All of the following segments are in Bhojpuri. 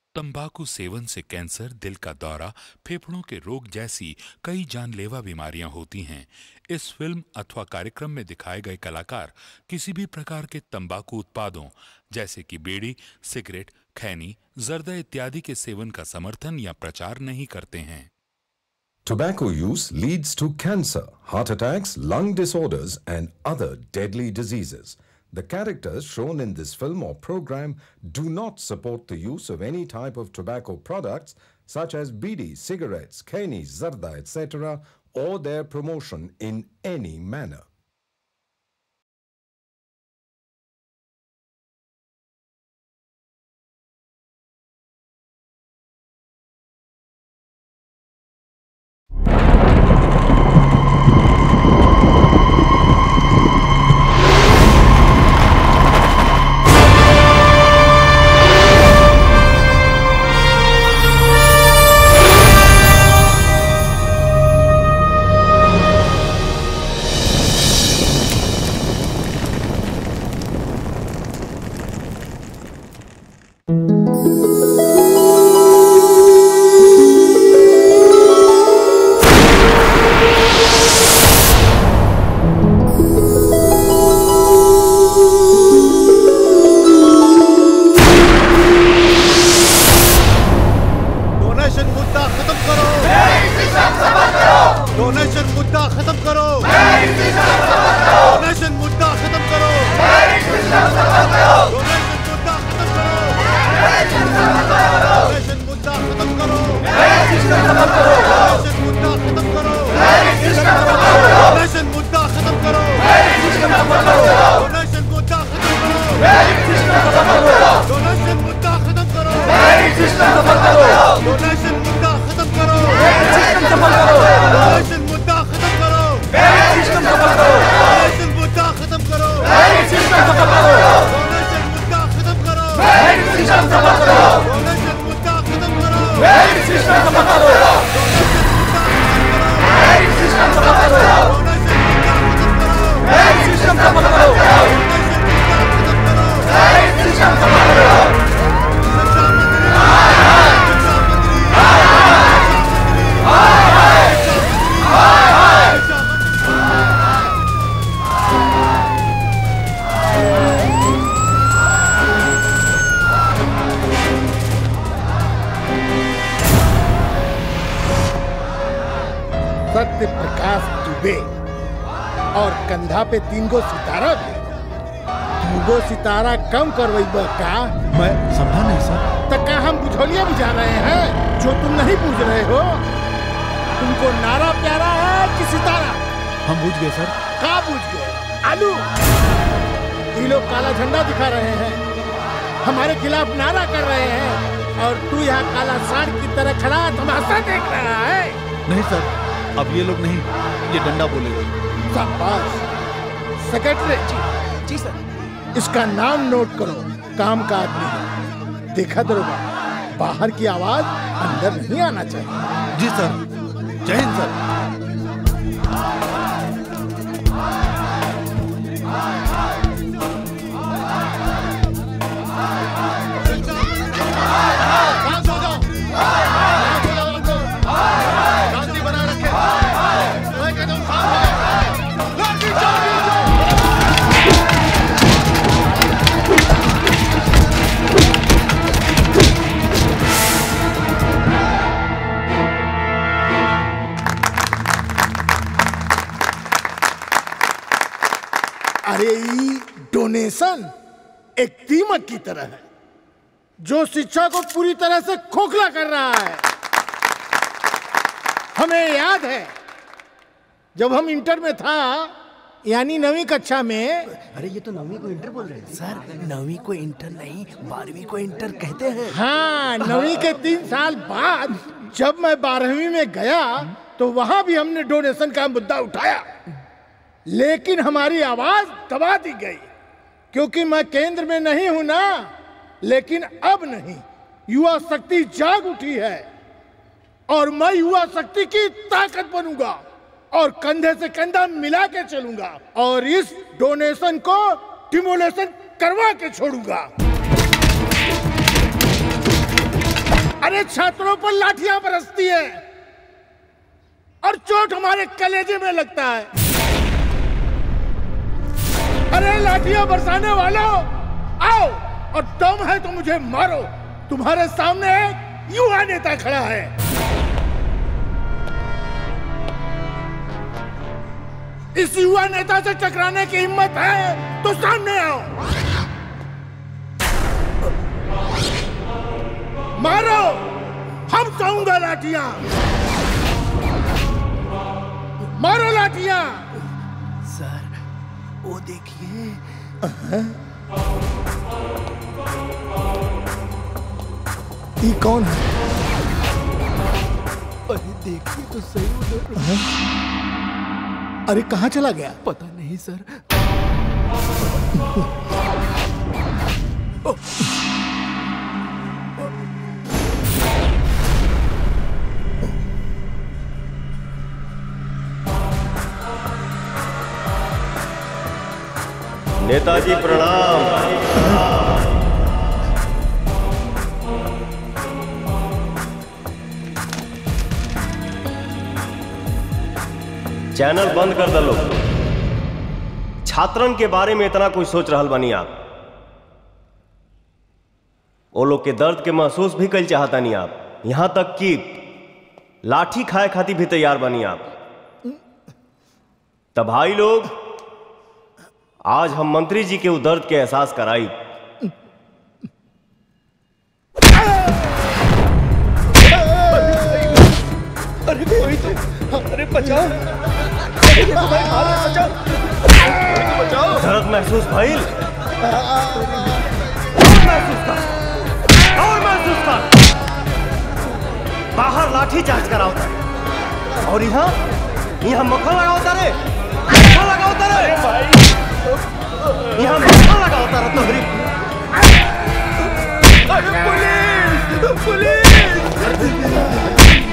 तंबाकू सेवन से कैंसर दिल का दौरा फेफड़ों के रोग जैसी कई जानलेवा बीमारियां होती हैं इस फिल्म अथवा कार्यक्रम में दिखाए गए कलाकार किसी भी प्रकार के तंबाकू उत्पादों जैसे कि बीड़ी सिगरेट खैनी जर्दा इत्यादि के सेवन का समर्थन या प्रचार नहीं करते हैं Tobacco use leads to cancer, heart attacks, lung disorders, and other deadly diseases. The characters shown in this film or program do not support the use of any type of tobacco products such as bidi, cigarettes, keni, zarda, etc., or their promotion in any manner. Donation मुद्दा खत्म करो डोनेशन मुद्दा खत्म करो डोनेशन मुद्दा खत्म करो डोनेशन मुद्दा खत्म करो डोनेशन मुद्दा खत्म करो डोनेशन मुद्दा खत्म करो डोनेशन मुद्दा खत्म करो डोनेशन मुद्दा खत्म करो डोनेशन मुद्दा खत्म करो डोनेशन मुद्दा खत्म करो डोनेशन मुद्दा खत्म करो डोनेशन मुद्दा खत्म करो डोनेशन मुद्दा खत्म करो डोनेशन मुद्दा खत्म करो डोनेशन मुद्दा खत्म करो सत्य प्रकाश दुबे और कंधा पे तीन गो सितारा भी तीन गो सितारा कम करवैबा का मैं समझा नहीं सर तो का हम बुझौलिया बुझा रहे हैं जो तुम नहीं बुझ रहे हो तुमको नारा प्यारा है कि सितारा हम बुझ गए सर का बुझ गए आलू ये लोग काला झंडा दिखा रहे हैं हमारे खिलाफ नारा कर रहे हैं और तू यहाँ काला साड़ की तरह खड़ा तमाशा देख रहा है नहीं सर अब ये लोग नहीं ये डंडा बोलेगा शाबाश सेक्रेटरी जी जी सर इसका नाम नोट करो काम का आदमी है देखा दरोगा बाहर की आवाज अंदर नहीं आना चाहिए जी सर जय हिंद सर शांति बनाए रखे मैं कहता हूँ शांत हो जाओ। लाठी चार्ज! अरे ई डोनेशन एक दीमक की तरह है जो शिक्षा को पूरी तरह से खोखला कर रहा है हमें याद है जब हम इंटर में था यानी नवीं कक्षा में अरे ये तो नवीं को इंटर बोल रहे हैं सर नवीं को इंटर नहीं बारहवीं को इंटर कहते हैं हाँ नवीं के तीन साल बाद जब मैं बारहवीं में गया तो वहां भी हमने डोनेशन का मुद्दा उठाया लेकिन हमारी आवाज दबा दी गई क्योंकि मैं केंद्र में नहीं हूं ना लेकिन अब नहीं युवा शक्ति जाग उठी है और मैं युवा शक्ति की ताकत बनूंगा और कंधे से कंधा मिला के चलूंगा और इस डोनेशन को डिमोलेशन करवा के छोड़ूंगा हमारे छात्रों पर लाठियां बरसती है और चोट हमारे कलेजे में लगता है अरे लाठियां बरसाने वालों आओ और दम है तो मुझे मारो तुम्हारे सामने एक युवा नेता खड़ा है इस युवा नेता से टकराने की हिम्मत है तो सामने आओ मारो हम चाहूंगा लाठियां मारो लाठियां सर वो देखिए ये कौन है अरे देखिए तो सही उधर अरे कहाँ चला गया पता नहीं सर नेताजी प्रणाम चैनल बंद कर दलो छात्रन के बारे में इतना कुछ सोच रहल बनी आप वो लोग के दर्द के महसूस भी कल चाहता नहीं आप यहां तक कि लाठी खाए खातिर भी तैयार बनी आप तब भाई लोग आज हम मंत्री जी के उ दर्द के एहसास कराई अरे कोई तो अरे बचाओ दर्द महसूस भइल और महसूस कर और महसूस कर बाहर लाठी चार्ज कराओ था और यहाँ यहाँ मक्खन लगाओ तारे मक्खन लगाओ तारे यहाँ मक्खन लगाओ तारा तोहरी पुलिस पुलिस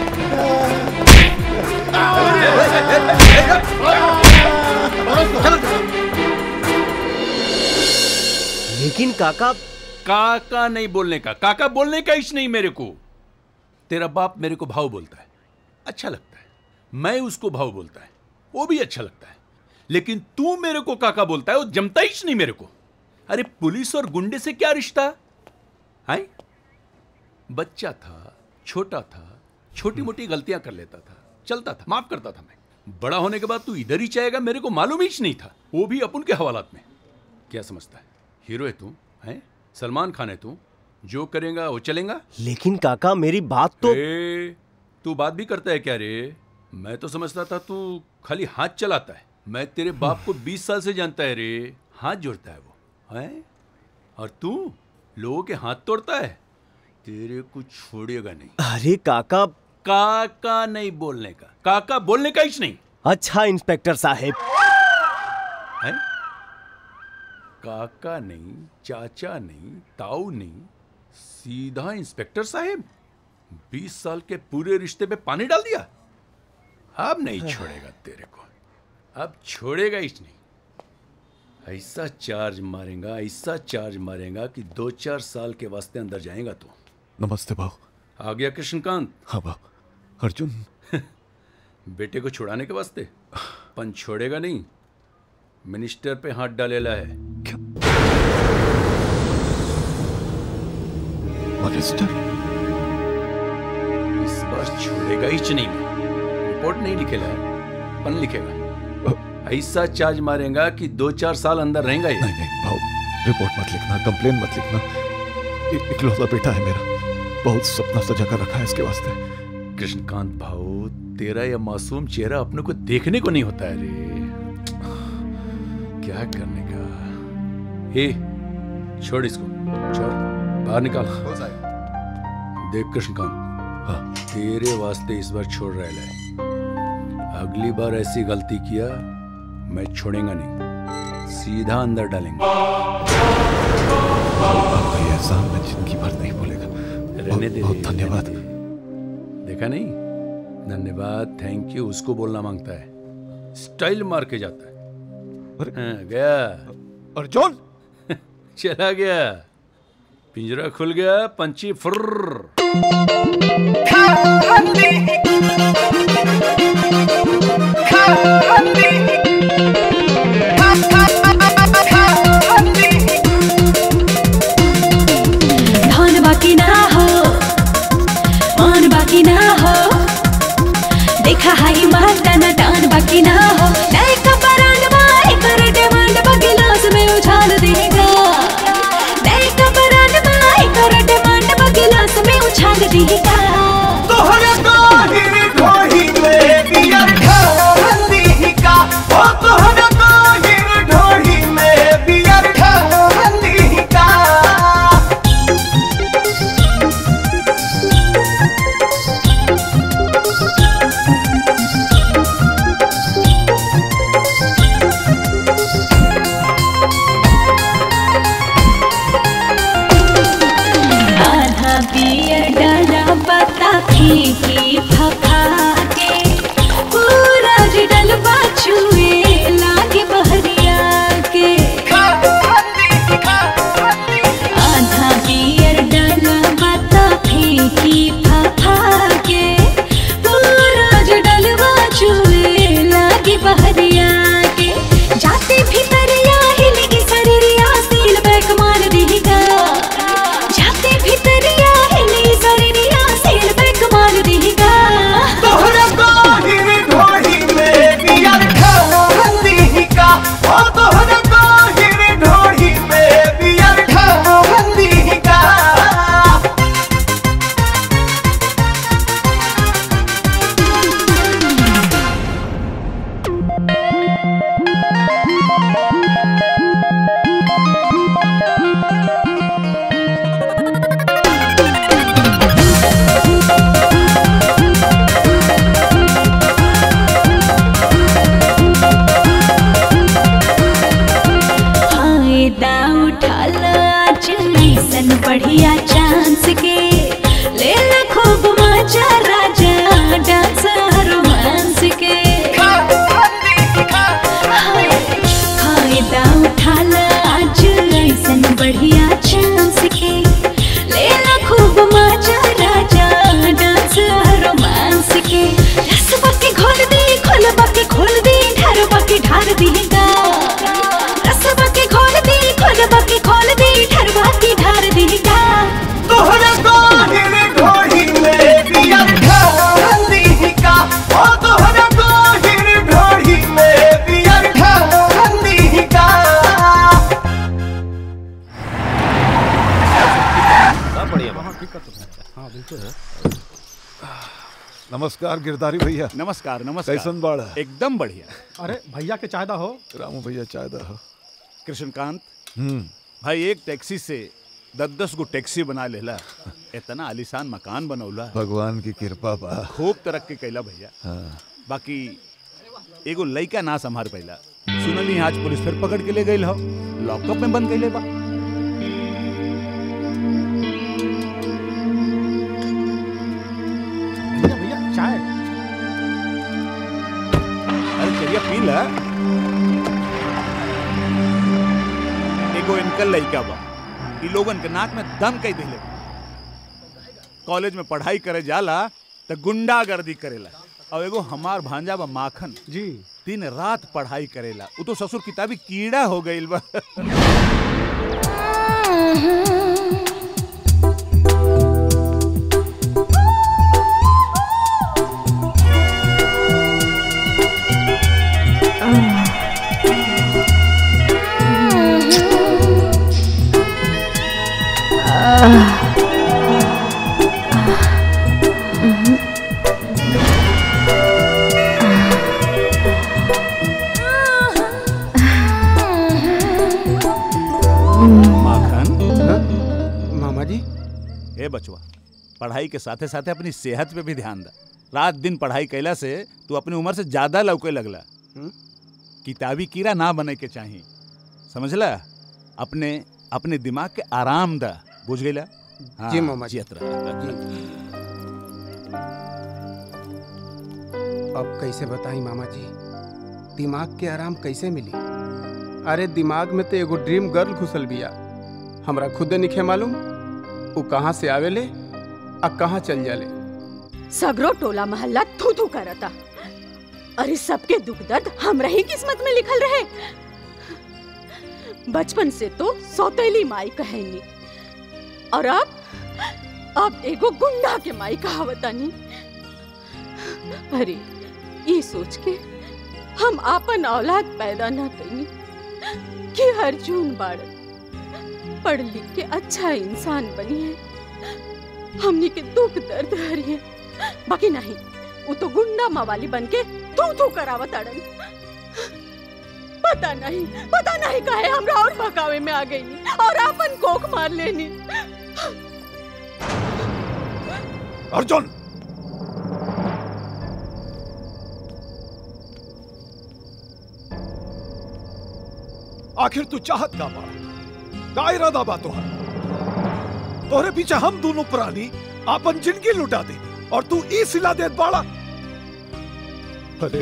लेकिन काका काका नहीं बोलने का काका बोलने का इश नहीं मेरे को तेरा बाप मेरे को भाव बोलता है अच्छा लगता है मैं उसको भाव बोलता है वो भी अच्छा लगता है लेकिन तू मेरे को काका बोलता है वो जमता इश नहीं मेरे को अरे पुलिस और गुंडे से क्या रिश्ता है बच्चा था छोटा था छोटी मोटी गलतियां कर लेता था चलता था माफ करता था मैं बड़ा होने के बाद तू इधर ही चाहेगा मेरे को मालूम ही नहीं था वो भी अपन के हवालात में क्या समझता है हीरो है तू है सलमान खान है तू जो करेगा वो चलेगा लेकिन काका मेरी बात तो ए, तू बात भी करता है क्या रे मैं तो समझता था तू खाली हाथ चलाता है मैं तेरे बाप को 20 साल से जानता है रे हाथ जोड़ता है वो है और तू लोगों के हाथ तोड़ता है तेरे को छोड़ेगा नहीं अरे काका काका नहीं बोलने का काका बोलने का ही नहीं अच्छा इंस्पेक्टर साहब है काका नहीं चाचा नहीं ताऊ नहीं सीधा इंस्पेक्टर साहब बीस साल के पूरे रिश्ते पे पानी डाल दिया अब नहीं छोड़ेगा तेरे को अब छोड़ेगा ही नहीं ऐसा चार्ज मारेगा ऐसा चार्ज मारेगा कि दो चार साल के वास्ते अंदर जाएगा तो नमस्ते भाव आ गया कृष्णकांत हाँ भाव अर्जुन बेटे को छुड़ाने के वास्ते पन छोड़ेगा नहीं मिनिस्टर पे हाथ डालेला है मिनिस्टर इस बार छोड़ेगा ही नहीं मैं रिपोर्ट नहीं लिखेगा पन लिखेगा ऐसा चार्ज मारेगा कि दो चार साल अंदर रहेगा ये नहीं नहीं भाव रिपोर्ट मत लिखना कंप्लेन मत लिखना इ- इकलौता बेटा है मेरा बहुत सपना सजा कर रखा है इसके वास्ते कृष्णकांत भाऊ तेरा यह मासूम चेहरा अपने को देखने को नहीं होता है रे क्या करने का हे छोड़ इसको छोड़ बाहर निकाल देख कृष्णकांत हाँ तेरे वास्ते इस बार छोड़ रहा है अगली बार ऐसी गलती किया मैं छोड़ेगा नहीं सीधा अंदर डालेंगे आपका ये एहसान मैं जिंदगी भर नहीं भूलेगा रहने दे बहुत रे, धन्यवाद रहने दे। देखा नहीं धन्यवाद थैंक यू उसको बोलना मांगता है स्टाइल मार के जाता है अरे हाँ, गया अर्जुन चला गया पिंजरा खुल गया पंछी फुर्र मान बाकी ना हो देखा हाई मारता ना टान बाकी ना हो नए का बरांड बाई कर डिमांड बगिलास में उछाल देगा नए का बरांड बाई कर डिमांड बगिलास में उछाल देगा तोहरा काहिर ढोही में बियर ढाली का ओ तोहरा काहिर ढोही में बियर ढाली का आधा बियर डाला पता फीकी फका के पूरा डलवा छुए लागे बहरिया के आधा बियर डाला पता फीकी फका के पूरा डलवा छुए लागे बहरिया के जाते भीतरिया हिलगी शरीरिया सील बैक मार देगा जाते भीतरिया हिली शरीरिया सील बैक मार देगा तोहरा काहिर ढोही में बियर ढाली का ओ तोहरा काहिर ढोही में बियर ढाली का फायदा उठा लो आज ऐसन बढ़िया चांस के ले लो खूब मजा राजा डांस रोमांस के हाय, फायदा उठा लो आज ऐसन बढ़िया चांस के ले लो खूब मजा राजा डांस रोमांस के रसवा के घोल दी खोलबा के खोल दी ढरबा के ढार देगा रसवा के खोल दी खोलबा के खोल दी ढरबा के ढार देगा तोहरा काहिर ढोही में बियर ढाली का ओ तोहरा काहिर ढोही में बियर ढाली का नमस्कार गिरधारी भैया नमस्कार नमस्कार कैसन बाड़ा एकदम बढ़िया अरे भैया के चाहदा हो रामू भैया चाय दा हो कृष्णकांत हम्म भाई एक टैक्सी से दस दस गो टैक्सी बना लेला इतना आलीशान मकान बनौला भगवान की कृपा बा खूब तरक्की कैला भैया हाँ बाकी एगो लइका ना संभार पैला सुनली आज पुलिस फिर पकड़ के ले गई हो लॉकअप में बंद कैले बा भैया भैया चाय अरे चलिए पी ला एगो इनकल लइका बा ई लोगन के नाक में दम कई दिले कॉलेज में पढ़ाई करे जाला त गुंडागर्दी करेला और एगो हमार भांजा बा माखन जी दिन रात पढ़ाई करेला उ तो ससुर किताबी कीड़ा हो गईल बा माखन मामा जी ए बचवा पढ़ाई के साथे साथे अपनी सेहत पे भी ध्यान दा रात दिन पढ़ाई कैला से तू अपनी उम्र से ज्यादा लौके लगला किताबी कीड़ा ना बने के चाहिए समझला अपने अपने दिमाग के आराम दा बुझ गईला हाँ, जी, मामा जी। जियत रह। अब कैसे बताई मामा जी दिमाग के आराम कैसे मिली अरे दिमाग में तो एगो ड्रीम गर्ल घुसल बिया हमरा खुदे निखे मालूम वो कहाँ से आवेले आ कहाँ चल जाले सगरो टोला मोहल्ला थू थू करता अरे सबके दुख दर्द हमरा ही किस्मत में लिखल रहे बचपन से तो सौतेली माई कहेनी और अब अब एगो गुंडा के माई कहावतानी अरे ये सोच के हम आपन औलाद पैदा ना कनी कि अर्जुन बाड़न पढ़ लिख के अच्छा इंसान बनिए हमनी के दुख दर्द हरिए बाकी नहीं वो तो गुंडा मवाली बन के तू तू करावत अड़न पता नहीं पता नहीं काहे हमरा और भकावे में आ गई और अपन कोख मार लेनी अर्जुन आखिर तू चाहत का बा का इरादा बा तोहर तोहरे पीछे हम दोनों प्राणी आपन जिंदगी लुटा दे और तू ई सिला देत बाड़ा अरे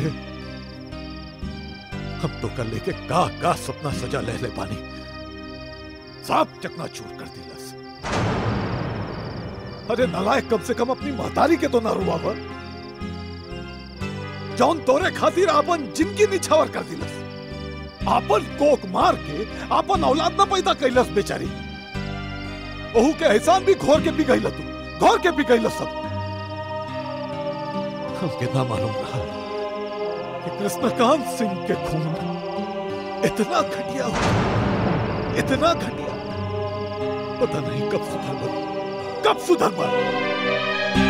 हम तो कल लेके का का सपना सजा ले ले पानी साफ चकना चूर कर दिलस अरे नालायक कम से कम अपनी महतारी के तो ना रुआवा जौन तोरे खातिर आपन जिंदगी निछावर कर दिलस आपन कोक मार के आपन औलाद ना पैदा कैलस बेचारी ओहू के एहसान भी घोर के पिघैल तू घोर के पिघैल सब हमके ना मालूम रहा कि कृष्णकांत सिंह के खून इतना घटिया हो इतना घटिया पता नहीं कब सुधर बन कब सुधर बन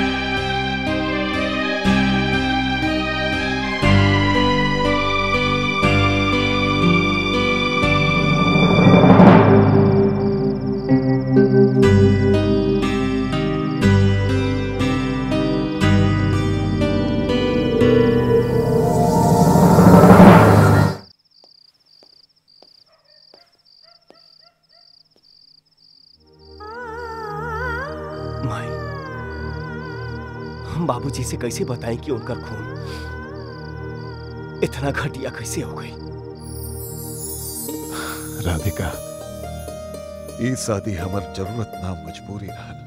माई हम बाबूजी से कैसे बताएं कि उनका खून इतना घटिया कैसे हो गई राधिका ई शादी हमर जरूरत ना मजबूरी रहल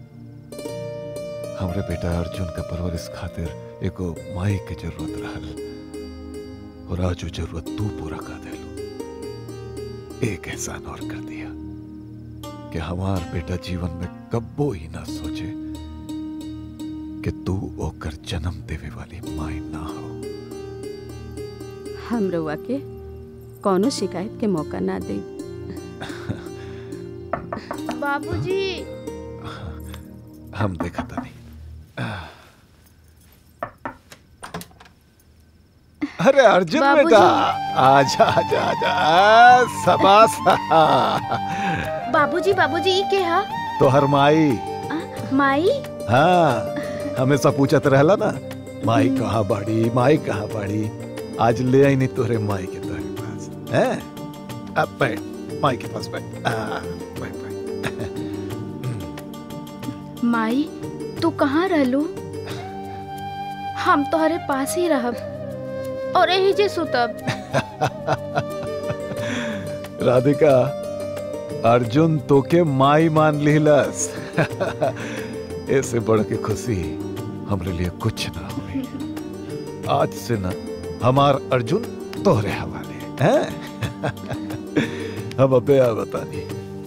हमरे बेटा अर्जुन के परवरिश खातिर एगो माई के जरूरत रहल और आज वो जरूरत तू पूरा कर देलू एक एहसान और कर दिया कि हमार बेटा जीवन में कब्बो ही ना सोचे कि तू ओकर जन्म देवे वाली माई ना हो हम रउआ के कौनो शिकायत के मौका ना दे बाबूजी हम देखा था नहीं अरे अर्जुन बाबूजी। बेटा आजा आजा आजा सबास बाबूजी बाबूजी ई के हा तो हर माई माई हाँ हमेशा पूछत रहला ना माई कहाँ बाड़ी माई कहाँ बाड़ी आज ले आई नहीं तोरे माई के तोरे पास हैं अब बैठ माई के पास बैठ आ, बैठ बैठ माई तू कहाँ रहलू हम तोहरे पास ही रहब और यही जे सुतब राधिका अर्जुन तोके माई मान लिहलस ऐसे बढ़ के खुशी हमरे लिए कुछ ना हुई आज से ना हमार अर्जुन तोहरे हवाले हैं हम अबे आ बतानी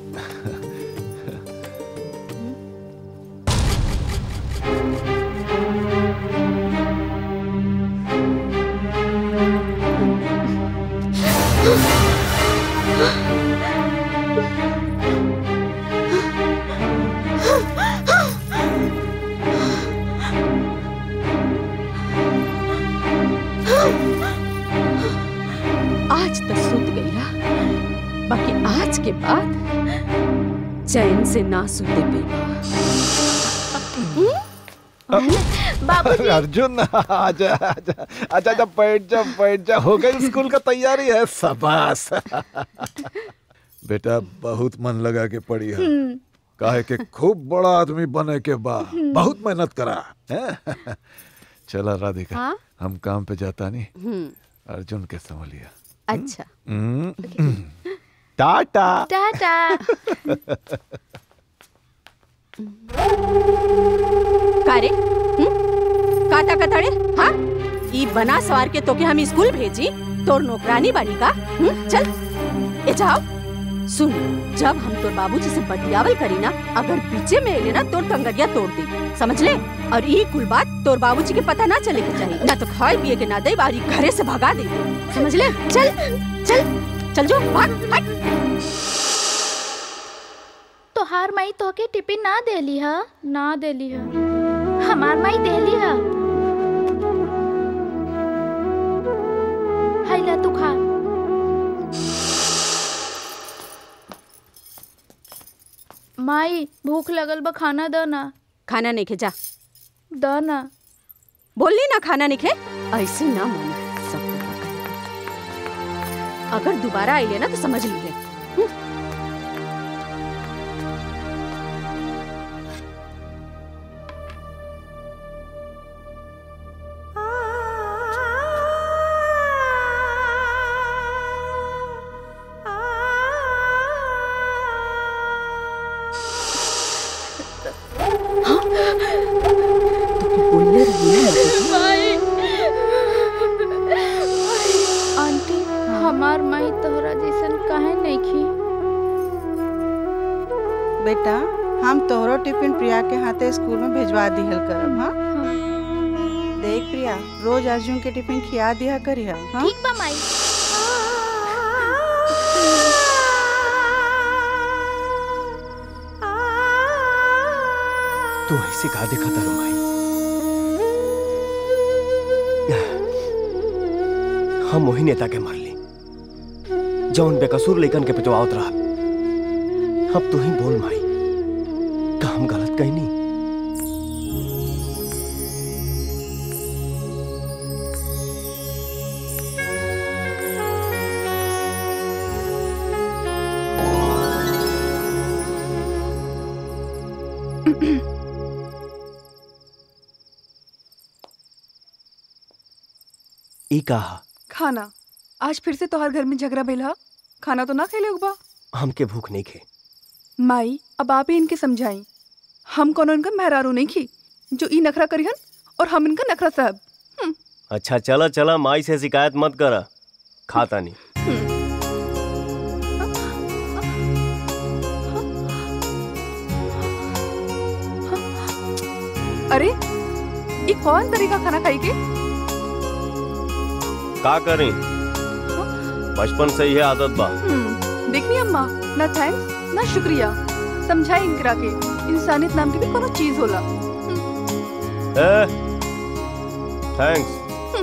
आज तो सुत गईला बाकी आज के बाद चैन से ना सुते पेगा अरे अर्जुन आजा आजा आजा आजा बैठ जा बैठ जा हो गई स्कूल का तैयारी है सबास बेटा बहुत मन लगा के पढ़ी है हम्म। काहे के खूब बड़ा आदमी बने के बा बहुत मेहनत करा हैं? चला राधिका हाँ? हम काम पे जाता नहीं हम्म, अर्जुन के संभलिया अच्छा हम्म, टाटा टाटा कारे का ताकतड़े हाँ ई बना सवार के तोके हम स्कूल भेजी तोर नौकरानी बानी का हम्म, चल ए जाओ सुन जब हम तोर बाबूजी से बतियावल करी ना अगर बीचे में एले ना तोर कंगरिया तोड़ दी समझ ले और ई कुल बात तोर बाबूजी के पता ना चले के चाहिए ना तो खाए पिए के ना दे और ई घरे से भगा दे समझ ले चल चल चल जो भाग भाग तोहार माई तोहके टिफिन ना देली ह ना देली ह हमार माई देली ह हाय ला तू खा माई भूख लगल बा खाना द ना खाना नहीं खे जा द ना बोलनी ना खाना नहीं खे ऐसे ना माने सब तोरा कहेगा। अगर दोबारा आइले ना तो समझ लीजिए आंटी हमार माई तोहरा जैसन काहे नहीं खी बेटा हम तोहरो टिफिन प्रिया के हाथे स्कूल में भेजवा दिहल करब हाँ देख प्रिया रोज अर्जुन के टिफिन खिया दिया करी हाँ ठीक बा माई तू ऐसे का देखा तारू माई हम वही नेता के मार ली जौन बेकसूर लेकन के पिटवावत रहा अब तू ही बोल माई का हम गलत कहीं नहीं ई कहा खाना आज फिर से तोहर घर में झगड़ा भइल ह खाना तो ना खैले बा हमके भूख नहीं खे माई अब आप ही इनके समझाई हम कोनो इनका मेहरारू नहीं खी जो ई नखरा करिहन और हम इनका नखरा साहब अच्छा चला चला माई से शिकायत मत कर खाता नहीं अरे ई कौन तरीका खाना खाई के का करें बचपन से यह आदत बा हम्म, देखनी अम्मा ना थैंक्स ना शुक्रिया समझाई इनकरा के इंसानियत नाम की भी कोनो चीज होला ए थैंक्स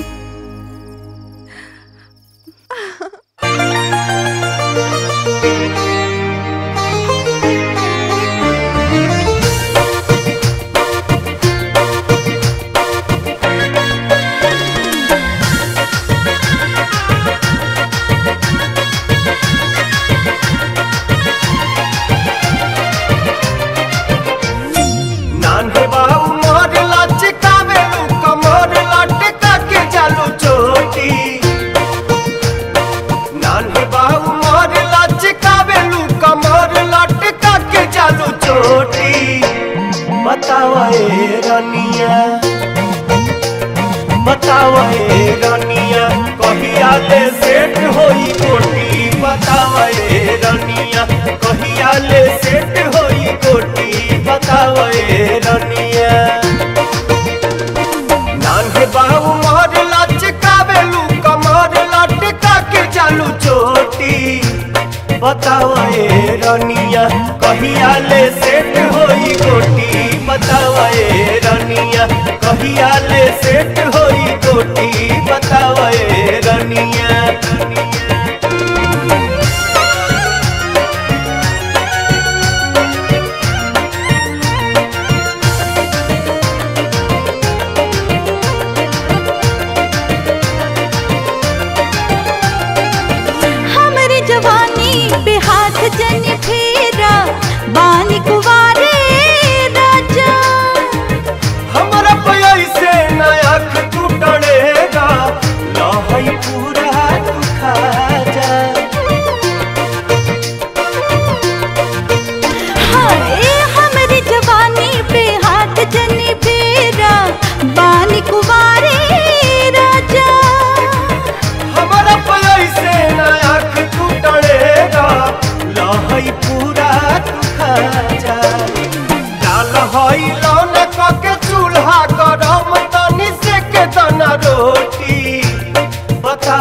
नान्हे बाऊ मोर लचकावे लू कमर लटका के जालू चोटी नान्हे बाऊ मोर लचकावे लू कमर लटका के जालू चोटी बतावा ए रनिया बतावा ए रनिया कहिया ले सेट होई कोटी बतावा ए रनिया कहिया ले सेट होई कोटी बतावा ए रनिया नान्हे बाबू मोर लचकावे लू कमर लटका के चालू चोटी बतावा ए रनिया कहिया ले सेट होई कोटी बतावा ए रनिया कहिया ले सेट होई कोटी बतावा ए रनिया हमरे जवानी पे हाथ जन फेरा बानी कुवारे राजा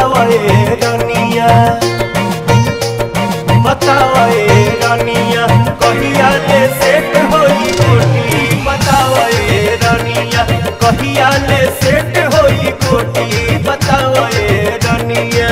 बताओ ए रनिया बताओ ए रनिया कहिया ले सेट होई कोटी बताओ ए रनिया कहिया ले सेट होई कोटी बताओ ए रनिया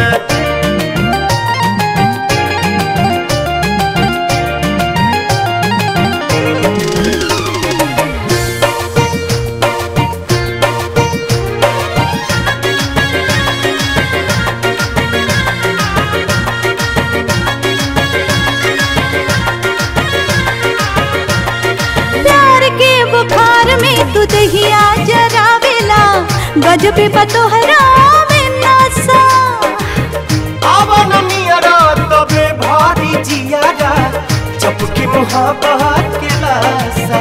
प्यार के बुखार में तू दहिया जरावेला गजबे बतोहरा में नशा आवन नियरा तबे भारी जियारा चपके मुहाबत के लासा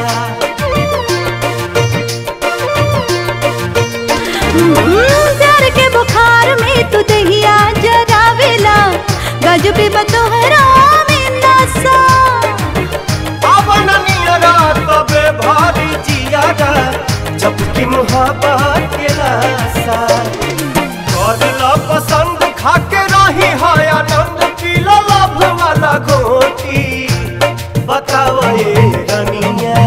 हम्म, प्यार के बुखार में तू दहिया जरावेला गजबे बतोहरा में नशा आवन नियरा तबे भारी जियारा चपके मुहाबत के लासा करला पसंद खाके रही है आनंद पीला लाभ वाला घोटी बताओ ए रनिया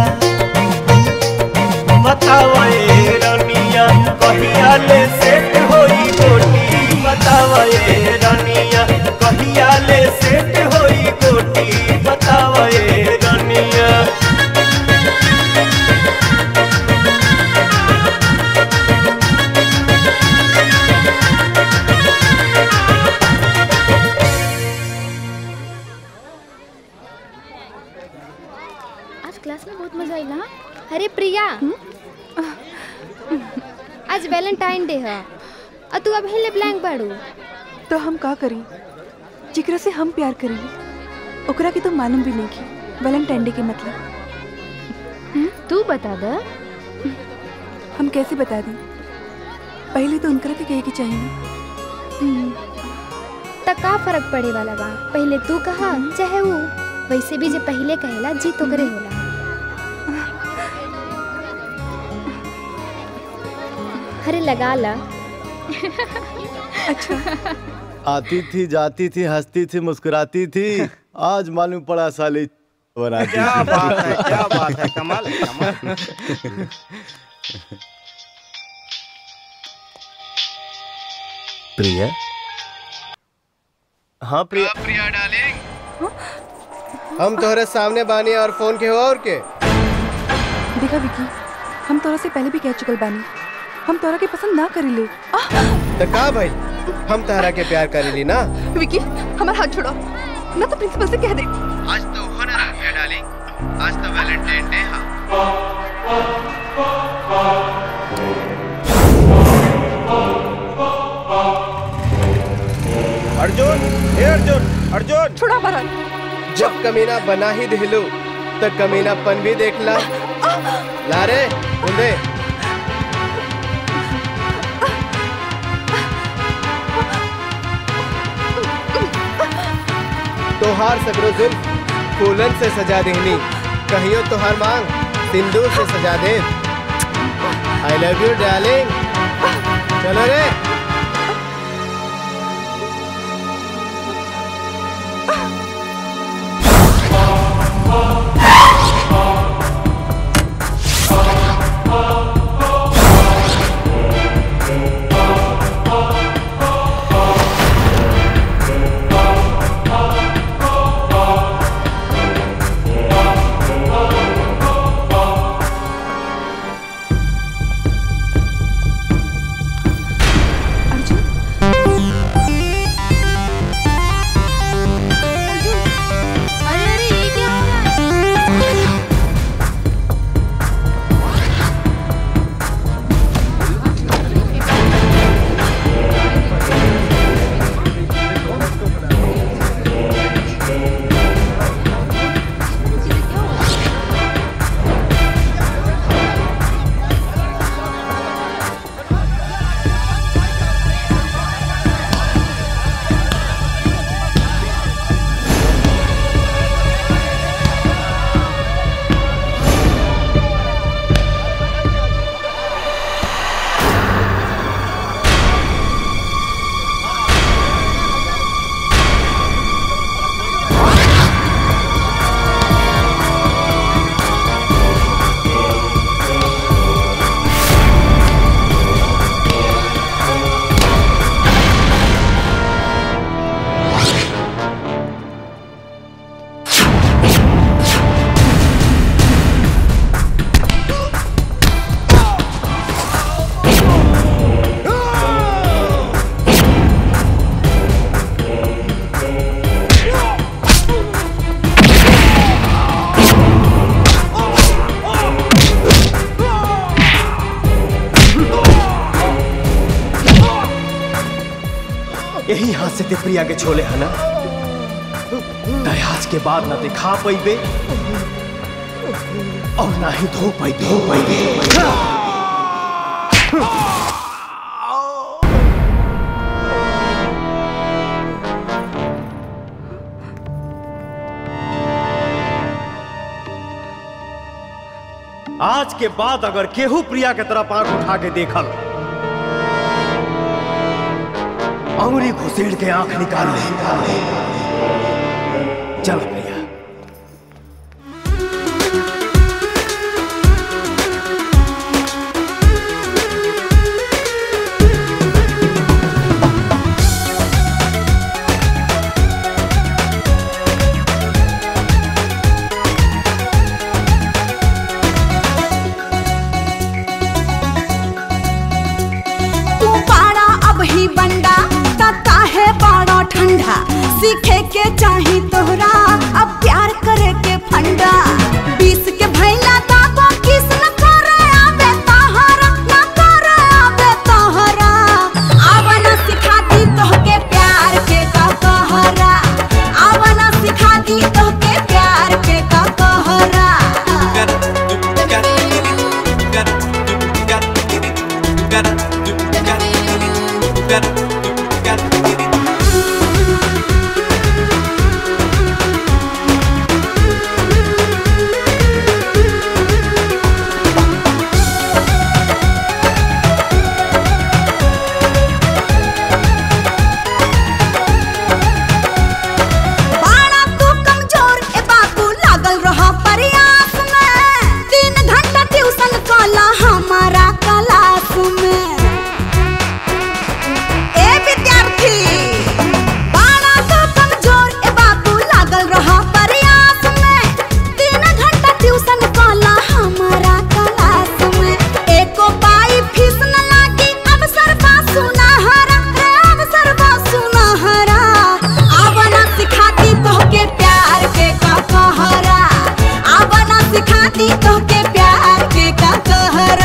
बताओ ए रनिया कहिया ले सेट होई गोटी बताओ ए रनिया कहिया ले सेट होई गोटी बताओ ए रनिया आज क्लास में बहुत मजा आइला अरे प्रिया आज वैलेंटाइन डे है और तू अब हिले ब्लैंक बाड़ू तो हम का करी जिकरा से हम प्यार करी ओकरा के तो मालूम भी नहीं की वैलेंटाइन डे के मतलब तू बता द हम कैसे बता दें पहले तो उनकरा के कहे के चाहिए त का फर्क पड़े वाला बा पहले तू कहा चाहे वो वैसे भी जे पहले कहेला जी तो करे होला अरे लगा ला आती थी जाती थी हंसती थी मुस्कुराती थी आज मालूम पड़ा साली बनाती क्या थी। बात है क्या बात है कमाल है कमाल प्रिया हाँ प्रिया प्रिया डार्लिंग हम तोहरे सामने बानी और फोन के हो और के देखा विकी हम तोरा से पहले भी कह चुकल बानी हम तोरा के पसंद ना करी ले तो का भाई हम तहरा के प्यार करेली ना विकी हमारा हाथ छोड़ो ना तो प्रिंसिपल से कह दे आज तो होना आ गया डार्लिंग आज तो वैलेंटाइन डे है अर्जुन हे अर्जुन अर्जुन छोड़ा हमारा जब कमीना बना ही दिलू तो कमीनापन भी देख ला ला रे उन्दे तोहार सगरो जुल्फ फूलन से सजा देहनी कहियो तोहार मांग सिंदूर से सजा दे आई लव यू डार्लिंग चलो रे यही हाथ से ते प्रिया के छोले है ना दयाज के बाद ना दिखा पैबे और ना ही धो पैबे धो पैबे आज के बाद अगर केहू प्रिया के तरफ आंख उठा के देखल अंगुली घुसेड़ के आंख निकाल ले चल प्रिया तू पाड़ा अब ही बंडा तता है पाड़ा ठंडा सीखे के चाही तोहरा अब प्यार करे के फंडा बीस के भैला दागो किस न करे आवे तहरा न करे आवे तहरा आवना सिखा दी तोहके प्यार के का कहरा आवना सिखा दी तोहके प्यार के का कहरा बाड़ा तू कमजोर ए बाबू लागल रहा प्रयास में तीन घंटा ट्यूशन कला हमारा क्लास में ए विद्यार्थी बाड़ा तू कमजोर ए बाबू लागल रहा प्रयास में तीन घंटा ट्यूशन कला हमारा क्लास में एको पाई फीस न लागी अवसर बा सुनहरा रे अवसर बा सुनहरा आवना सिखाती तोहके प्यार के का कहरा आवना सिखाती तोहके प्यार के का कहरा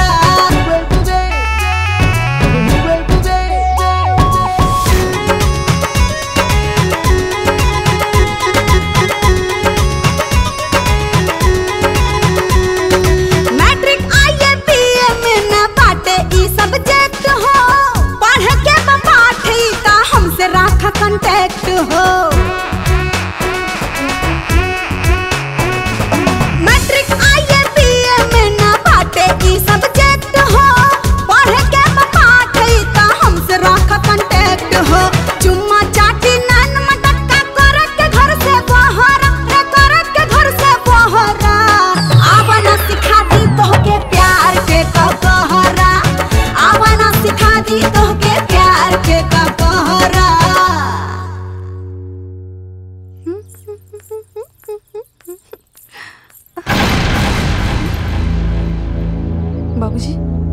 मैट्रिक आईए बीए में न बाटे ई सब्जेक्ट हो पढ़ के पाठ ई का हमसे राखा कांटेक्ट हो मैट्रिक आईए बीए में न बाटे ई सब्जेक्ट हो पढ़ के पाठ ई का हमसे राखा कांटेक्ट हो चुम्मा चाटी नैन मटक्का कर के घर से बाहर रे कर के घर से बाहर आवना सिखा दी तोहके प्यार के का कहरा आवना सिखा दी तोहके प्यार के का कहरा बाबूजी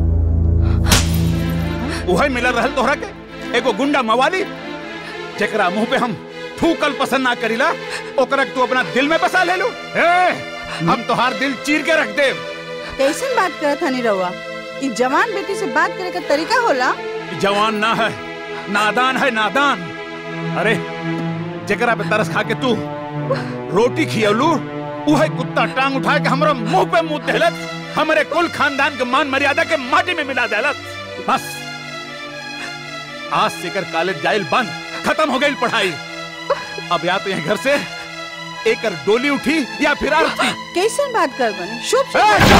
उहे मिलल रहल तोहरा के एगो गुंडा मवाली जेकरा मुंह पे हम थूकल पसंद ना करीला ओकरा के तू अपना दिल में बसा ले लो ए, हम तोहार दिल चीर के रख देव कैसन बात करत हनी रउआ ई जवान बेटी से बात करे का तरीका होला ई जवान ना है नादान है नादान अरे जेकरा पे तरस खा के तू रोटी खियलू उहे कुत्ता टांग उठा के हमरा मुंह पे मुंह देलत हमरे कुल खानदान के मान मर्यादा के माटी में मिला देलत बस आज से कर कॉलेज जाइल बंद खत्म हो गई पढ़ाई अब या तो यहाँ घर से एक डोली उठी या फिर उठी कैसन बात कर बनी शुभ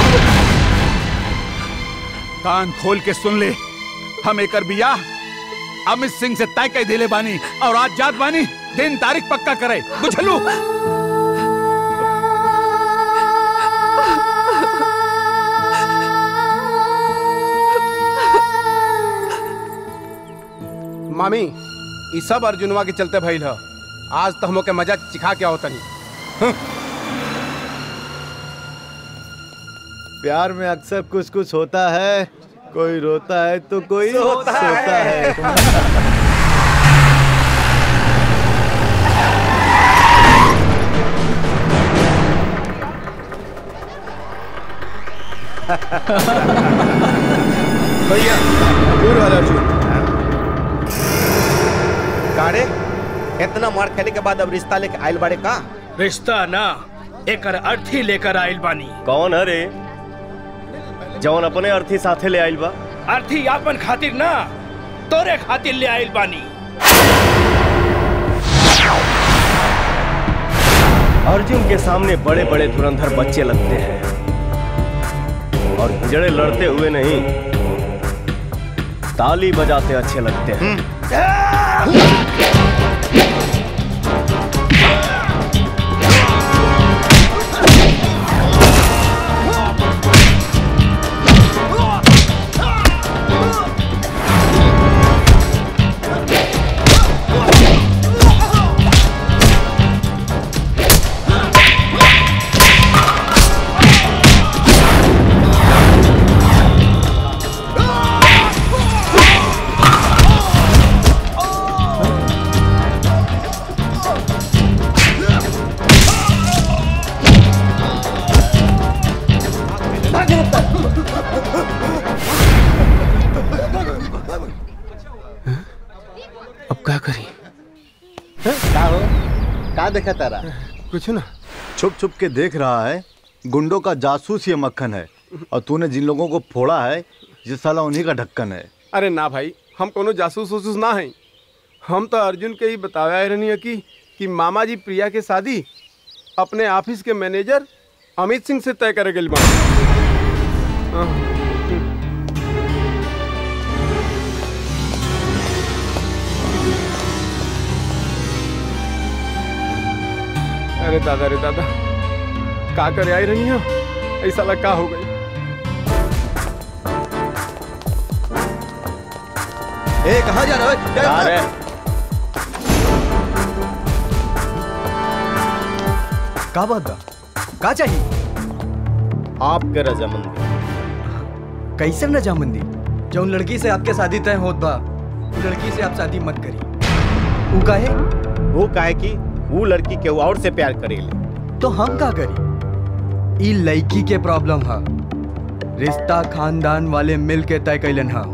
कान खोल के सुन ले हम एकर बिया अमित सिंह से तय कह दिले बानी और आज जात बानी दिन तारीख पक्का करे बुझलू मामी ई सब अर्जुनवा के चलते भइल ह आज तो हमो के मजा चिखा के आओ तनी प्यार में अक्सर कुछ कुछ होता है कोई रोता है तो कोई सोता सोता है। है भैया दूर वाला अर्जुन कारे इतना मार खेले के बाद अब रिश्ता लेके आयल बाड़े का रिश्ता ना एकर अर्थी लेकर आइल बानी कौन है रे जौन अपने अर्थी साथे ले आइल बा अर्थी आपन खातिर ना तोरे खातिर ले आइल बानी अर्जुन के सामने बड़े बड़े धुरंधर बच्चे लगते हैं और हिजड़े लड़ते हुए नहीं ताली बजाते अच्छे लगते हैं अब क्या करी का हो का देखा तारा कुछ ना छुप छुप के देख रहा है गुंडों का जासूस ये मक्खन है और तूने जिन लोगों को फोड़ा है ये साला उन्हीं का ढक्कन है अरे ना भाई हम कोनो जासूस वसूस ना हैं हम तो अर्जुन के ही बताया है रहनी कि कि मामा जी प्रिया के शादी अपने ऑफिस के मैनेजर अमित सिंह से तय करे गई बा हाँ। अरे दादा रे दादा का करे आई रही हो ऐसा लगा का हो गई ए कहाँ जा रहा है क्या अरे का बात बा का चाहिए आपके रजामंदी कैसे रजामंदी जौन लड़की से आपके शादी तय होत बा उ लड़की से आप शादी मत करी उ काहे वो काहे कि वो लड़की के और से प्यार करेले तो हम का करी ई लड़की के प्रॉब्लम है रिश्ता खानदान वाले मिल के तय कैलन है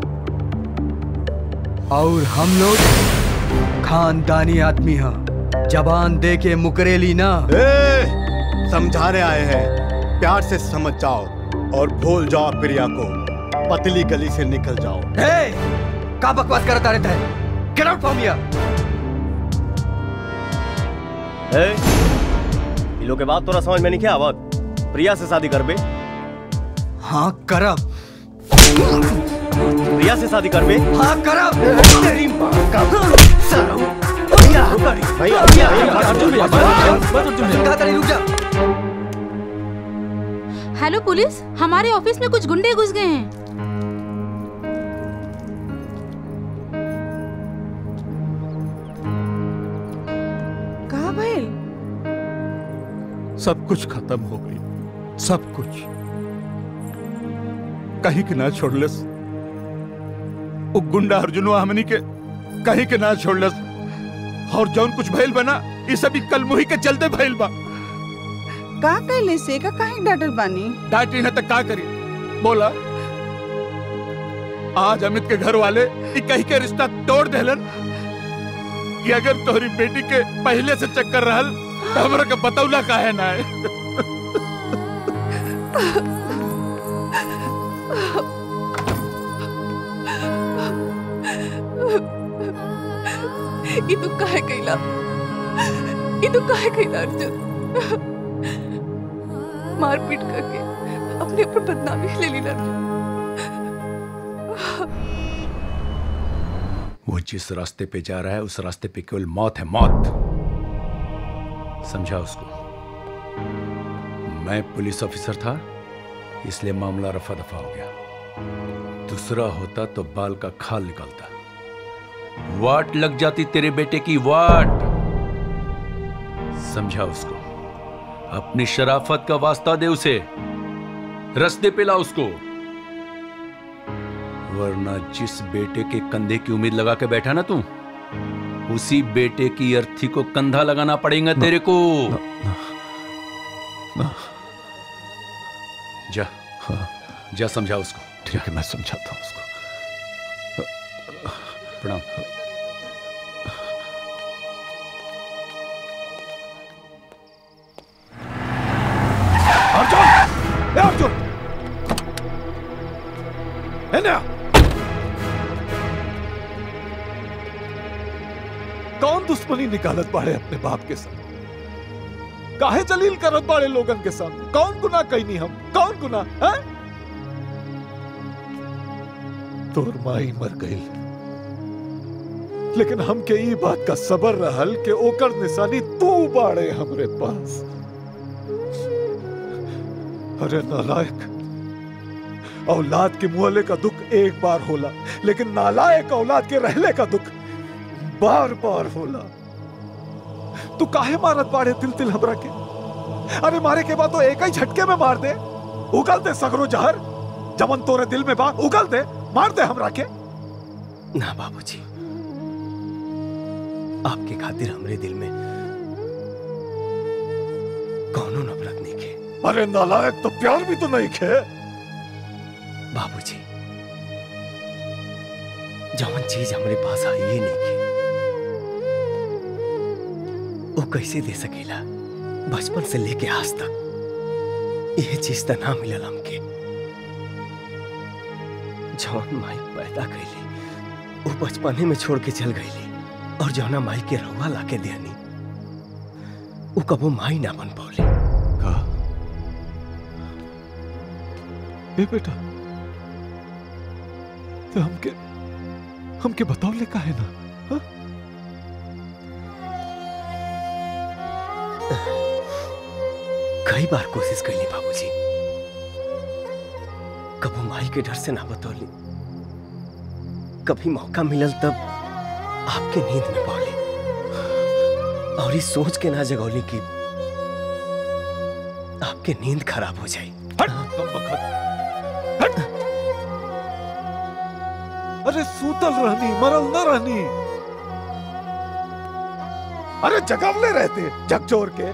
और हम लोग खानदानी आदमी हैं जबान दे के मुकरेली ना ए, समझाने आए हैं प्यार से समझ जाओ और भूल जाओ प्रिया को पतली गली से निकल जाओ ए, का बकवास करता रहता है गेट आउट फ्रॉम हियर ए, ये लोग के बात तोरा समझ में नहीं क्या आवत प्रिया से शादी करबे हाँ करब प्रिया से शादी करबे हाँ करब तेरी माँ का सालो भैया रुक जा हेलो पुलिस हमारे ऑफिस में कुछ गुंडे घुस गए हैं कहा भइल सब कुछ खत्म हो गई सब कुछ कहीं के ना छोड़लस वो गुंडा अर्जुनवा हमनी के कहीं के ना छोड़लस और जौन कुछ भइल बना ये सभी कल मुही के चलते भइल बा का कैले से का काहे डांटल बानी डांटी न तक का करी बोला आज अमित के घर वाले ई कहीं के रिश्ता तोड़ देलन कि अगर तोहरी बेटी के पहले से चक्कर रहल तो हमरा के बतौला काहे ना है ये तू काहे कैला ये तू काहे कैला अर्जुन मारपीट करके अपने ऊपर बदनामी ले ली ना अर्जुन वो जिस रास्ते पे जा रहा है उस रास्ते पे केवल मौत है मौत समझा उसको मैं पुलिस ऑफिसर था इसलिए मामला रफा दफा हो गया दूसरा होता तो बाल का खाल निकलता वाट लग जाती तेरे बेटे की वाट समझा उसको अपनी शराफत का वास्ता दे उसे रस्ते पे ला उसको वरना जिस बेटे के कंधे की उम्मीद लगा के बैठा ना तू उसी बेटे की अर्थी को कंधा लगाना पड़ेगा तेरे को जा जा समझा उसको ठीक है मैं समझाता हूँ उसको प्रणाम कौन दुश्मनी निकालत बाड़े अपने बाप के साथ काहे जलील करत बाड़े लोगन के सामने कौन गुनाह कैनी हम कौन गुनाह है तोर माई मर गई लेकिन हमके ई बात का सबर रहल कि ओकर निशानी तू बाड़े हमरे पास अरे नालायक औलाद के मुहले का दुख एक बार होला लेकिन नालायक औलाद के रहले का दुख बार बार होला तू काहे मारत बाड़े तिल तिल हमरा के अरे मारे के बाद तो एक ही झटके में मार दे उगल दे सगरो जहर जमन तोरे दिल में बा उगल दे मार दे हमरा के ना बाबूजी आपके खातिर हमरे दिल में कौनो नफरत नहीं खे अरे नालायक तो प्यार भी तो नहीं खे बाबूजी जवन चीज हमरे पास आई ही नहीं खे वो कैसे दे सकेला बचपन से लेके आज तक ये चीज तो ना मिलल हमके जवन माई पैदा कैली वो बचपने में छोड़ के चल गईली और जौना माई के रहुआ लाके देनी वो कबो माई ना बन पौली ए बेटा तो हमके हमके बताओ ले काहे ना हाँ? कई बार कोशिश कैली बाबूजी कबो माई के डर से ना बतौली कभी मौका मिलल तब आपके नींद में पौली और इस सोच के ना जगौली कि आपके नींद खराब हो जाए अरे सूतल रहनी मरल न रहनी अरे जगावले रहते झकझोर के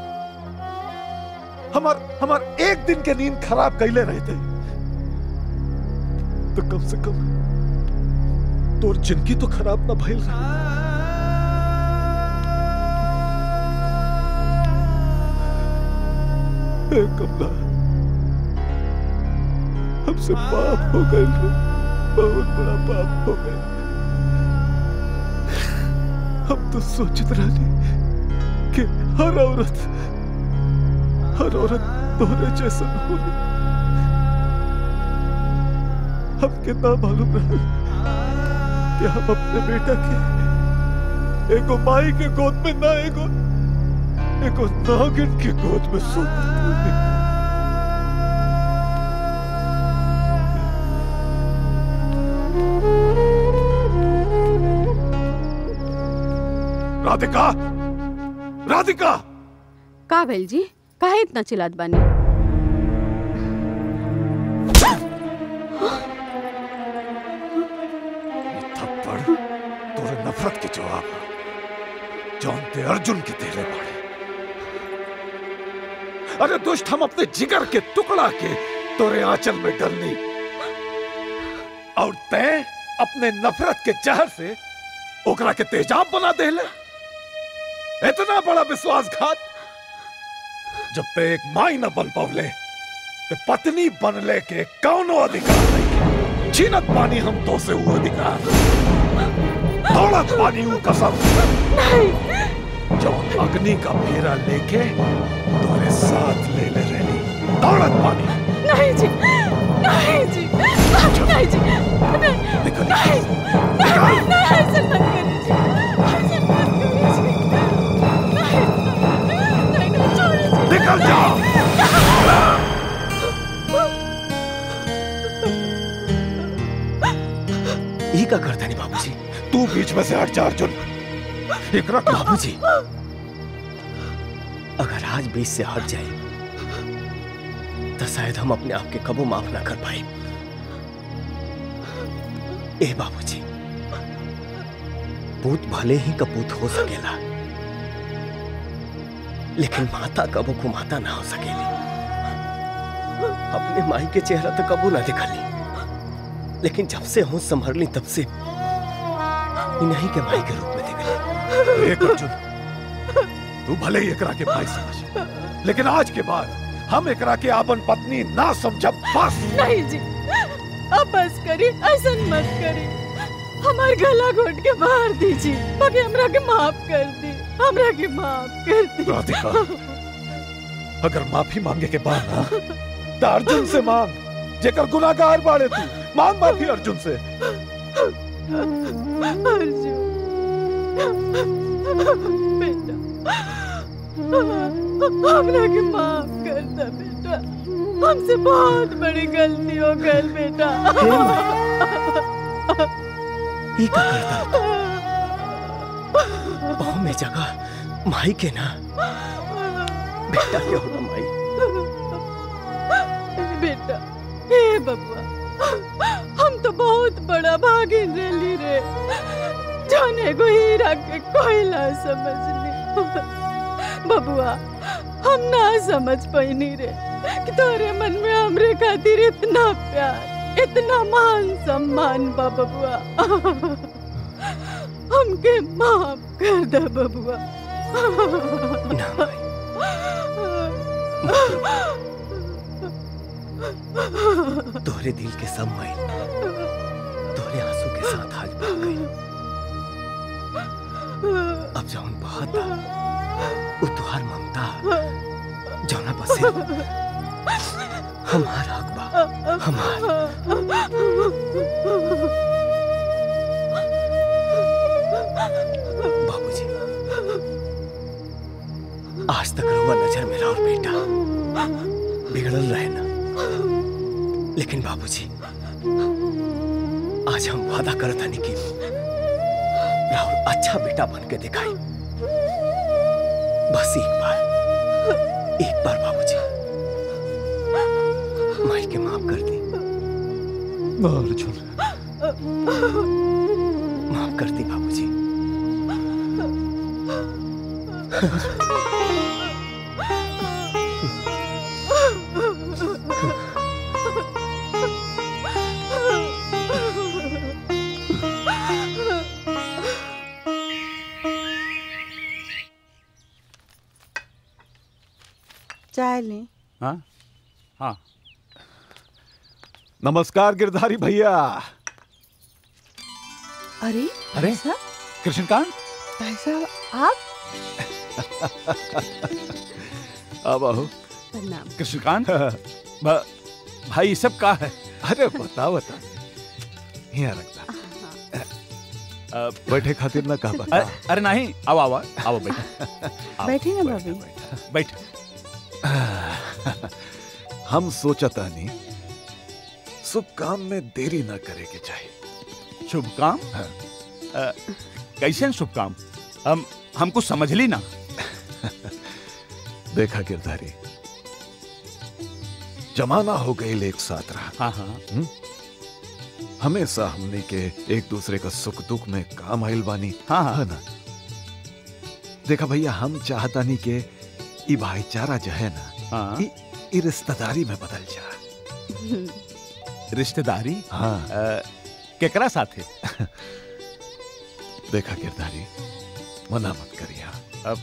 हमार हमार एक दिन के नींद खराब कैले रहते तो कम से कम तोर जिंदगी तो खराब ना भइल रही ए कमला हमसे पाप हो गए बहुत बड़ा पाप हो गए हम तो सोचत रहनी कि हर औरत हर औरत तोहरे जैसन हो हम कितना मालूम रहा कि हम अपने बेटा के एगो माई के गोद में ना एगो एगो नागिन के गोद में सोते राधिका राधिका का भेल जी काहे इतना चिल्लात बानी थप्पड़ तोरे नफरत के जवाब जौन ते अर्जुन के तेरे बाड़े अरे दुष्ट हम अपने जिगर के टुकड़ा के तोरे आंचल में डलनी और तय अपने नफरत के जहर से ओकरा के तेजाब बना देले इतना बड़ा विश्वासघात जब पे एक माई न बन पवले ते पत्नी बनले के कौनो अधिकार नहीं छीनत पानी हम तो से वो अधिकार दौड़त पानी वो कसम जो अग्नि का फेरा लेके तुम्हारे साथ ले ले रही दौड़त पानी नहीं जी नहीं जी नहीं जी नहीं निकल नहीं नहीं नहीं ऐसे मत करिए जी ऐसे मत करिए जी नहीं नहीं नहीं छोड़िए जी निकल जाओ ये का करता नहीं बाबूजी तू बीच में से हट जा अर्जुन एकरा बाबूजी अगर आज बीच से हट जाए तो शायद हम अपने आप के कबो माफ ना कर पाए ए बाबूजी पूत भले ही कपूत हो सकेला लेकिन माता कबो को माता ना हो सकेली अपने माई के चेहरा तो कबो ना दिखली लेकिन जब से होश संभर ली तब से इन्हीं के माई के रूप में दिखली एक अर्जुन तू भले ही एकरा के भाई समझ लेकिन आज के बाद हम एकरा के आपन पत्नी ना समझब बस नहीं जी अब बस करी ऐसा मत करी हमार गला घोट के मार दीजिए बाकी हमरा के माफ कर दी हमरा के माफ कर दी राधिका अगर माफी मांगे के बाद ना तो अर्जुन से मांग जेकर गुनाहगार बाड़े तू मांग माफी अर्जुन से अर्जुन बेटा हमरा के माफ कर दे बेटा हमसे बहुत बड़ी गलती हो गई बेटा ये का करता बहु में जगह माई के ना बेटा के होगा माई बेटा हे बबुआ हम तो बहुत बड़ा भागिन रही रे जाने को हीरा के कोयला समझनी बबुआ हम ना समझ पैनी रे कि तोरे मन में हमरे खातिर इतना प्यार इतना मान सम्मान बा बबुआ हमके माफ कर दे बबुआ तोहरे दिल के सब माई तोहरे आंसू के साथ आज बह गई अब जौन बहुत वो तुहार ममता जौना बसे हमार हक बा हमार बाबूजी आज तक रुआ नजर में और बेटा बिगड़ल रहे ना लेकिन बाबूजी आज हम वादा करत हनी कि राहुल अच्छा बेटा बन के दिखाई बस एक बार एक बार बाबूजी माई के माफ कर दी अर्जुन माफ कर दी बाबूजी चाय लें हाँ हाँ नमस्कार गिरधारी भैया अरे अरे कृष्णकांत भाई साहब आप अब आओ प्रणाम कृष्णकांत भ- भाई ये सब का है अरे बता बता यहाँ रखता बैठे खातिर ना कहा बता अरे, अरे नहीं आओ आओ आओ बैठो आओ, बैठी ना भाभी बैठ हम सोचता नहीं शुभ काम में देरी ना करे के चाहिए शुभ काम अ, कैसे शुभ काम हम हमको समझ ली ना देखा गिरधारी जमाना हो गई एक साथ रहा हाँ हाँ हम्म? हमेशा हमने के एक दूसरे का सुख दुख में काम आइल बानी हाँ हाँ है ना देखा भैया हम चाहता नहीं के ई भाईचारा जो है ना हाँ ई, ई रिश्तेदारी में बदल जा रिश्तेदारी हाँ अ, केकरा साथे देखा गिरधारी मना मत करिया अब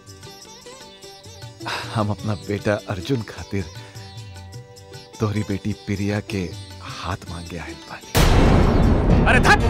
हम अपना बेटा अर्जुन खातिर तोहरी बेटी प्रिया के हाथ मांगे आयल बानी अरे धत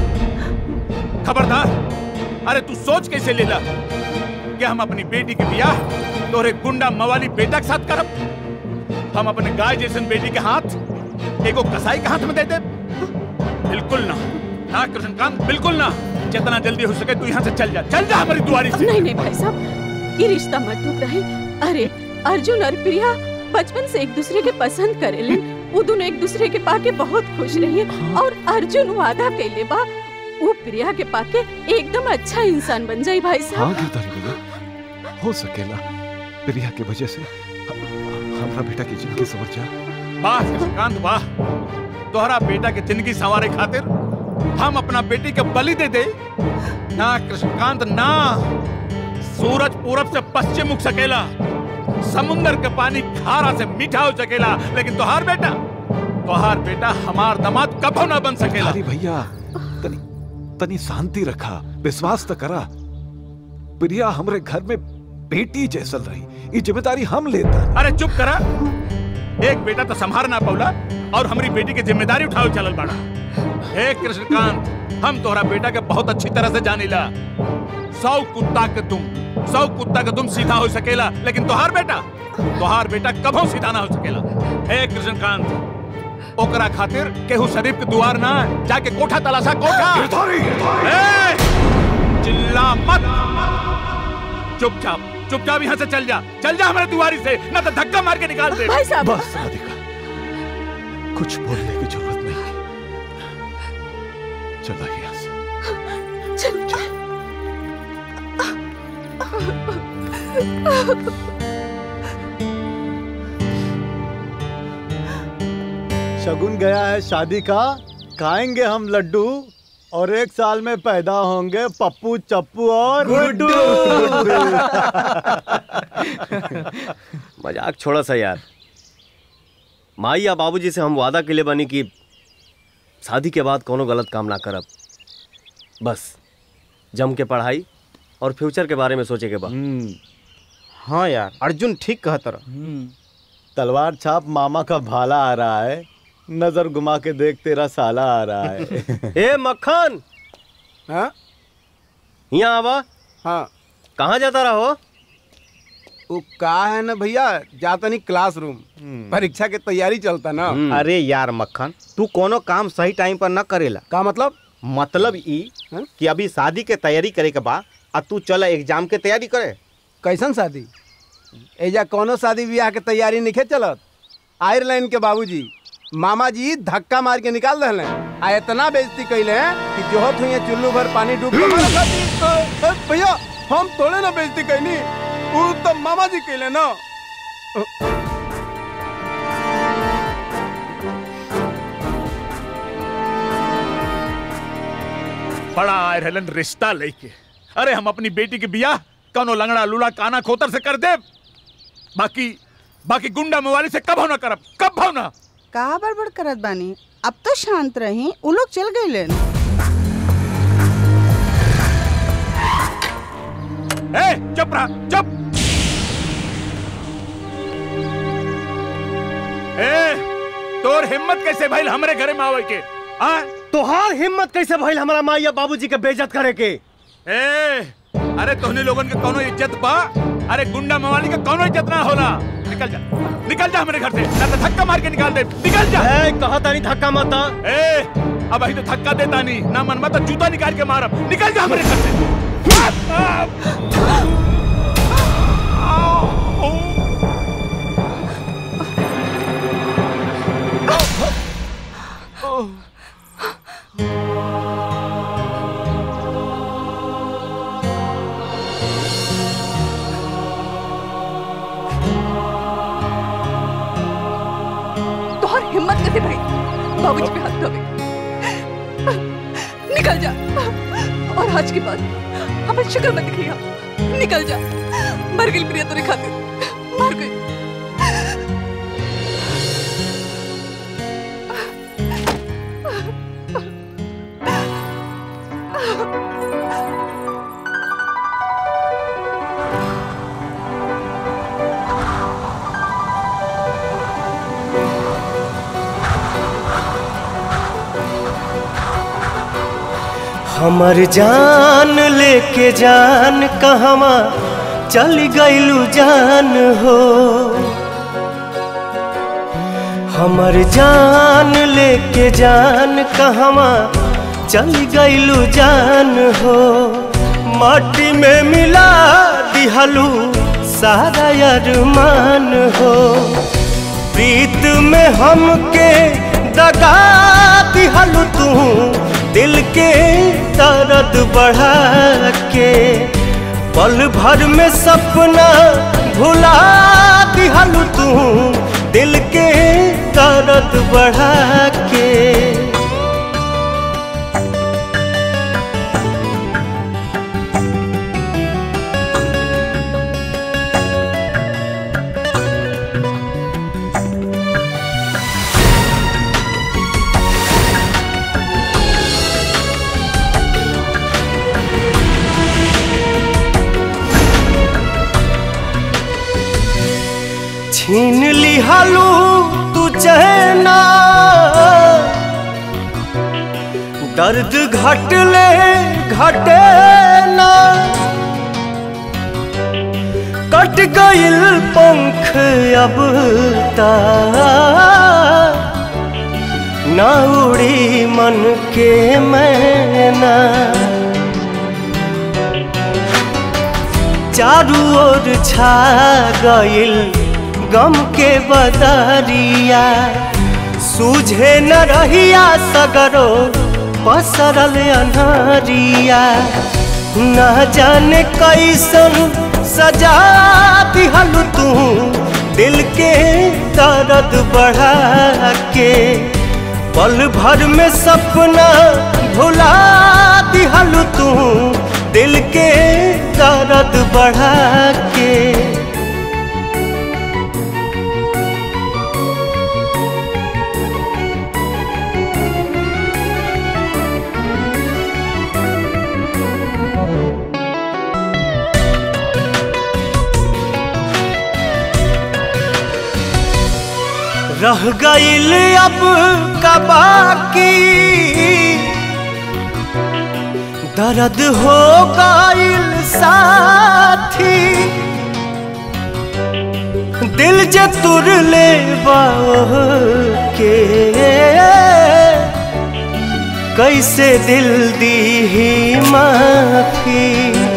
खबरदार अरे तू सोच कैसे लेला कि हम अपनी बेटी के ब्याह तोरे गुंडा मवाली बेटा के साथ करब हम अपने गाय जैसन बेटी के हाथ एगो कसाई के हाथ में दे दे बिल्कुल ना ना कृष्णकांत बिल्कुल ना जितना जल्दी हो सके तू यहाँ से चल जा चल जा हमारी दुआरी से नहीं नहीं भाई साहब ये रिश्ता मत टूट रहे अरे अर्जुन और प्रिया बचपन से एक दूसरे के पसंद करेले वो दोनों एक दूसरे के पाके बहुत खुश रही और अर्जुन वादा कैले बा वो प्रिया के पाके एकदम अच्छा इंसान बन जाई भाई हाँ साहब गिरधारी भैया हो सकेला प्रिया की वजह से ह- हमरा बेटा की जिंदगी सवर जा वाह कृष्णकांत वाह तोहरा बेटा के जिंदगी संवारे खातिर हम अपना बेटी के बलि दे दे ना कृष्णकांत ना सूरज पूरब से पश्चिम उग सकेला समुंदर के पानी खारा से मीठा हो सकेला लेकिन तोहार बेटा तोहार बेटा हमार दामाद कभो ना बन सकेला अरे भैया तनी तनी शांति रखा विश्वास तो करा प्रिया हमरे घर में बेटी जैसल रही ये जिम्मेदारी हम लेता अरे चुप करा एक बेटा तो संभार ना पौला और हमारी बेटी की जिम्मेदारी उठाओ चलल बाड़ा हे कृष्णकांत हम तोहरा बेटा के बहुत अच्छी तरह से जानीला सौ कुत्ता के तुम सौ कुत्ता के तुम सीधा हो सकेला लेकिन तोहार बेटा तोहार बेटा कभो सीधा ना हो सकेला हे कृष्णकांत ओकरा खातिर केहू शरीफ के दुआर ना जाके कोठा तलाशा कोठा ए, चिल्ला मत चुपचाप चुपचाप यहाँ से चल जा चल जा हमारे दुआरी से ना तो धक्का मार के निकाल दे भाई साहब। बस राधिका कुछ बोलने की जरूरत नहीं चला यहाँ से शगुन गया है शादी का खाएंगे हम लड्डू और एक साल में पैदा होंगे पप्पू चप्पू और गुड्डू। मजाक छोड़ा सा यार माई या बाबूजी से हम वादा के लिए बनी कि शादी के बाद कोनो गलत काम ना करब बस जम के पढ़ाई और फ्यूचर के बारे में सोचे के बाद हाँ यार अर्जुन ठीक कहत रहा तलवार छाप मामा का भाला आ रहा है नजर घुमा के देख तेरा साला आ रहा है ए मक्खन हाँ यहाँ आवा हाँ कहाँ जाता रहो वो का है ना भैया जाता नहीं क्लासरूम परीक्षा के तैयारी चलता ना अरे यार मक्खन तू कोनो काम सही टाइम पर न करेला का मतलब मतलब ई कि अभी शादी के तैयारी करे के बा आ तू चल एग्जाम के तैयारी करे कैसन शादी एजा कोनो शादी ब्याह के तैयारी नहीं चलत आयरलैंड के बाबूजी मामा जी धक्का मार के निकाल रहे हैं आ इतना बेइज्जती कैले हैं कि जोहत हुई चुल्लू भर पानी डूब के मरत हती। अ, अ, भैया हम थोड़े ना बेइज्जती कैनी वो तो मामा जी कैले ना बड़ा आए रहलन रिश्ता लेके अरे हम अपनी बेटी के बियाह कौनो लंगड़ा लूला काना खोतर से कर दे बाकी बाकी गुंडा मवाली से कब हो ना करब कब हो ना का बड़बड़ करत बानी अब तो शांत रही उ लोग चल गए लेन ए चुप रहा चुप ए तोर हिम्मत कैसे भइल हमरे घरे में आवे के आ तोहार हिम्मत कैसे भइल हमारा माँ या बाबूजी के बेइज्जत करे के ए अरे तोहने लोगन के कोनो इज्जत बा अरे गुंडा मवाली का कोनो इज्जत ना होला निकल जा निकल जा हमारे घर से ना तो धक्का मार के निकाल दे निकल जा ए कहा तानी धक्का मत ए अब अभी तो धक्का देता नहीं ना मन मत जूता निकाल के मारब निकल जा हमारे घर से तोहर हिम्मत कैसे भाई बाबूजी पे हाथ धोवे निकल जा और आज के बाद हमें शक्ल मत दिखिएगा निकल जा मर गई प्रिया तेरे खातिर मर गई हमर जान लेके जान कहवा चल गईलू जान हो हमर जान लेके जान कहवा चल गईलू जान हो माटी में मिला दिहलू सारा अरमान हो प्रीत में हमके दगा दिहलू तू दिल के दर्द बढ़ा के पल भर में सपना भुला दिहलू तू दिल के दर्द बढ़ा के छीन लिहालू तू चहना दर्द घटले घटे ना कट गइल पंख अब ता ना उड़ी मन के मैना चारू ओर छा गइल गम के बदरिया सूझे न रहिया सगरो पसरल अनहरिया न जाने कैसन सजा दिहल तू दिल के दर्द बढ़ा के पल भर में सपना भुला दिहल तू दिल के दर्द बढ़ा के रह गइल अब का बाकी दर्द हो गइल साथी दिल जे तुर ले के कैसे दिल दी ही माफी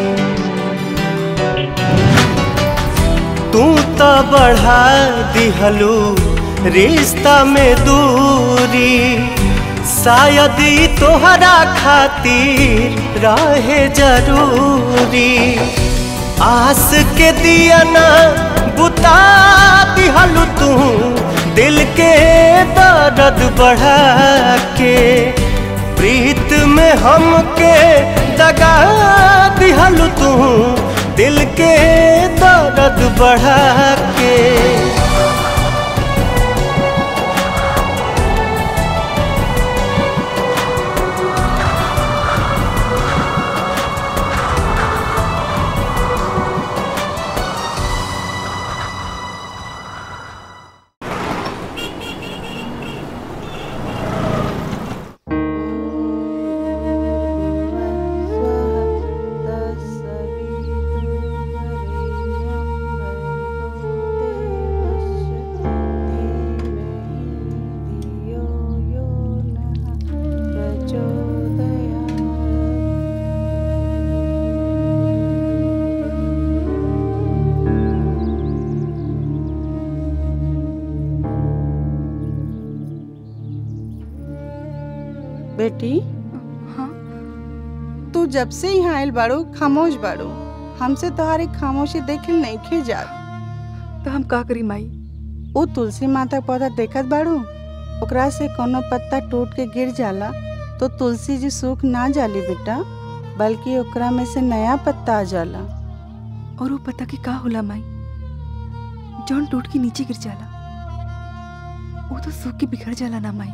तू तो बढ़ा दिहलू रिश्ता में दूरी शायद ई तोहरा खातिर रहे जरूरी आस के दिया ना बुता दिहलू तू दिल के दर्द बढ़ा के प्रीत में हमके दगा दिहलू तू दिल के दर्द बढ़ा के बेटी तू जब से यहाँ आयल बाड़ू खामोश बाड़ू हमसे तुम्हारी खामोशी देखल नहीं खे जा तो हम का करी माई वो तुलसी माता के पौधा देखत बाड़ू ओकरा से कोनो पत्ता टूट के गिर जाला तो तुलसी जी सूख ना जाली बेटा बल्कि ओकरा में से नया पत्ता आ जाला और वो पता के का होला माई जौन टूट के नीचे गिर जाला वो तो सूख के बिखर जाला ना माई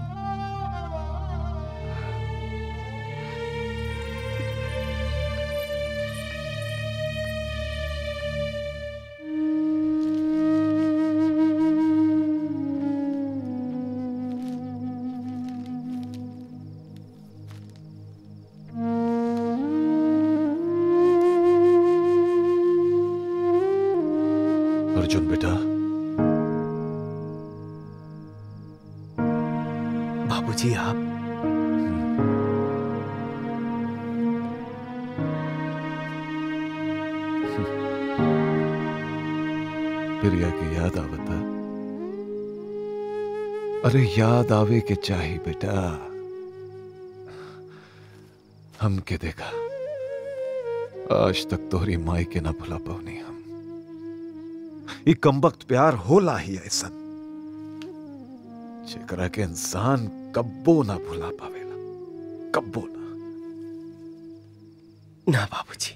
अर्जुन बेटा बाबूजी आप प्रिया की याद आवता अरे याद आवे के चाही बेटा हम के देखा आज तक तोहरी माई के ना भुला पवनी हम ई कमबख्त प्यार होला ही ऐसा जेकरा के इंसान कब्बो ना भुला पावेला कब्बो ना ना बाबूजी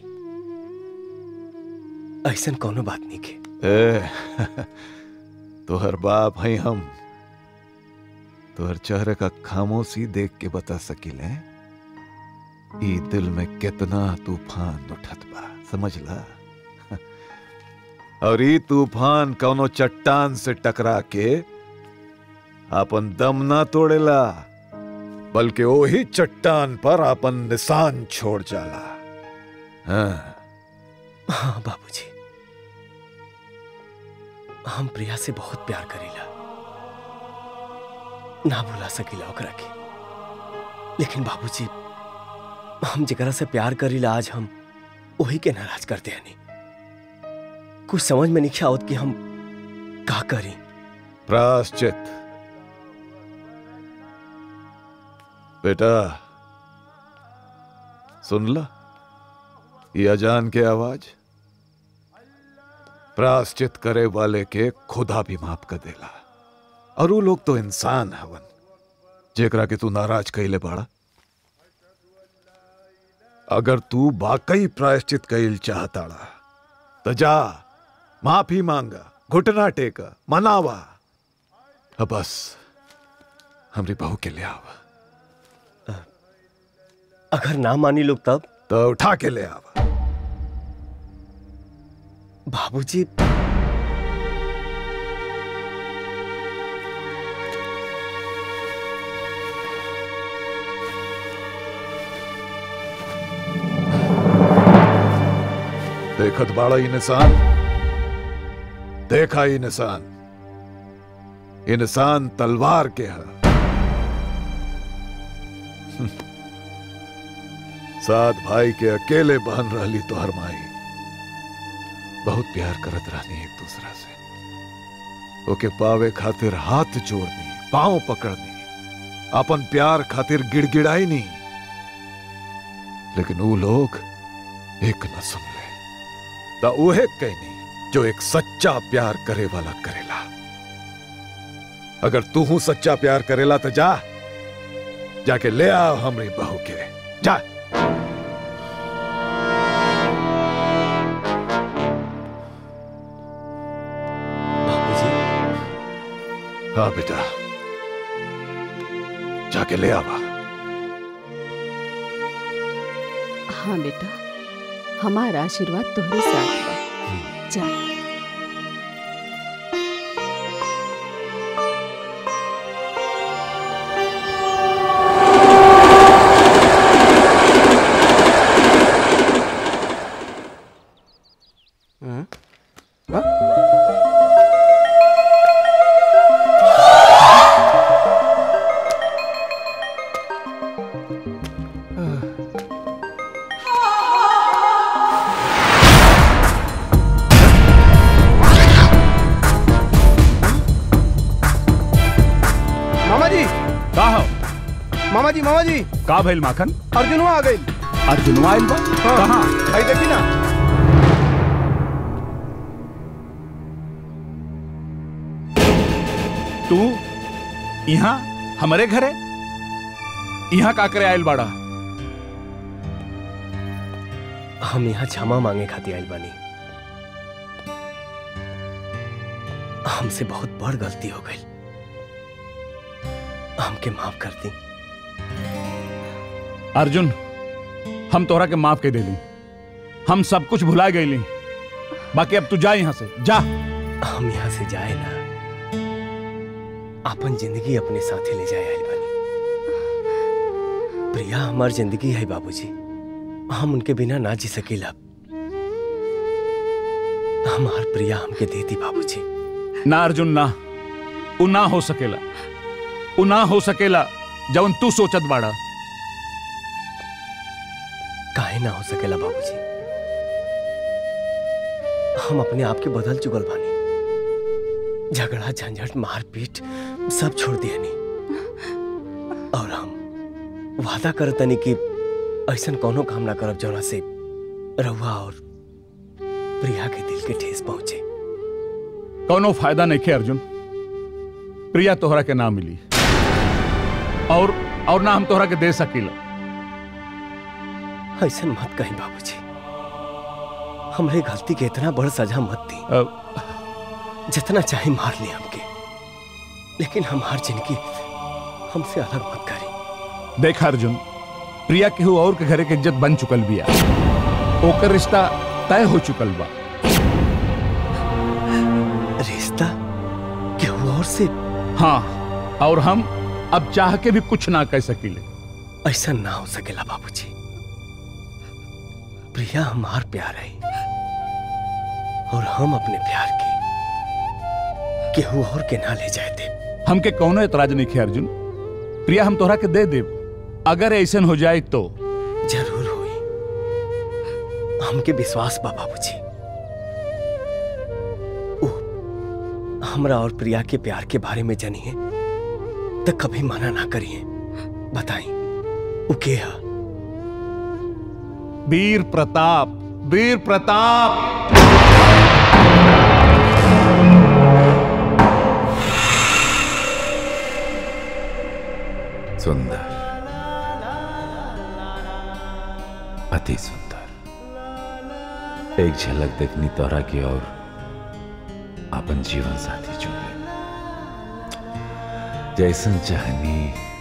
ऐसन कोनो बात नहीं के ए, तोहर बाप है हम तोहर चेहरे का खामोशी देख के बता सकिले ई दिल में कितना तूफान उठत बा समझला और ई तूफान कौनो चट्टान से टकरा के अपन दम ना तोड़ेला बल्कि वही चट्टान पर अपन निशान छोड़ जाला हाँ हाँ बाबूजी हम प्रिया से बहुत प्यार करीला ना भुला सकीला ओकरा के लेकिन बाबूजी हम जेकरा से प्यार करीला आज हम वही के नाराज करते हैं नहीं कुछ समझ में नहीं आवत कि हम का करी प्राश्चित बेटा सुन ला ये अजान के आवाज प्राश्चित करे वाले के खुदा भी माफ कर देला और वो लोग तो इंसान हवन जेकरा के तू नाराज कइले बाड़ा अगर तू वाकई प्रायश्चित कइल चाहताड़ा तो जा माफी मांगा घुटना टेका मनावा अब बस हमरी बहू के ले आवा अगर ना मानी लोग तब तो उठा के ले आवा बाबूजी देखत बाड़ा ई निशान देखा ई निशान ई निशान तलवार के है सात भाई के अकेले बहन रहली तो हर माई बहुत प्यार करत रहनी एक दूसरा से ओके पावे खातिर हाथ जोड़नी पांव पकड़नी अपन प्यार खातिर गिड़गिड़ाई नहीं लेकिन वो लोग एक न सुन ले ता उहे कहनी जो एक सच्चा प्यार करे वाला करेला अगर तू हूं सच्चा प्यार करेला तो जा जाके ले आओ हमरी बहू के जा हाँ बेटा जाके ले आवा हाँ बेटा हमारा आशीर्वाद तोहरे साथ बा जा मामा जी का हो मामा जी मामा जी का भइल माखन अर्जुनवा आ गई अर्जुनवा आइल बा कहाँ आई देखी ना तू यहाँ हमारे घरे यहाँ का करे आइल बाड़ा हम यहाँ क्षमा मांगे खातिर आइल बानी हमसे बहुत बड़ गलती हो गई हमके माफ कर दी अर्जुन हम तोहरा के माफ के देली हम सब कुछ भुला गईली बाकी अब तू जा यहाँ से जा हम यहाँ से जाए ना अपन जिंदगी अपने साथे ले जाए आइल बानी प्रिया हमार जिंदगी है बाबूजी हम उनके बिना ना जी सकीला हमार प्रिया हमके देती बाबूजी ना अर्जुन ना उ ना हो सकेला उ ना हो सकेला जवन तू सोचत बाड़ा काहे ना हो सकेला बाबूजी हम अपने आप के बदल चुकल बानी झगड़ा झंझट मारपीट सब छोड़ दिया नहीं और हम वादा करतनी कि ऐसा कोनो काम ना करब जौना से रहुआ और प्रिया के दिल के ठेस पहुंचे कोनो फायदा नहीं खे अर्जुन प्रिया तोहरा के ना मिली और और ना हम तोहरा के दे सकीला ऐसा मत कहीं बाबूजी हमरे गलती के इतना बड़ सजा मत दी जितना चाहे मार ले हमके लेकिन हमार जिंदगी हमसे अलग मत करी देख अर्जुन प्रिया केहू और के घरे के इज्जत बन चुकल बिया ओकर रिश्ता तय हो चुकल बा रिश्ता केहू और से हाँ और हम अब चाह के भी कुछ ना कह सकीले ऐसा ना हो सकेला बाबूजी प्रिया हमार प्यार है और हम अपने प्यार के केहू और के ना ले जाए दे हमके कौनो एतराज नहीं है अर्जुन प्रिया हम तोहरा के दे देब अगर ऐसन हो जाए तो जरूर हुई हमके विश्वास बा बाबूजी उ, हमरा और प्रिया के प्यार के बारे में जानिए तो कभी मना ना करिए बताई उ के हा वीर प्रताप वीर प्रताप सुंदर अति सुंदर एक झलक देखनी तोरा की और अपन जीवन साथी चुने जैसन चाहनी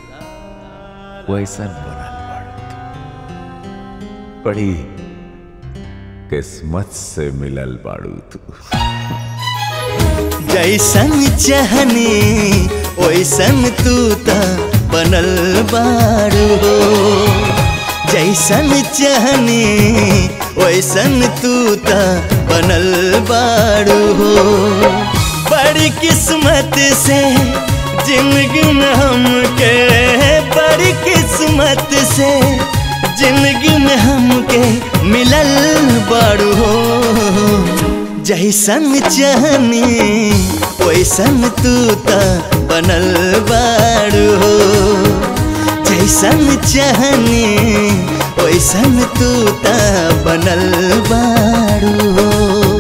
वैसन बनल बाड़ू तू। बड़ी किस्मत से मिलल बाड़ू तू जैसन चाहनी ओइसन तू त बनल बारू हो जैसन चाहनी ओइसन तू त बनल बारू हो बड़ी किस्मत से जिंदगी में हमके बड़ी किस्मत से जिंदगी में हमके मिलल बारू हो जैसन चाहनी वैसन तू त बनल बारू हो जैसन चाहनी वैसन तू त बनल बारू हो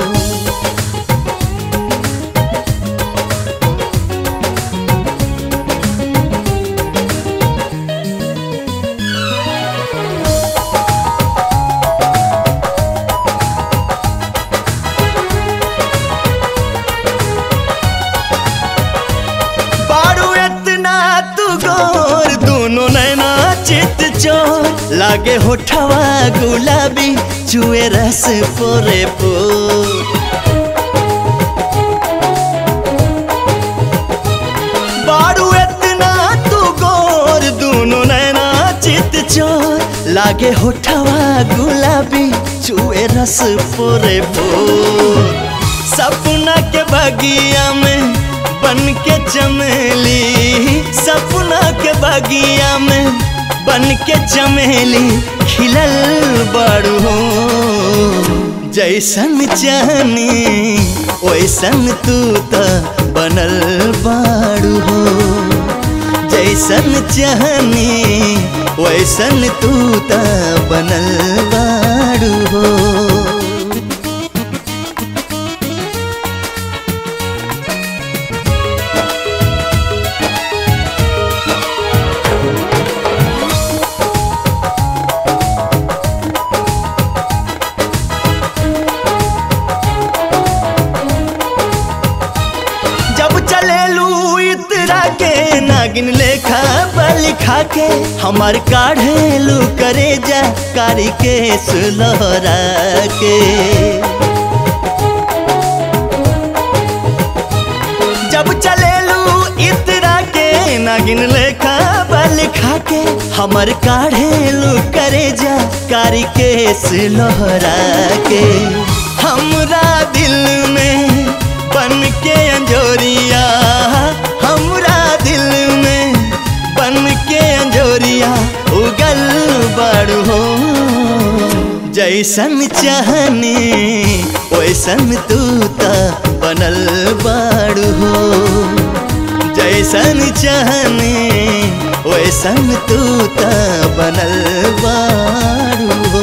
बारू इतना तू गोर दोनों नैना चित चोर लागे होठवा गुलाबी चुए रस पोरे पोर बारू इतना तू गोर दोनों नैना चित चोर लागे होठवा गुलाबी चुए रस पोरे पोर सपना के बगिया में बन के चमेली सपना के बगिया में बन के चमेली खिलल बारू हो जैसन चाहनी वैसन तू त बनल बारू हो जैसन चाहनी वैसन तू त बनल बारू हो जब चले लू इतरा के नागिन लेखा बल खा के हमार काढ़े लू करे जा कारी के सुलहरा के जब चले लू इतरा के नागिन लेखा बल खा के हमार काढ़े लू करे जा कारी के सुलहरा के हमरा दिल में बन के अंजोरिया हमरा दिल में बन के अंजोरिया उगल बारू हो जैसन चाहनी वैसन तू त बनल बारू हो जैसन चाहनी वैसन तू त बनल बारू हो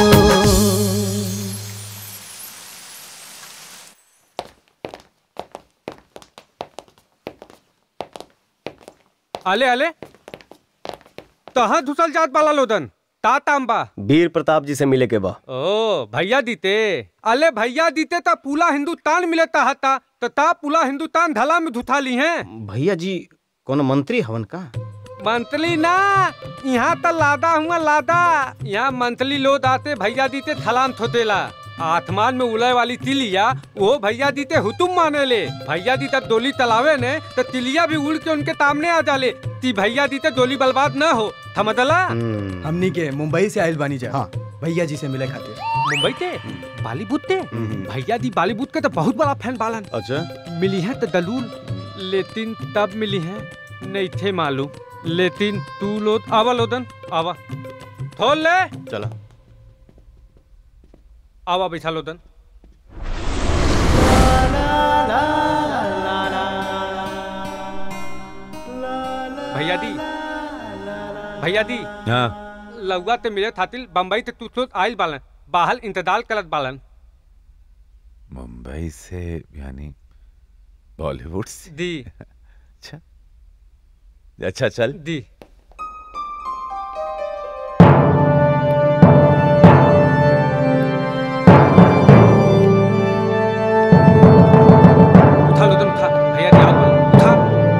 आले आले कहाँ धुसल जात बाला लोदन ता तांबा वीर प्रताप जी से मिले के बा ओ भैया दीते अले भैया दीते ता पूला हिंदुस्तान मिले ता हता तो ता पूला हिंदुस्तान धला में धुथा ली हैं भैया जी कौन मंत्री हवन का मंथली ना यहाँ त लादा हुआ लादा यहाँ मंथली लोद आते भैया दीते थलान थोतेला आसमान में उलय वाली तिलिया वो भैया दीते हुतुम माने ले भैया दी तब डोली तलावे ने तो तिलिया भी उड़ के उनके सामने आ जाले ती भैया दी तो डोली बर्बाद ना हो थमदला हमनी के मुंबई से आयल बानी जा हाँ। भैया जी से मिले खातिर मुंबई ते बॉलीवुड ते भैया दी बॉलीवुड के तो बहुत बड़ा फैन बालन अच्छा मिली है तो दलूल लेकिन तब मिली है नहीं थे मालूम लेकिन तू लो आवा लोदन आवा खोल ले चला आवा बैठा लोदन भैया दी भैया दी हाँ लौगा ते मिले थातिल बम्बई ते तू तो आइल बालन बाहर इंतजार करत बालन मुंबई से यानी बॉलीवुड से दी अच्छा अच्छा चल दी उठा लोदन उठा भैया दी आओ उठा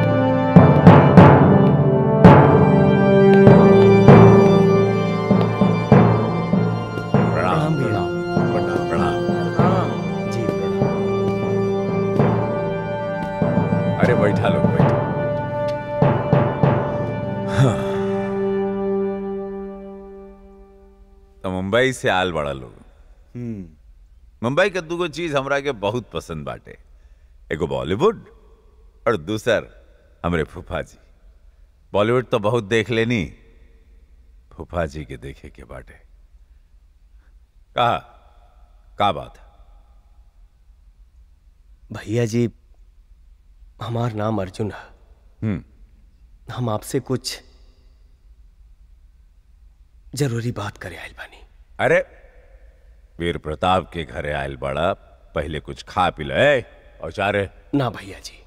प्रणाम प्रणाम प्रणाम प्रणाम जी अरे बैठा लो बैठो हाँ। तो मुंबई से आल बड़ा लोग मुंबई के दूगो चीज हमरा के बहुत पसंद बाटे एगो बॉलीवुड और दूसर हमरे फूफा जी बॉलीवुड तो बहुत देख लेनी फूफा जी के देखे के बाटे कहा का बात है भैया जी हमार नाम अर्जुन है हम्म हम आपसे कुछ जरूरी बात करे आयल बानी अरे वीर प्रताप के घरे आयल बड़ा पहले कुछ खा पी ले और चारे ना भैया जी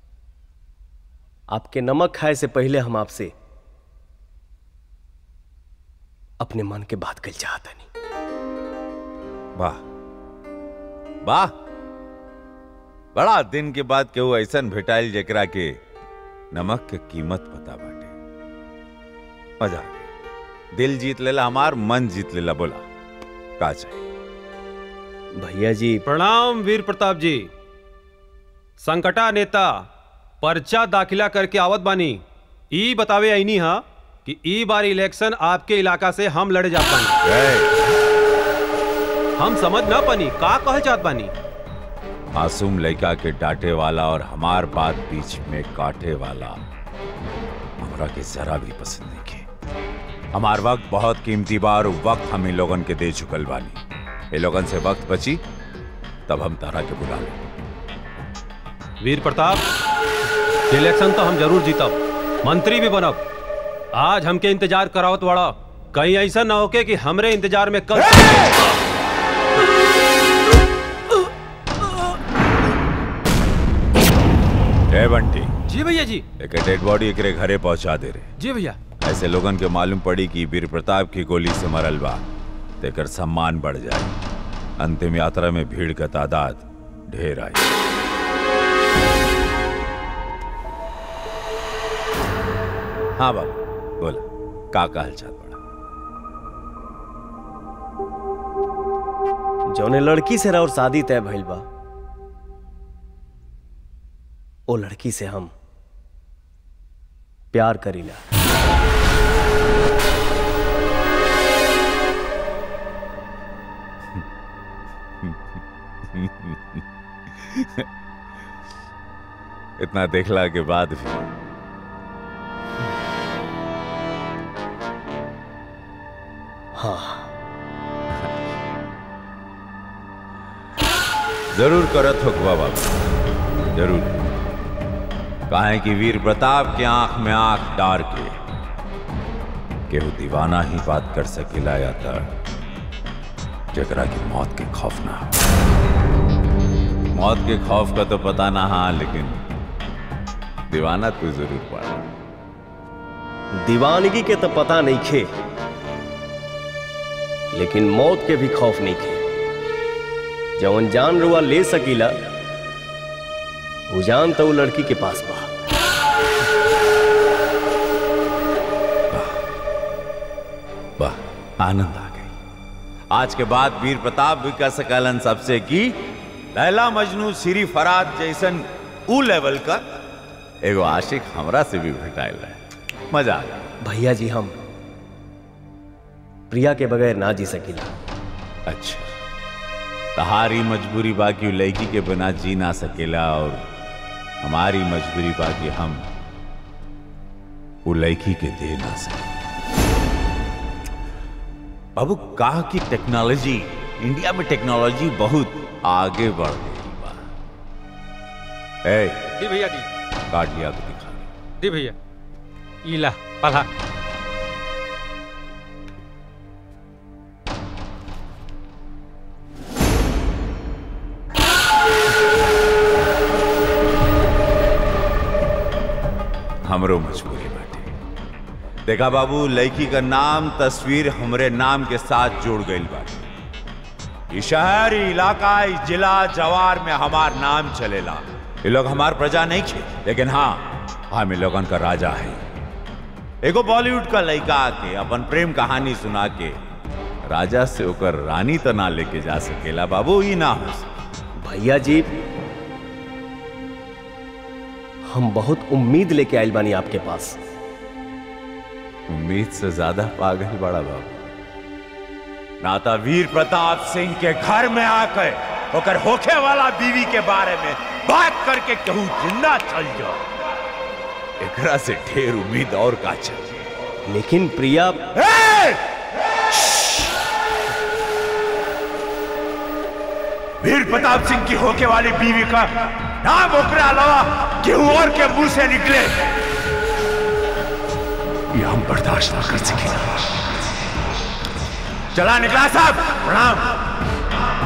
आपके नमक खाए से पहले हम आपसे अपने मन के बात कल चाहता नहीं वाह वाह बड़ा दिन के बाद केहू ऐसन भेटाइल जेकरा के नमक के कीमत पता बाटे मजा आ गया। दिल जीत लेला हमार मन जीत लेला बोला का चाहिए भैया जी प्रणाम वीर प्रताप जी संकटा नेता पर्चा दाखिला करके आवत बानी ई बतावे आईनी हा कि ई बार इलेक्शन आपके इलाका से हम लड़े जात बानी हम समझ ना पानी का कहल चाहत बानी मासूम लड़का के डांटे वाला और हमार बात बीच में काटे वाला हमरा के जरा भी पसंद नहीं के हमार वक्त बहुत कीमती बा और वक्त हम इन लोगन के दे चुकल बानी ये लोगन से वक्त बची तब हम तारा के बुला ले वीर प्रताप इलेक्शन तो हम जरूर जीतब मंत्री भी बनब आज हमके इंतजार करावत बड़ा कहीं ऐसा ना होके कि हमरे इंतजार में कल ए बंटी जी भैया जी एक डेड बॉडी एकरे घरे पहुंचा दे रे जी भैया ऐसे लोगन के मालूम पड़ी कि वीर प्रताप की गोली से मरल बा तेकर सम्मान बढ़ जाए अंतिम यात्रा में भीड़ का तादाद ढेर आई हाँ बाबा बोला का कहल चाहत बड़ा जौने लड़की से और शादी तय भइल बा ओ लड़की से हम प्यार करीला इतना देखला के बाद भी हाँ जरूर करत हो बाबा जरूर काहे कि वीर प्रताप के आंख में आंख डार के केहू दीवाना ही बात कर सकेला या त जकरा की मौत के खौफ ना हो। मौत के खौफ का तो पता ना हाँ लेकिन दीवाना तो जरूर पड़ा दीवानगी के तो पता नहीं खे लेकिन मौत के भी खौफ नहीं खे जवन जान रुआ ले सकीला वो जान तो वो लड़की के पास बा वाह आनंद आ गई आज के बाद वीर प्रताप भी कह सकलन सबसे कि लैला मजनू श्री फराद जैसन ऊ लेवल का एगो आशिक हमरा से भी भेटाइल है मजा आ गया भैया जी हम प्रिया के बगैर ना जी सकीला अच्छा तहारी मजबूरी बाकी उ लड़की के बिना जी ना सकेला और हमारी मजबूरी बाकी हम वो लड़की के दे ना सके बाबू कहा कि टेक्नोलॉजी इंडिया में टेक्नोलॉजी बहुत आगे बढ़ गई बा ए दी भैया दी काट लिया तो दिखा दी भैया इला पढ़ा हमरो मजबूरी बाटे देखा बाबू लड़की का नाम तस्वीर हमरे नाम के साथ जुड़ गई बाटे ई शहर ई इलाका ई जिला जवार में हमार नाम चलेला ये लोग हमार प्रजा नहीं खे लेकिन हाँ हम इन लोगन का राजा है एगो बॉलीवुड का लड़का आके अपन प्रेम कहानी सुना के राजा से होकर रानी तो ना लेके जा सकेला बाबू ई ना हो सके भैया जी हम बहुत उम्मीद लेके आइल बानी आपके पास उम्मीद से ज्यादा पागल बड़ा बाबू नाता वीर प्रताप सिंह के घर में आकर होकर होखे वाला बीवी के बारे में बात करके कहूँ जिंदा चल जाओ एकरा से ढेर उम्मीद और का चाहिए लेकिन प्रिया वीर प्रताप सिंह की होके वाली बीवी का नाम ओकरा अलावा केहू और के मुंह से निकले ये हम बर्दाश्त ना कर सकेगा चला निकला साहब प्रणाम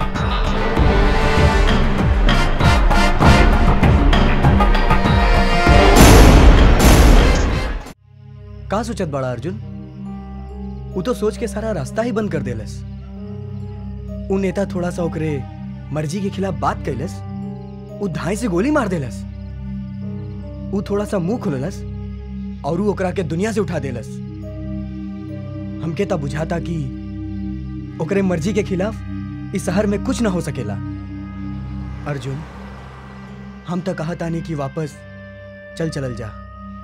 का सोचत बड़ा अर्जुन उ तो सोच के सारा रास्ता ही बंद कर देलस उ नेता थोड़ा सा ओकरे मर्जी के खिलाफ बात कैलस उ धाई से गोली मार देलस उ थोड़ा सा मुंह खुललस और उ ओकरा के दुनिया से उठा देलस हमके तब बुझाता कि ओकरे मर्जी के खिलाफ इस शहर में कुछ ना हो सकेला अर्जुन हम तो कहा तानी कि वापस चल चलल जा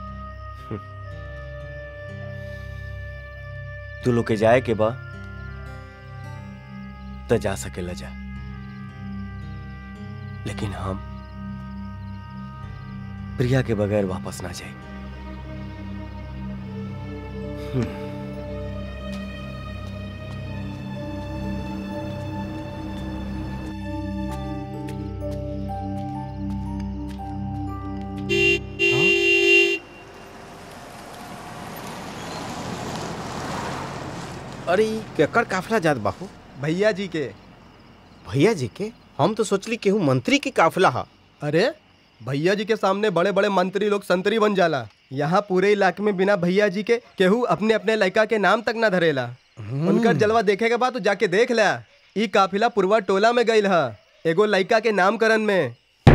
तू लोग के जाए के बा तो जा सकेला जा लेकिन हम प्रिया के बगैर वापस ना जाए अरे ई केकर काफिला जात बाहू भैया जी के भैया जी के हम तो सोचली केहू मंत्री की काफिला हा अरे भैया जी के सामने बड़े बड़े मंत्री लोग संतरी बन जाला यहाँ पूरे इलाके में बिना भैया जी के केहू अपने अपने लड़का के नाम तक ना धरेला उनकर जलवा देखे के बाद तो जाके देख ला ई काफिला पूर्वा टोला में गईल ह एगो लड़का के नामकरण में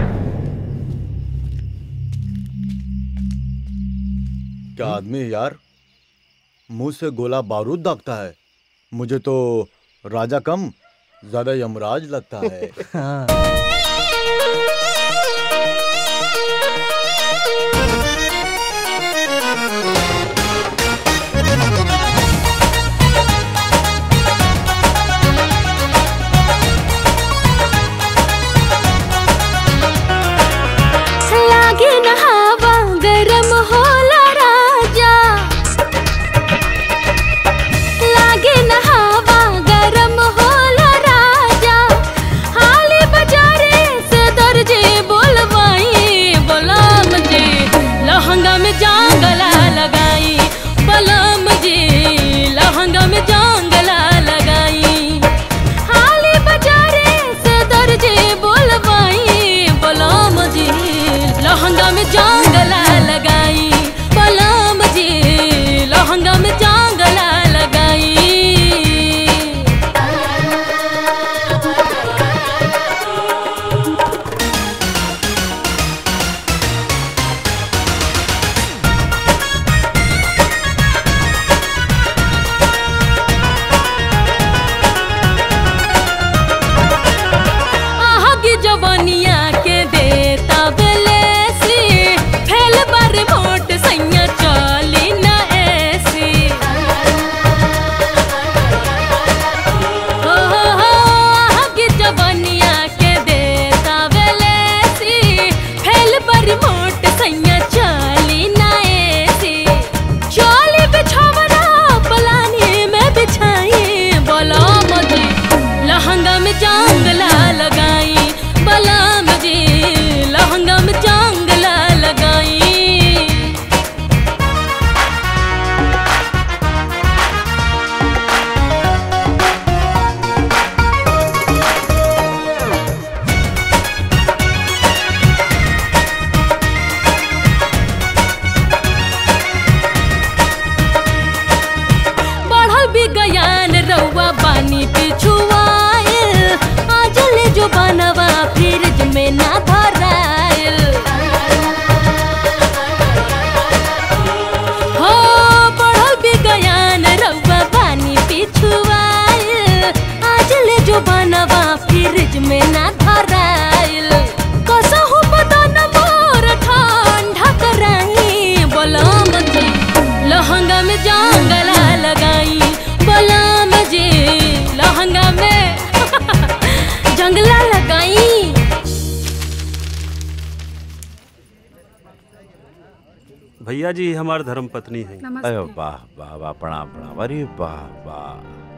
क्या आदमी है यार मुंह से गोला बारूद दागता है मुझे तो राजा कम ज्यादा यमराज लगता है लागे न हवा गरम होला राजा लागे न हवा गरम होला राजा हाली बाजार में जांगला लगाई बलम जी लहंगा में जांगला लगाई बढ़ल भी गयान रउआ बानी पिछुआइल आज ले जो बनवा फ्रिज में ना धराइल हो बढ़ल भी गयान रउआ बानी पिछुआइल आज ले जो बनवा फ्रिज में ना धराइल कसहु बदन मोर ठंडा कराई बोलम जी लहंगा में जांगला लगाई बलम जी लहंगा में जंगला लगाई भैया जी हमार धर्म पत्नी है अरे वाह वाह वाह प्रणाम प्रणाम अरे वाह वाह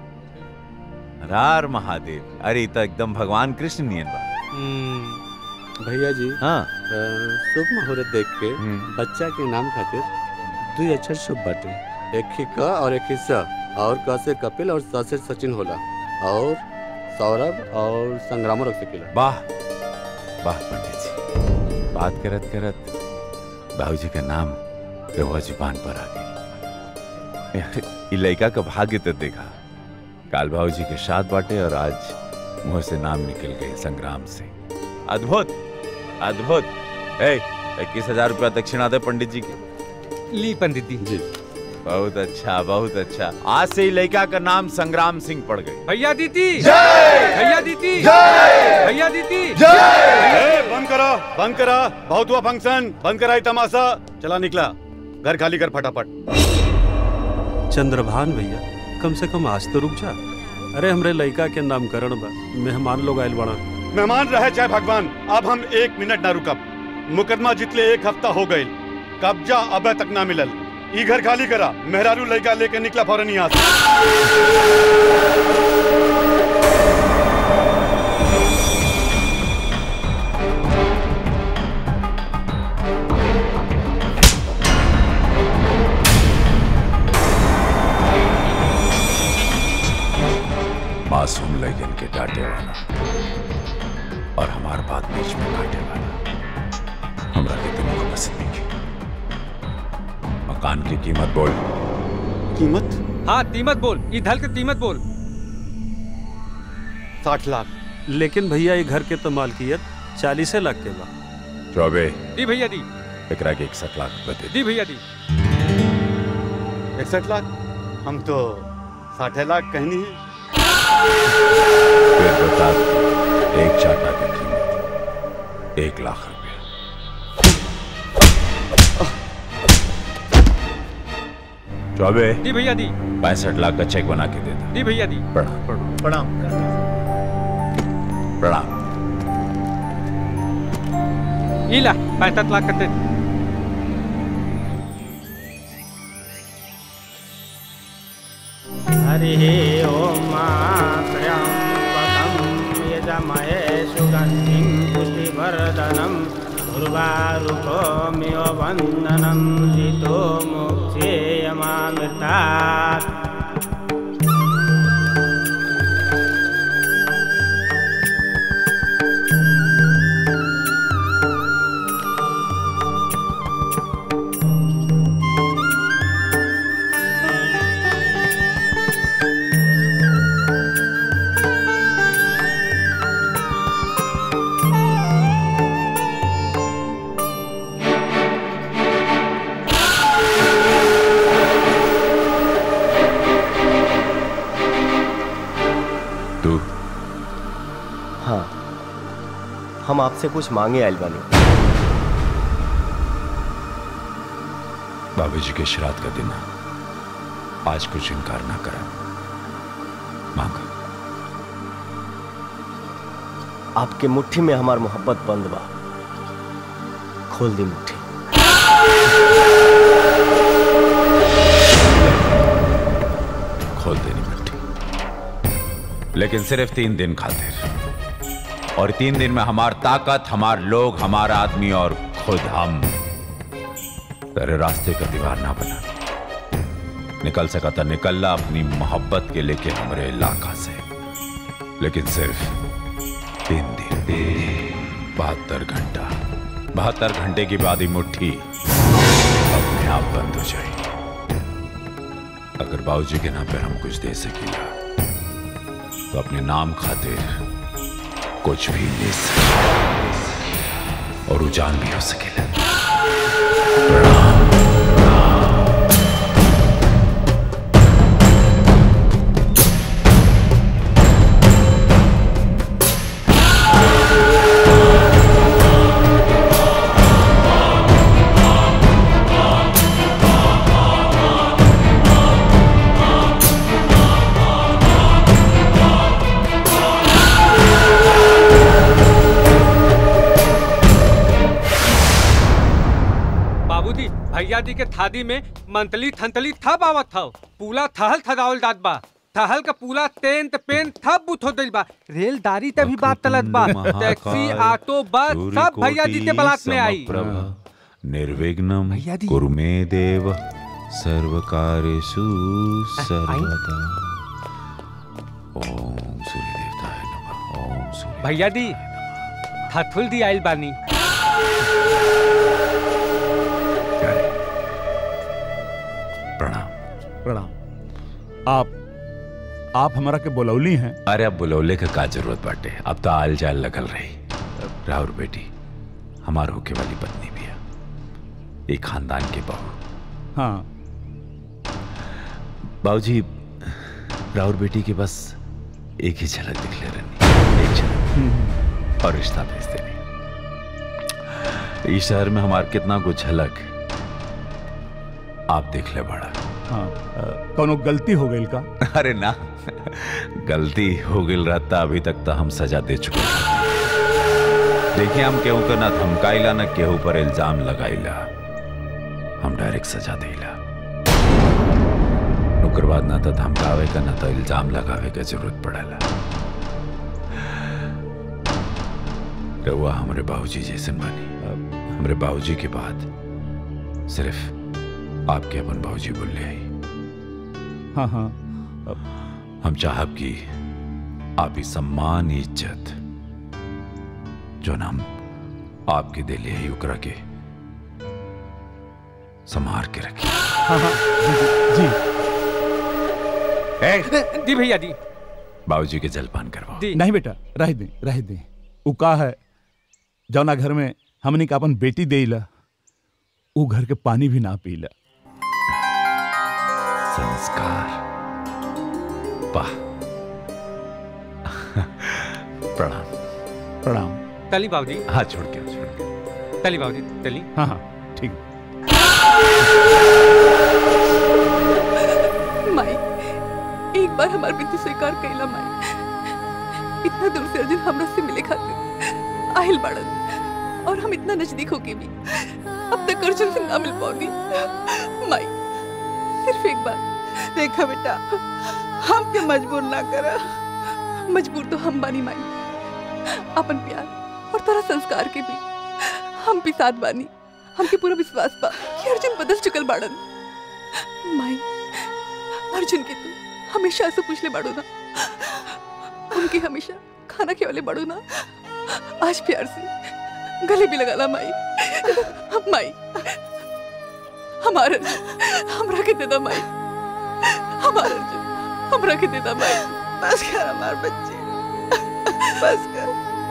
रार महादेव अरे ई तो एकदम भगवान कृष्ण नियन बा भैया जी हाँ अ, शुभ मुहूर्त देख के बच्चा के नाम खातिर दुई अक्षर शुभ बाटे एक ही क और एक ही स और क से कपिल और स से सचिन होला और सौरभ और संग्रामो रख सकेला वाह वाह पंडित जी बात करत करत बाबूजी का नाम रहुआ जुबान पर आ गई यार, ई लड़का का भाग्य तो देखा काल बाबूजी के साथ बाटे और आज मुंह से नाम निकल गए संग्राम से अद्भुत अद्भुत ए इक्कीस हजार रुपया दक्षिणा दे पंडित जी के ली पंडित जी जी बहुत अच्छा बहुत अच्छा आज से ही लड़का का नाम संग्राम सिंह पड़ गई भैया दीदी जय! भैया दीदी जय! भैया दीदी जय! बंद करो बंद करा बहुत हुआ फंक्शन बंद करा ये तमाशा चला निकला घर खाली कर फटाफट चंद्रभान भैया कम से कम आज तो रुक जा अरे हमरे लड़का के नामकरण बा मेहमान लोग आयल बड़ा मेहमान रहे चाहे भगवान अब हम एक मिनट ना रुकब मुकदमा जितले एक हफ्ता हो गई कब्जा अब तक ना मिलल ई घर खाली करा मेहरारू लड़का लेके निकला फौरन यहाँ से मासूम लैजन के डांटे वाला और हमार बात बीच में काटे वाला हमरा के तुमको पसंद नहीं मकान की कीमत बोल कीमत हाँ कीमत बोल ई धल के कीमत बोल साठ लाख लेकिन भैया ये घर के तो मालकियत चालीसे लाख के बा चौबे दी भैया दी एकरा के इकसठ लाख रुपए दे दी भैया दी इकसठ लाख हम तो साठ लाख कहनी है फिर बता एक चाटा की कीमत एक लाख रुपया चौबे दी भैया दी पैंसठ लाख का चेक बना के दे दो दी भैया दी प्रणाम प्रणाम प्रणाम ई ला पैंसठ लाख कते हरिः ॐ त्र्यम्बकं यजमहे सुगन्धिं पुष्टिवर्धनं उर्वारुकोमिव वन्दनं जितो मोक्षेयमामृतात् तू हाँ हम आपसे कुछ मांगे आयल बानी बाबूजी के श्राद्ध का दिन है। आज कुछ इनकार ना करा मांगा आपके मुट्ठी में हमार मोहब्बत बंद बा खोल दी मुट्ठी खोल देनी मिट्टी लेकिन सिर्फ तीन दिन खातिर और तीन दिन में हमार ताकत हमार लोग हमारा आदमी और खुद हम तेरे रास्ते का दीवार ना बना निकल सका था निकलना अपनी मोहब्बत के लेके हमारे इलाका से लेकिन सिर्फ तीन दिन बहत्तर घंटा बहत्तर घंटे की बाद ही मुट्ठी अपने आप बंद हो जाए अगर बाबूजी के नाम पे हम कुछ दे सकेगा तो अपने नाम खातिर कुछ भी ले सके और उजान भी हो सकेला बाबूजी भैया जी के थादी में मंतली थंतली थप आवत था पूला थहल थदावल दात बा थहल का पूला तेंत पेन थप बुथ हो दिल बा रेलदारी तभी बात तलत बा टैक्सी ऑटो बस सब भैया जी के बलात में आई निर्विघ्नम कुरु मे देव सर्व कार्येषु सर्वदा ओम सूर्य देवताय नमः ओम सूर्य भैया जी थथुल दी आइल बानी प्रणाम प्रणाम आप आप हमारा के बुलौली हैं अरे अब बुलौले का का जरूरत बाटे अब तो आल जाल लगल रही राहुल बेटी हमार होके वाली पत्नी भी है एक खानदान के बहू हाँ बाबूजी राहुल बेटी के बस एक ही झलक दिख ले रही एक झलक और रिश्ता भेज देनी इस शहर में हमार कितना कुछ झलक आप देख ले बड़ा हाँ कोनो गलती हो गई का अरे ना गलती हो गई रहता अभी तक तो हम सजा दे चुके रहते। देखिए हम केहू के ना धमकाइला ना केहू पर इल्जाम लगाइला हम डायरेक्ट सजा देला ओकर बाद ना तो धमकावे का ना तो इल्जाम लगावे का जरूरत पड़ेला रहुआ हमारे बाबूजी जैसे बनी हमारे बाबूजी के बाद सिर्फ आपके अपन बाबूजी बोले आई हाँ हाँ हम चाहब कि आप ही सम्मान इज्जत जो नाम आपके दिले है उकरा के संभार के रखिए हाँ हाँ जी, जी दी भैया दी बाबूजी के जलपान करवाओ नहीं बेटा रह दे रह दे उ का है जौना घर में हमने का अपन बेटी देला उ घर के पानी भी ना पीला संस्कार वाह प्रणाम प्रणाम तली बाबूजी हाथ छोड़ के छोड़ के तली बाबूजी तली हाँ हाँ ठीक माई एक बार हमार विनती स्वीकार कैला माई इतना दूर से अर्जुन हमरा से मिले खातिर आहिल बाड़न और हम इतना नजदीक होके भी अब तक अर्जुन से ना मिल पाऊंगी माई सिर्फ एक बार देखा बेटा हम के मजबूर ना कर मजबूर तो हम बानी माई अपन प्यार और तरह संस्कार के भी हम भी साथ बानी हमके पूरा विश्वास बा कि अर्जुन बदल चुकल बाड़न माई अर्जुन के तू हमेशा से पूछ ले बाड़ू ना उनके हमेशा खाना खिलाले बाड़ू ना आज प्यार से गले भी लगा ला माई माई हमारा अर्जुन हमरा के दे दा माई हमारा अर्जुन हमरा के दे दा माई बस कर हमार बच्चे बस कर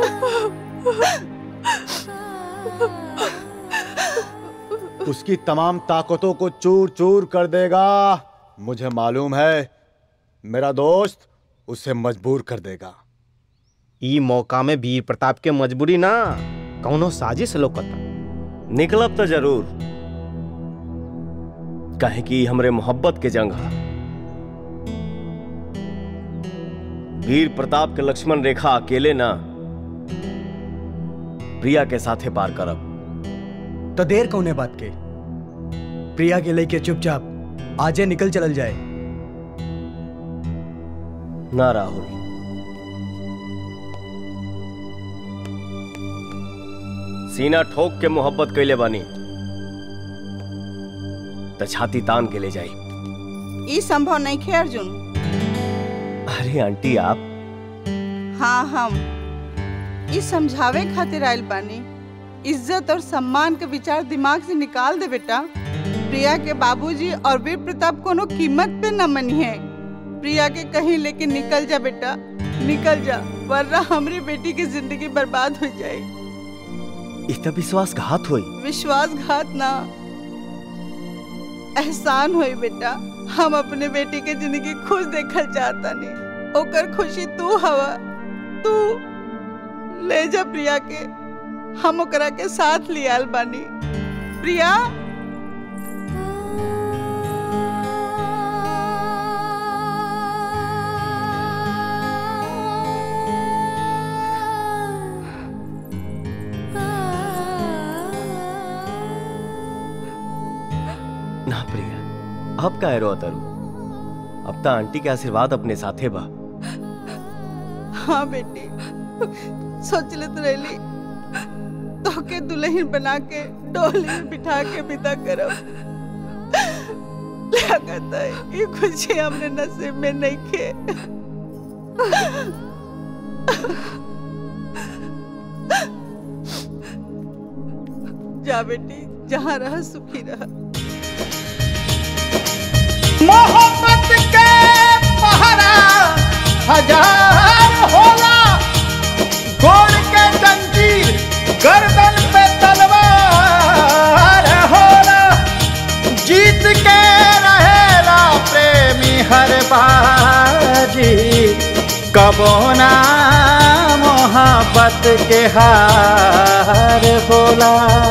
उसकी तमाम ताकतों को चूर चूर कर देगा मुझे मालूम है मेरा दोस्त उसे मजबूर कर देगा ई मौका में वीर प्रताप के मजबूरी ना कौनो साजिश लौकता निकलब तो जरूर काहे कि हमरे मोहब्बत के जंग हा वीर प्रताप के लक्ष्मण रेखा अकेले ना प्रिया के साथे पार करब तो देर कौने बात के प्रिया के लेके चुपचाप आजे निकल चलल जाए ना राहुल सीना ठोक के मोहब्बत कैले बानी त छाती तान के ले जाई ई संभव नहीं खे अर्जुन अरे आंटी आप हाँ हम ई समझावे खातिर आइल बानी इज्जत और सम्मान के विचार दिमाग से निकाल दे बेटा प्रिया के बाबूजी और वीर प्रताप कोनो कीमत पे न मनी है प्रिया के कहीं लेके निकल जा बेटा निकल जा वरना हमारी बेटी की जिंदगी बर्बाद हो जाए इ त विश्वासघात होई विश्वासघात ना एहसान होई बेटा हम अपने बेटी के जिंदगी खुश देखल चाहता नहीं ओकर खुशी तू हवा तू ले जा प्रिया के हम ओकरा के साथ लियाल बानी प्रिया ना प्रिया अब का रो तरु अब त आंटी के आशीर्वाद अपने साथे बा हाँ बेटी सोच ले तो रही तो के दुल्हन बना के डोली में बिठा के विदा करब लगता है ये खुशी हमने नसीब में नहीं खे जा बेटी जहाँ रह सुखी रह मोहब्बत के पहरा हजार होला गोड़ के जंजीर गर्दन पे तलवार होला जीत के रहेला प्रेमी हर बाजी कबो ना मोहब्बत के हार होला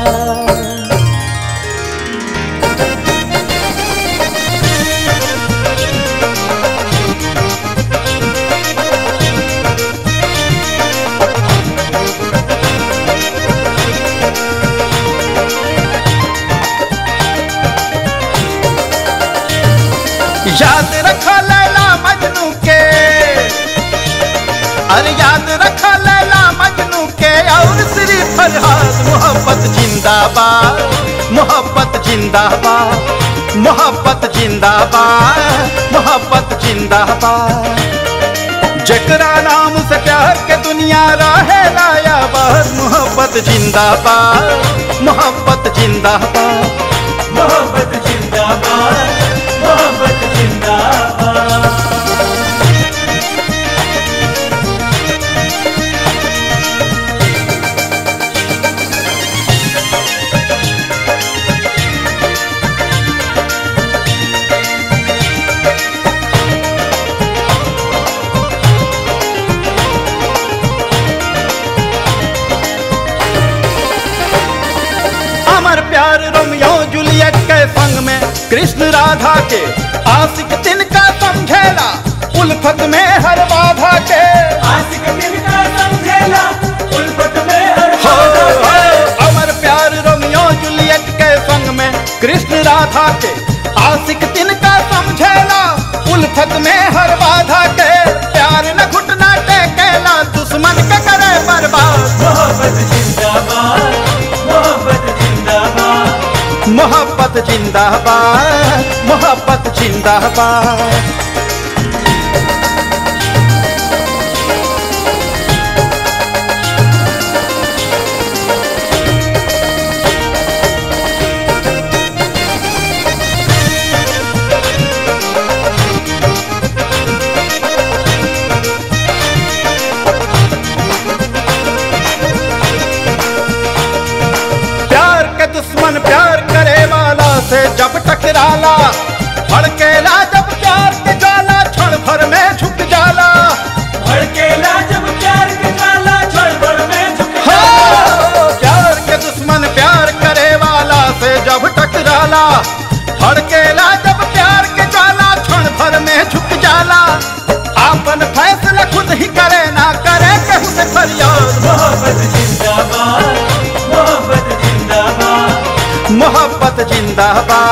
याद रखो लैला मजनू के अरे याद रखो लैला मजनू के और श्री फरहाद मोहब्बत जिंदाबाद मोहब्बत जिंदाबाद मोहब्बत जिंदाबाद मोहब्बत जिंदाबाद जकरा नाम से प्यार के दुनिया रहे लाया बस मोहब्बत जिंदाबाद मोहब्बत जिंदाबाद मोहब्बत जिंदाबाद मोहब्बत जिंदाबाद अमर प्यार रोमियो जूलियट के संग में कृष्ण राधा के आशिक तिनका समझेला उल्फत में हर बाधा के आशिक तिनका समझेला उल्फत में हर बाधा के अमर प्यार रोमियो जूलियट के संग में कृष्ण राधा के आशिक तिनका समझेला उल्फत में हर बाधा के प्यार न घुटना टेकेला दुश्मन के करे बर्बाद मोहब्बत जिंदाबाद मोहब्बत जिंदाबाद मोहब्बत जिंदाबाद मोहब्बत जिंदाबाद प्यार के दुश्मन प्यार करे वाला से जब टकराला भड़केला जब प्यार के जाला क्षण भर में झुक जाला भड़केला जब प्यार के जाला क्षण भर में झुक जाला प्यार के दुश्मन प्यार करे वाला से जब टकराला भड़केला जब प्यार के जाला क्षण भर में झुक जाला आपन फैसला खुद ही करे ना करे केहू से फरियाद मोहब्बत जिंदाबाद मोहब्बत जिंदाबाद मोहब्बत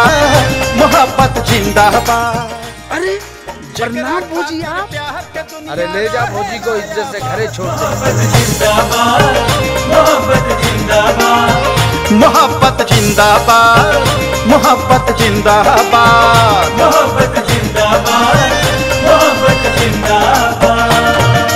जिंदाबाद मोहब्बत जिंदाबाद अरे जगन्नाथ जी आप अरे ले जा भौजी को इज्जत से घरे छोड़ दे मोहब्बत जिंदाबाद मोहब्बत जिंदाबाद मोहब्बत जिंदाबाद मोहब्बत जिंदाबाद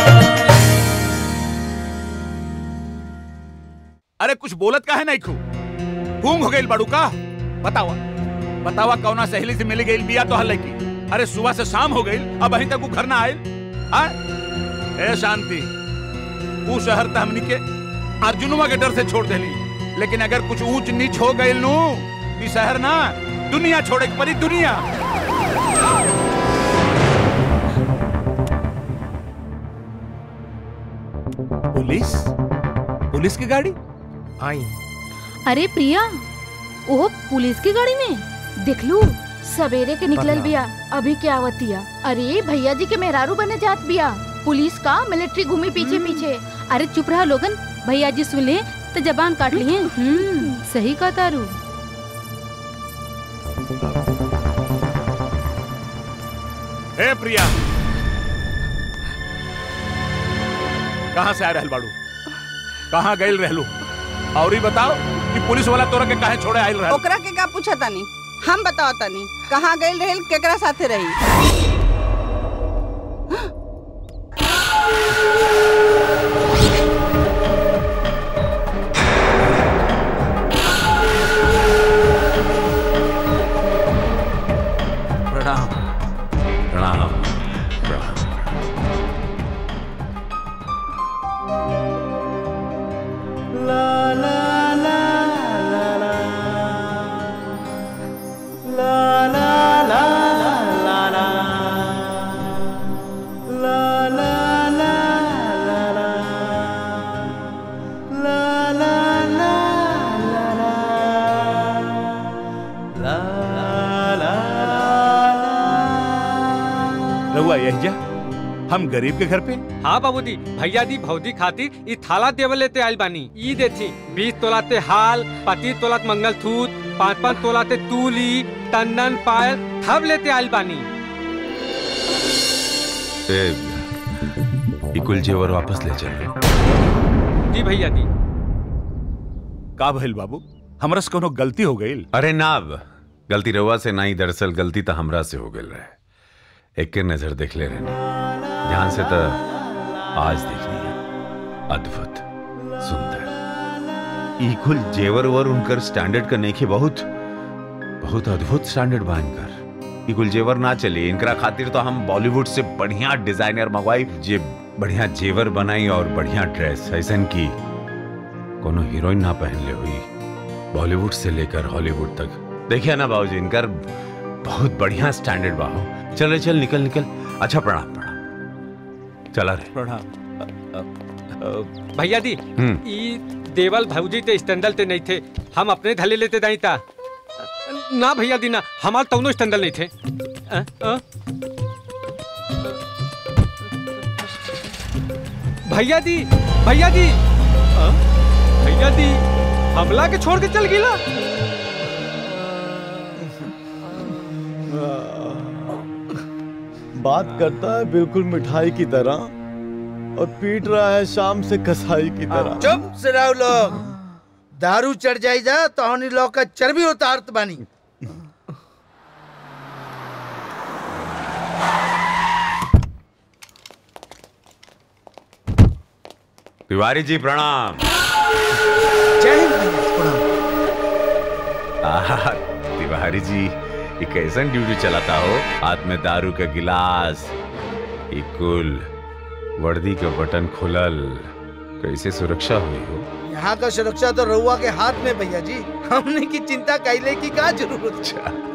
अरे कुछ बोलत का है नहीं खू घूम हो गई बड़ू का बतावा बतावा कौना सहेली से मिल गई बिया तो हल की अरे सुबह से शाम हो गई अब अभी तक वो घर ना आयल हाँ? ए शांति वो शहर तो हमनी के अर्जुनुआ के डर से छोड़ देली लेकिन अगर कुछ ऊंच नीच हो गई नू ई शहर ना दुनिया छोड़े के परी दुनिया पुलिस पुलिस की गाड़ी आई अरे प्रिया वो पुलिस की गाड़ी में देख लू सवेरे के निकलल बिया अभी क्या आवतिया अरे भैया जी के मेहरारू बने जात बिया पुलिस का मिलिट्री घूमी पीछे पीछे अरे चुप रहा लोगन भैया जी सुन ले तो जबान काट लिए हम्म सही कहा तारू हे प्रिया कहाँ से आ रहल बाड़ू कहाँ गइल रहलू और ही बताओ कि पुलिस वाला तोरा के काहे छोड़े आइल रहल ओकरा के का पूछा तानी हम बताओ तानी कहाँ गई रहेल केकरा साथे रही प्रणाम प्रणाम प्रणाम रहुआ यही जा हम गरीब के घर पे हाँ बाबूजी भैया दी भौजी खातिर ई थाला देवल लेते आइल बानी ई देती बीस तोलाते हाल पच्चीस तोलात मंगलसूत्र पाँच पाँच तोलाते तूली टंडन पायल सब लेते आइल बानी ए, ये कुल जेवर वापस ले चल जी भैया दी का भइल बाबू हमरा से कोनो गलती हो गई अरे ना अब गलती रहुआ से नहीं दरअसल गलती तो हमरा से हो गई रहे एक के नजर देख ले रहने ध्यान से तो आज देखनी है अद्भुत सुंदर ई कुल जेवर वर उनकर स्टैंडर्ड का नेखे बहुत बहुत अद्भुत स्टैंडर्ड बा इनकर ई कुल जेवर ना चले इनकरा खातिर तो हम बॉलीवुड से बढ़िया डिजाइनर मंगवाई जे बढ़िया जेवर बनाई और बढ़िया ड्रेस ऐसन की कोनो हीरोइन ना पहन ले हुई बॉलीवुड से लेकर हॉलीवुड तक देखिए ना बाबूजी इनकर बहुत बढ़िया स्टैंडर्ड बाहो चल चल निकल निकल अच्छा प्रणाम प्रणाम चला रे प्रणाम भैया दी हम्म। ई देवल भौजी ते स्टैंडल ते नहीं थे हम अपने धले लेते दाई ता ना भैया दी ना हमार तौनो स्टैंडल नहीं थे अ, अ? भैया दी भैया दी अ? भैया दी हमला के छोड़ के चल गिला बात करता है बिल्कुल मिठाई की तरह और पीट रहा है शाम से कसाई की तरह चुप से रहो लोग दारू चढ़ जाई जा तो हनी लोग का चर्बी उतारत बानी तिवारी जी प्रणाम जय हिंद भैया, प्रणाम आहा, तिवारी जी ये कैसन ड्यूटी चलाता हो हाथ में दारू का गिलास ये कुल वर्दी का बटन खुलल कैसे सुरक्षा हुई हो यहाँ का सुरक्षा तो रहुआ के हाथ में भैया जी हमने की चिंता कैले की का जरूरत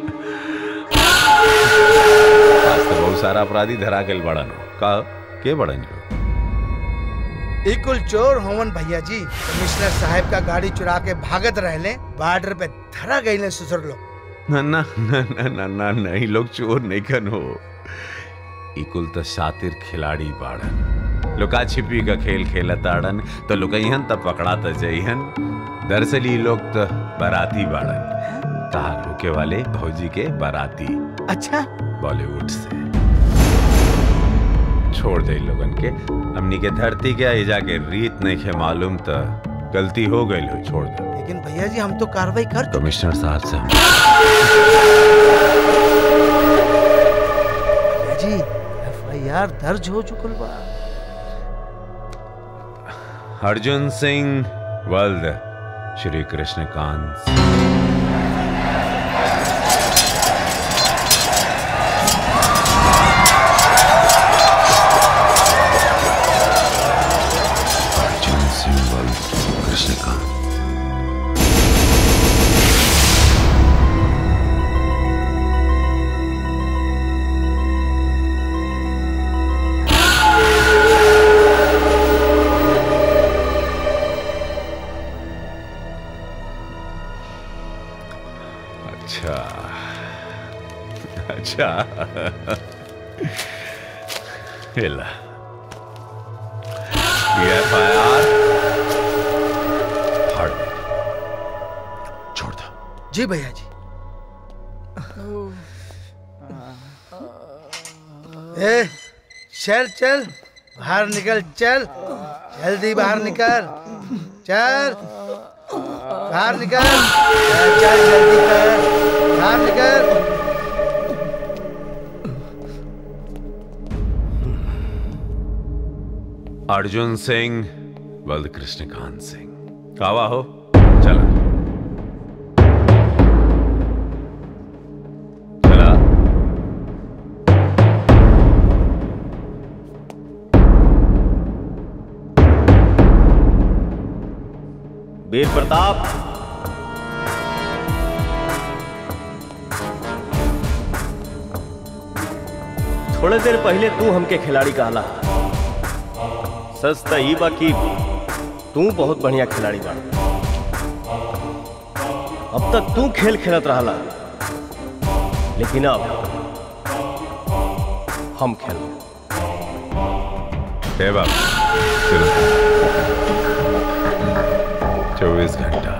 आज तो बहुत सारा अपराधी धरा गल बड़न हो का के बड़न जो ई कुल चोर होवन भैया जी कमिश्नर साहब का गाड़ी चुरा के भागत रहले बॉर्डर पे धरा गईले ससुर लोग ना ना ना ना ना ना नहीं लोग चोर नहीं कन हो ई कुल तो शातिर खिलाड़ी बाड़न लुका छिपी का खेल खेलत आड़न तो लुकइहन तब पकड़ा तो जइहन दरअसल ई लोग तो बाराती बाड़न तार रुके वाले भौजी के बाराती अच्छा बॉलीवुड से छोड़ दे लोगन के हमनी के धरती के आई जाके रीत नहीं है मालूम तो गलती हो गई हो छोड़ दे लेकिन भैया जी हम तो कार्रवाई कर कमिश्नर साहब से हम भैया जी एफआईआर दर्ज हो चुकल बा अर्जुन सिंह वल्द श्री कृष्ण कांत अर्जुन सिंह वल्द कृष्ण कांत अच्छा अच्छा हिला ये एफआईआर फाड़ दे छोड़ दो जी भैया जी ए चल चल बाहर निकल चल जल्दी बाहर निकल चल बाहर निकल चल चल जल्दी कर बाहर निकल अर्जुन सिंह बल्द कृष्णकांत सिंह कावा हो चला चला वीर प्रताप थोड़े देर पहले तू हमके खिलाड़ी कहला सच त ई बा कि तू बहुत बढ़िया खिलाड़ी बा अब तक तू खेल खेलत रहला लेकिन अब हम खेल हे बाप चलो चौबीस घंटा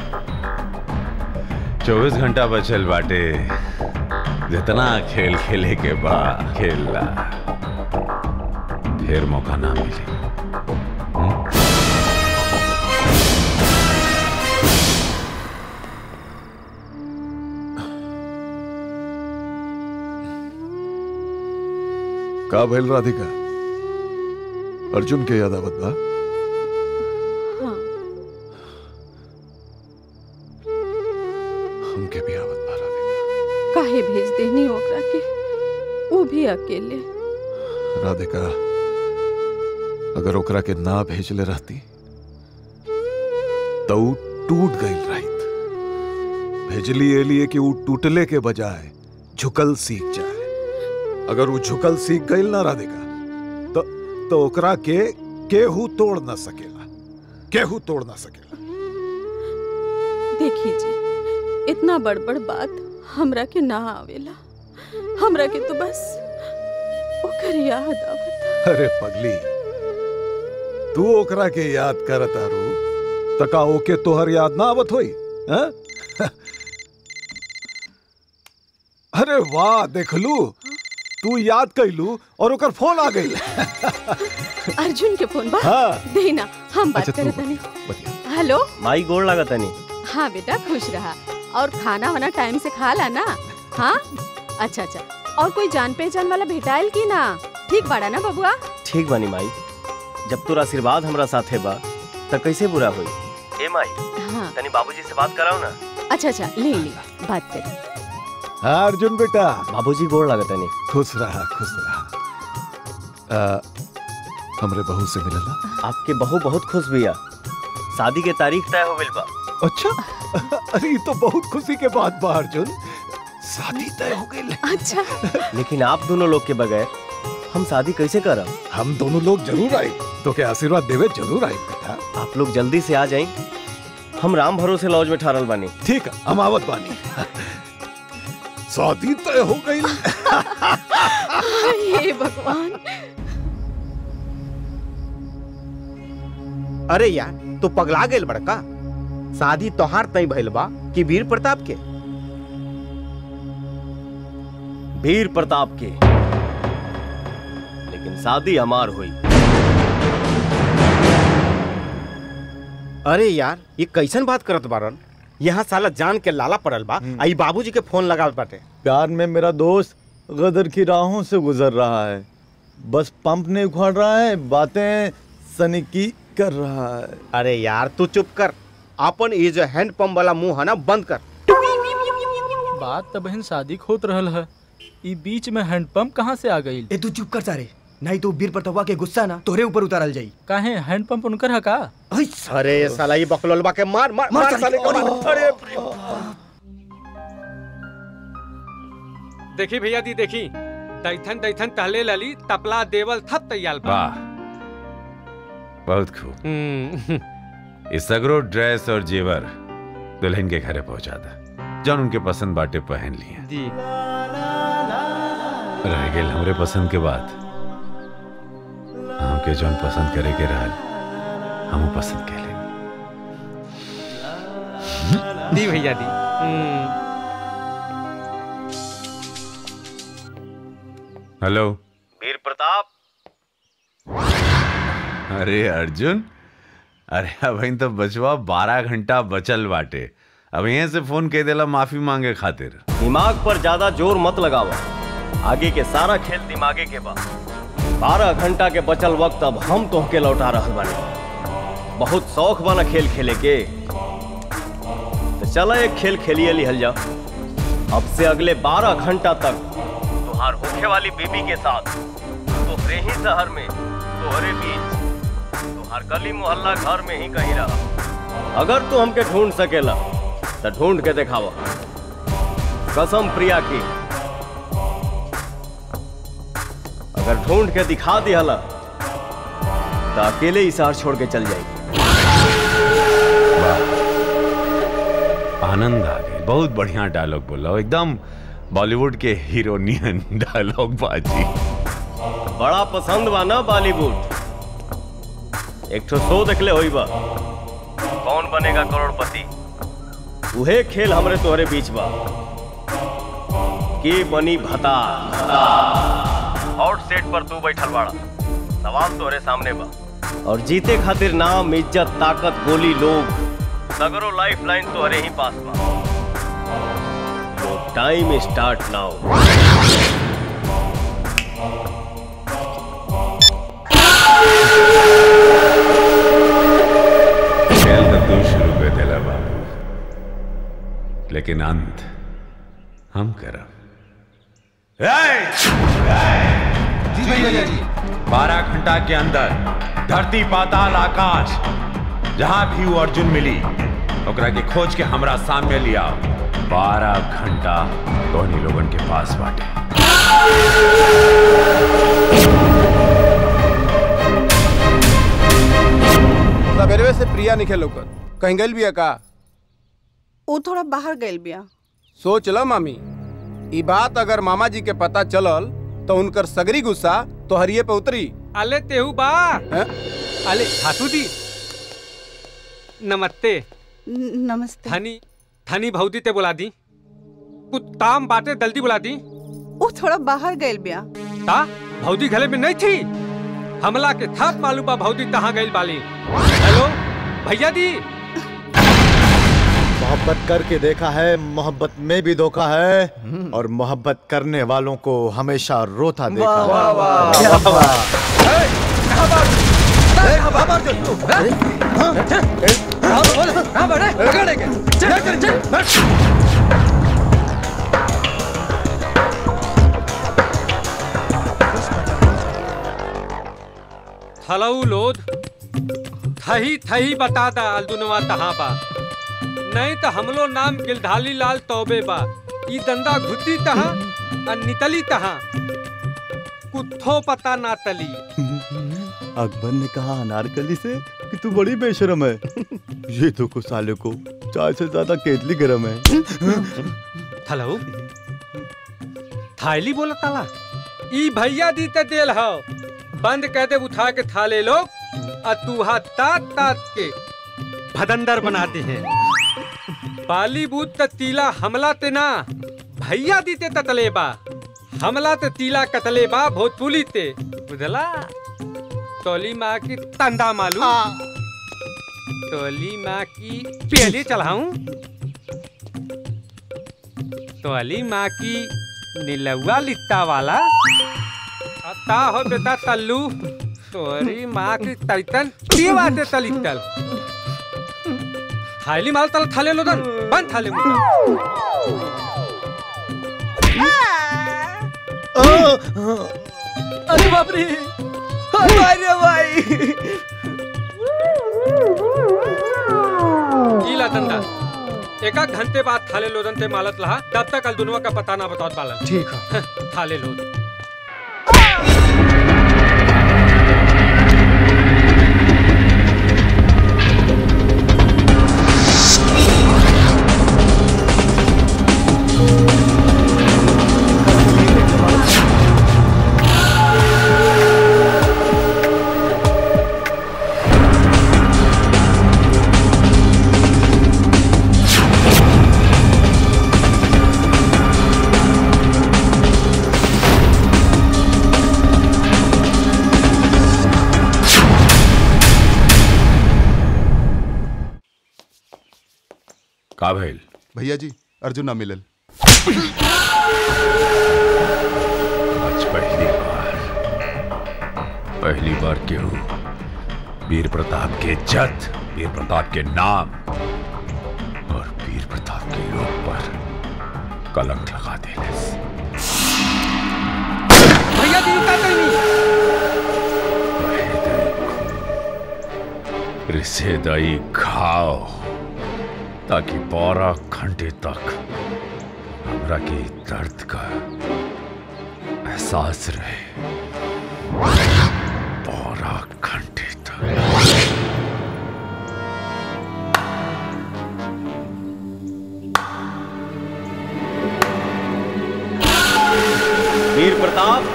चौबीस घंटा बचल बाटे जितना खेल खेले के बा खेलला फिर मौका ना मिली का भइल राधिका अर्जुन के याद आवत बा हाँ हमके भी आवत बा काहे भेज देनी ओकरा के वो भी अकेले राधिका अगर ओकरा के ना भेजले रहती तो ऊ टूट गई रहित भेजली ए लिए कि ऊ टूटले के बजाय झुकल सीख जाए अगर ऊ झुकल सीख गई ना राधिका तो तो ओकरा के केहू तोड़ ना सकेला केहू तोड़ ना सकेला देखी जी इतना बड़ बड़ बात हमरा के ना आवेला हमरा के तो बस ओकर याद आवत अरे पगली तू ओकरा के याद करत आरू तका ओके तोहर याद ना आवत होई हैं? अरे वाह देखलू तू याद कैलू और ओकर फोन आ गई अर्जुन के फोन बा हाँ। देना हम बात अच्छा, तू करत हनी हेलो माई गोड़ लागत तनी हाँ बेटा खुश रहा और खाना वाना टाइम से खा ला ना हाँ अच्छा अच्छा और कोई जान पहचान वाला भेटाइल की ना ठीक बाड़ा ना बबुआ ठीक बानी माई जब तोर आशीर्वाद हमरा साथे बा त कैसे बुरा होई ए माई हाँ तनी बाबूजी से बात कराओ ना अच्छा अच्छा ले ले बात कर हाँ अर्जुन बेटा बाबूजी गोड़ लागत तनी खुश रहा खुश रहा आ, हमरे बहू से मिलला आपके बहू बहुत खुश बिया शादी के तारीख तय हो गइल बा अच्छा अरे ये तो बहुत खुशी के बात बा अर्जुन शादी तय हो गई अच्छा लेकिन आप दोनों लोग के बगैर हम शादी कैसे करब हम दोनों लोग जरूर आए तो क्या आशीर्वाद देवे जरूर आए बेटा आप लोग जल्दी से आ जाएं हम राम भरोसे लॉज में ठहरल बानी ठीक है हम आवत बानी शादी तय हो गई हे भगवान अरे यार तो पगला गेल बड़का शादी तोहार तय भइल बा कि वीर प्रताप के वीर प्रताप के लेकिन शादी हमार हुई अरे यार ये कैसन बात करत बारन यहाँ साला जान के लाला पड़ल बा आई बाबूजी के फोन लगा बाटे प्यार में मेरा दोस्त गदर की राहों से गुजर रहा है बस पंप नहीं उखाड़ रहा है बातें सनिकी कर रहा है अरे यार तू चुप कर अपन ये जो हैंड पंप वाला मुंह है ना बंद कर बात तो बहन शादी खोत रहल है ई बीच में हैंडपंप कहाँ से आ गई ए तू चुप कर सारे नहीं तो वीर प्रतापा के गुस्सा ना तोरे ऊपर उतारल जाई काहे हैंडपंप उनकर है का अरे ये साला ये बकलोलबा के मार मार मार मार साले साले के, को मार अरे देखी भैया दी देखी दैथन दैथन टहले लली तपला देवल थप तैयार बा वाह बहुत खूब इस सगरो ड्रेस और जेवर दुल्हन के घरे पहुंचा था जौन उनके पसंद बाटे पहन लिए जी रह गेल हमरे पसंद के बाद हमके जौन पसंद करे के रहल हम पसंद के ले दी भैया दी हम्म, हेलो वीर प्रताप अरे अर्जुन अरे अब इन तो बचवा बारह घंटा बचल बाटे अब यहीं से फोन कह देला माफी मांगे खातिर दिमाग पर ज्यादा जोर मत लगावा आगे के सारा खेल दिमागे के बा बारह घंटा के बचल वक्त अब हम तोहके लौटा रहल बानी बहुत शौक बना खेल खेले के तो चला एक खेल खेलिए लिहल जा अब से अगले बारह घंटा तक तुहार होखे वाली बीबी के साथ तोहरे ही शहर में तोहरे बीच तुहार गली मोहल्ला घर में ही कहीं रहा अगर तू हमके ढूंढ सकेला तो ढूंढ के दिखावा कसम प्रिया की अगर ढूंढ के दिखा दिहला तो अकेले ही शहर छोड़ के चल जाएगी आनंद आ गए बहुत बढ़िया डायलॉग बोला हो, एकदम बॉलीवुड के हीरोनियन डायलॉग बाजी बड़ा पसंद बा ना बॉलीवुड एक ठो शो देखले होई बा कौन बनेगा करोड़पति उहे खेल हमरे तोहरे बीच बा के बनी भता हॉट सेट पर तू बैठल बाड़ा सवाल तोहरे सामने बा और जीते खातिर नाम इज्जत ताकत गोली लोग सगरो लाइफ लाइन तोहरे ही पास बा तो टाइम स्टार्ट नाउ खेल तो तू शुरू कर देला बाबू लेकिन अंत हम करब बारह घंटा के अंदर धरती पाताल आकाश जहां भी वो अर्जुन मिली ओकरा के खोज के हमरा सामने लिया बारह घंटा दोनों लोगन के पास बाटे सवेरे से प्रिया निकल होकर कहीं गई बिया का वो थोड़ा बाहर गइल बिया सोच लो मामी ई बात अगर मामा जी के पता चलल तो उनकर सगरी गुस्सा तो हरिये पे उतरी अले तेहू बा अले हाथू दी नमस्ते न- नमस्ते थनी थनी भौदी ते बुला दी कुछ ताम बाटे जल्दी बुला दी वो थोड़ा बाहर गइल बिया ता भौदी घरे में नहीं थी हमला के थप मालूम बा भौदी कहाँ गई बाली हेलो भैया दी मोहब्बत करके देखा है मोहब्बत में भी धोखा है और मोहब्बत करने वालों को हमेशा रोता देखा वाह, है। वाह, वाह, क्या वाह, बात? थलऊ लोध थही थही बता दा अलदुनवा तहाँ बा नहीं तो हमलो नाम गिलधाली लाल तौबे बा ई दंदा घुती तहाँ और नितली तहाँ कुत्थो पता ना तली अकबर ने कहा अनारकली से कि तू बड़ी बेशरम है ये तो को साले को चाय से ज्यादा केतली गरम है थलऊ थाईली बोला ताला ई भैया दी ते देल हो बंद कह दे उठा के थाले लोग और तू हाथ तात तात के भदंदर बनाते हैं बॉलीवुड त तीला हमला ते ना भैया दी ते ततले बा हमला ते तीला कतले बा भोजपुरी ते बुझला टोली माँ की तंदा मालूम टोली माँ की पहली चढ़ाऊं टोली माँ की नीलुआ लिट्टा वाला अता हो बेटा तल्लू तोरी माँ की तैतन ती बाटे तलितल थाली माल तल थाले लोदन बन थाले मुदन अरे बाप रे अरे भाई गीला तंदा एका घंटे बाद थाले लोदन ते मालत लहा तब तक कल दुनुआ का पता ना बताओ बालन ठीक है थाले लोद का भइल भैया जी अर्जुन ना मिलल आज पहली बार पहली बार केहू वीर प्रताप के इज्जत वीर प्रताप के नाम और वीर प्रताप के लोग पर कलंक लगा देले भैया जी का कहीं रिसे दई खाओ ताकि बारह घंटे तक हमरा के दर्द का एहसास रहे बारह घंटे तक वीर प्रताप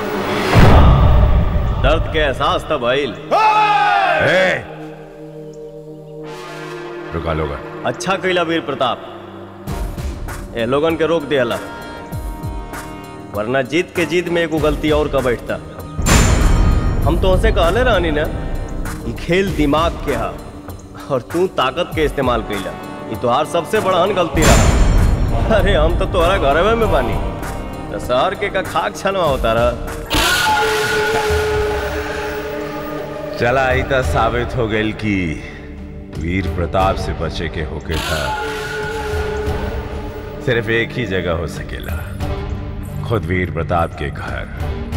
दर्द के एहसास तब भइल रुका लोगन अच्छा कैला वीर प्रताप ए लोगन के रोक दिया वरना जीत के जीत में एगो गलती और का बैठता हम तो उसे कहले रहनी ना कि खेल दिमाग के हा और तू ताकत के इस्तेमाल कैला ये तोहार सबसे बड़हन गलती रहा अरे हम तो तोहरा घरवे में बानी तो शहर के का खाक छनवा होता रहा चला आई तो साबित हो गई कि वीर प्रताप से बचे के होके था सिर्फ एक ही जगह हो सकेला खुद वीर प्रताप के घर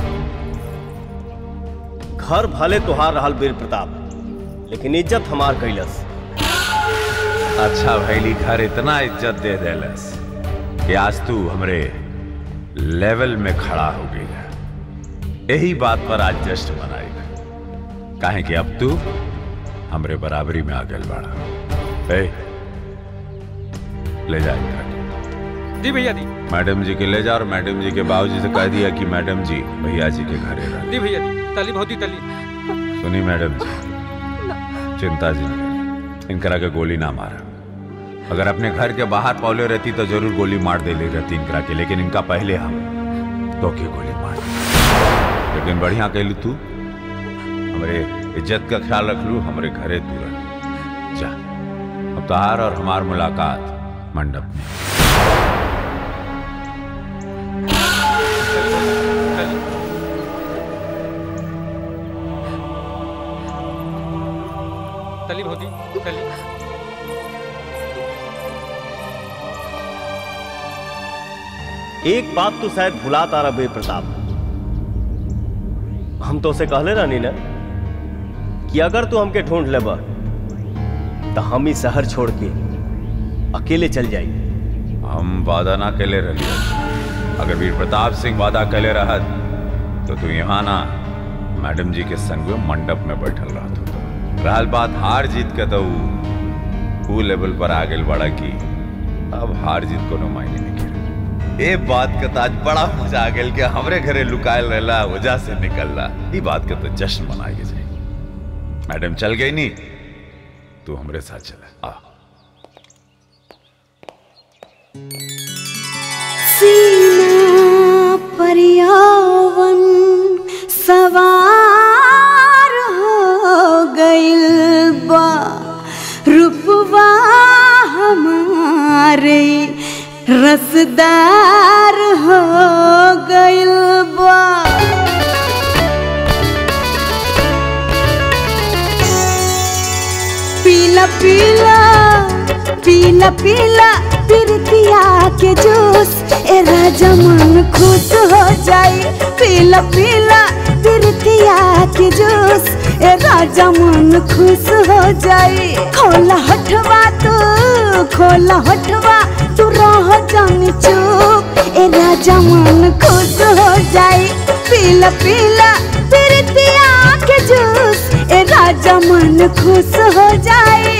घर भले तुहार रहल वीर प्रताप लेकिन इज्जत हमार कैलस अच्छा भैली घर इतना इज्जत दे देलस कि आज तू हमरे लेवल में खड़ा हो गई यही बात पर आज जश्न मनाई काहे कि अब तू हमरे बराबरी में आ गल बाड़ा ए, ले जा इनका के। दी भैया दी मैडम जी के ले जा और मैडम जी के बाबूजी से कह दिया कि मैडम जी भैया जी के घरे रह दी भैया दी तली बहुत तली सुनी मैडम जी चिंता जी नहीं करी। इनकरा के गोली ना मारा अगर अपने घर के बाहर पौले रहती तो जरूर गोली मार दे ले रहती इनकरा के लेकिन इनका पहले हम तो के गोली मार दी। लेकिन बढ़िया कहलू तू हमारे इज्जत का ख्याल रख लू हमारे घरे तू रह जा अब तहार और हमार मुलाकात मंडप में तली बहुत तली एक बात तो शायद भुला तारा वीर प्रताप हम तो उसे कहले रहनी ना कि अगर तू हमके ढूंढ लेबा तो हम ही शहर छोड़ के अकेले चल जाई हम वादा ना कैले रही अगर वीर प्रताप सिंह वादा कैले रहत तो तू यहाँ ना मैडम जी के संग में मंडप में बैठल रहत होता रहल बात हार जीत के तो ऊ- ऊ लेवल पर आ गेल बड़ा की अब हार जीत कोनो मायने नहीं करे ए बात का ताज बड़ा मजा आ गेल कि हमरे घरे लुकायल रहला वजह से निकलला ई बात के तो जश्न मनाए के जाए मैडम चल गई नी तू हमरे साथ चला आ सीना पर्यावन सवार बा रूपवा हमारे रसदार हो गइल बा पीला पीला पीला पीला पिरतिया के जूस ए राजा मन खुश हो जाई पीला पीला पिरतिया के जूस ए राजा मन खुश हो जाई खोला हटवा तू खोला हटवा तू रह जानी चुप ए राजा मन खुश हो जाई पीला पीला पिरतिया के जूस ए राजा मन खुश हो जाई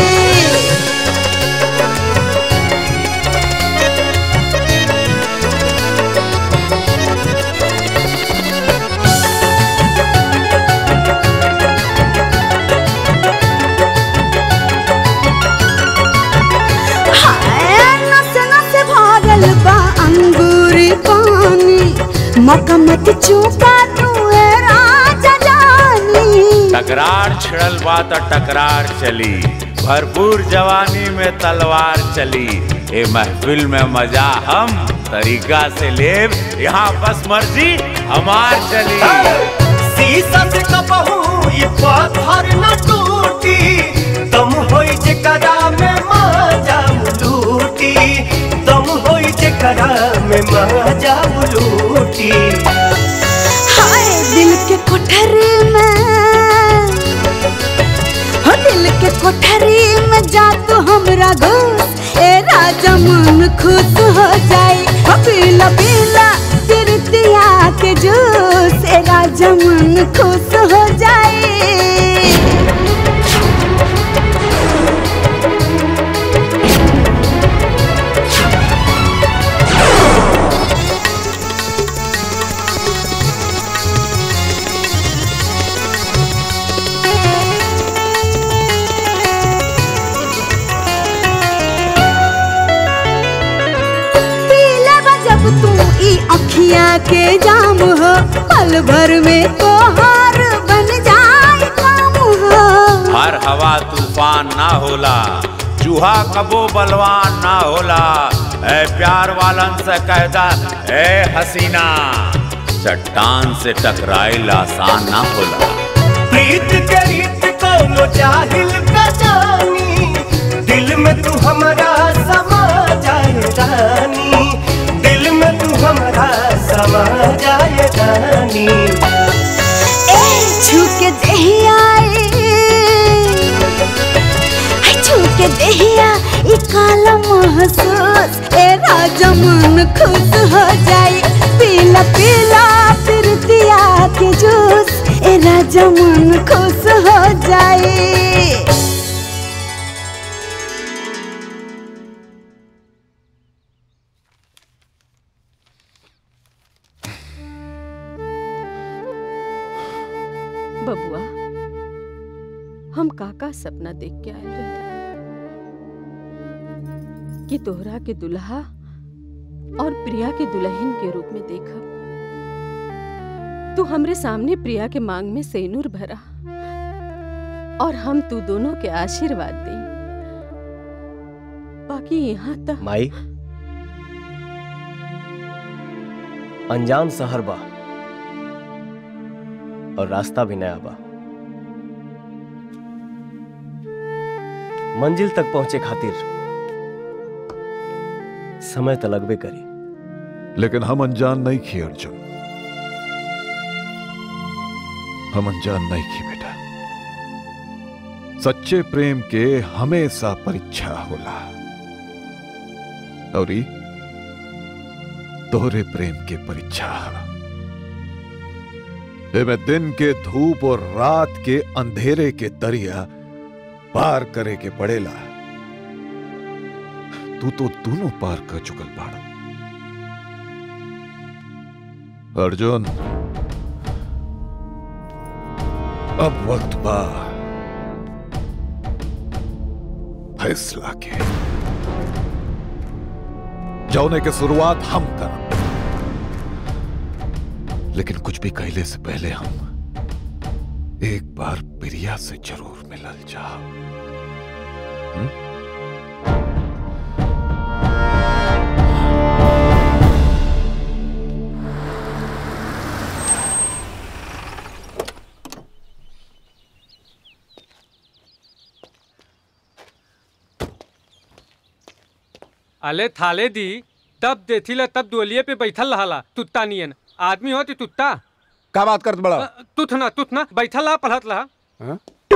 हाय नस नस भरल बा अंगूरी पानी मका मत चूका तू ए राजा जानी टकरार छिड़ल बा त टकरार चली भरपूर जवानी में तलवार चली ए महफिल में मजा हम तरीका से लेब यहाँ बस मर्जी हमार चली शीशा से कबहू ये पत्थर न टूटी दम होई जेकरा में माजा लूटी दम होई जेकरा में माजा लूटी हाय दिल के कोठरी में हो दिल के कोठरी में जा तू हमरा घुस ए राजा मन खुश हो जाई हो पीला पीला तिरतिया के जूस ए राजा मन खुश हो जाई पीला बा जब तू ई अखिया के जाम हो पल भर में तोहार बन जाए काम हो हर हवा तूफान ना होला चूहा कबो बलवान ना होला ए प्यार वालन से कहदा ए हसीना चट्टान से टकराइल आसान ना होला प्रीत के रीत कोनो जाहिल का जानी दिल में तू हमारा समा जाए रानी दिल में तू हमारा समा जाए रानी ए छू के देहिया ए छू के देहिया ई काला महसूस ए राजा मन खुश हो जाई पीला पीला पिरतिया के जूस ए राजा मन खुश हो जाई बबुआ हम काका सपना देख के आए रहे कि तोहरा के दुल्हा और प्रिया के दुल्हन के रूप में देखब तू हमरे सामने प्रिया के मांग में सेनूर भरा और हम तू दोनों के आशीर्वाद दें बाकी यहाँ तक माई अनजान शहर बा और रास्ता भी नया बा मंजिल तक पहुंचे खातिर समय तो लगबे करी लेकिन हम अनजान नहीं खी अर्जुन हम अनजान नहीं खी बेटा सच्चे प्रेम के हमेशा परीक्षा होला और ई तोहरे प्रेम के परीक्षा है एमे दिन के धूप और रात के अंधेरे के दरिया पार करे के पड़ेला तू तो दोनों पार कर चुकल बाड़ा अर्जुन अब वक्त बा फैसला के जौने के शुरुआत हम करब लेकिन कुछ भी कहले से पहले हम एक बार प्रिया से जरूर मिलल जा अले थाले दी तब देथिला तब डोलिये पे बैठल रहला तुत्ता नियन आदमी होती तुत्ता का बात करत बड़ा तुथ ना तुथ ना बैठल रहा पढ़त रहा हाँ?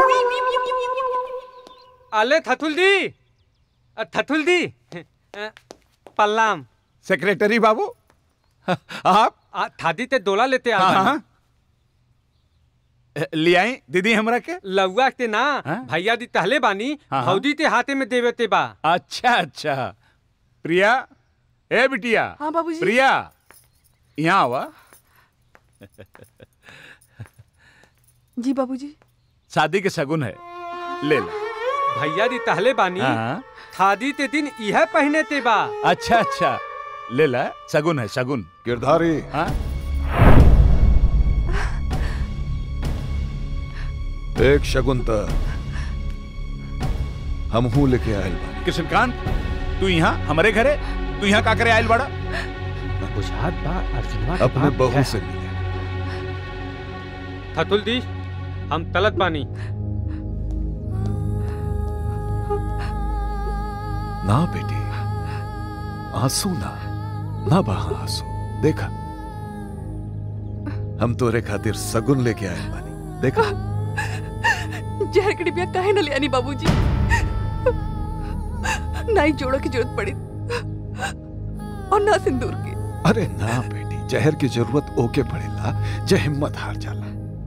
अले थथुल दी अ, थथुल दी अ, पल्लाम सेक्रेटरी बाबू आप आ, थादी ते डोला लेते आ हाँ, हाँ। ले आई दीदी हमरा के लौआ ते ना भैया दी तहले बानी हाँ, हाँ। भौदी ते हाथे में देवे ते बा अच्छा अच्छा प्रिया ए बिटिया हाँ बाबूजी प्रिया यहाँ आवा जी बाबूजी शादी के शगुन है ले ला भैया दी तहले बानी हाँ। थादी ते दिन यह पहने ते बा अच्छा अच्छा ले ला शगुन है शगुन गिरधारी हाँ एक शगुन त हम हूँ लेके आयल बानी कृष्णकांत तू यहाँ हमारे घरे तू यहाँ का करे आयल बड़ा बुझात बा अर्जुनवा अपने बहू से मिले थथुल दी हम तलत बानी ना बेटी आंसू ना ना बहा आंसू देखा हम तोरे खातिर सगुन लेके आए बानी देखा जहर के डिबिया काहे न ले आनी बाबूजी ना ही जोड़ो की जरूरत पड़ी और ना सिंदूर की अरे ना बेटी जहर की जरूरत ओके पड़ेला जे हिम्मत हार जाला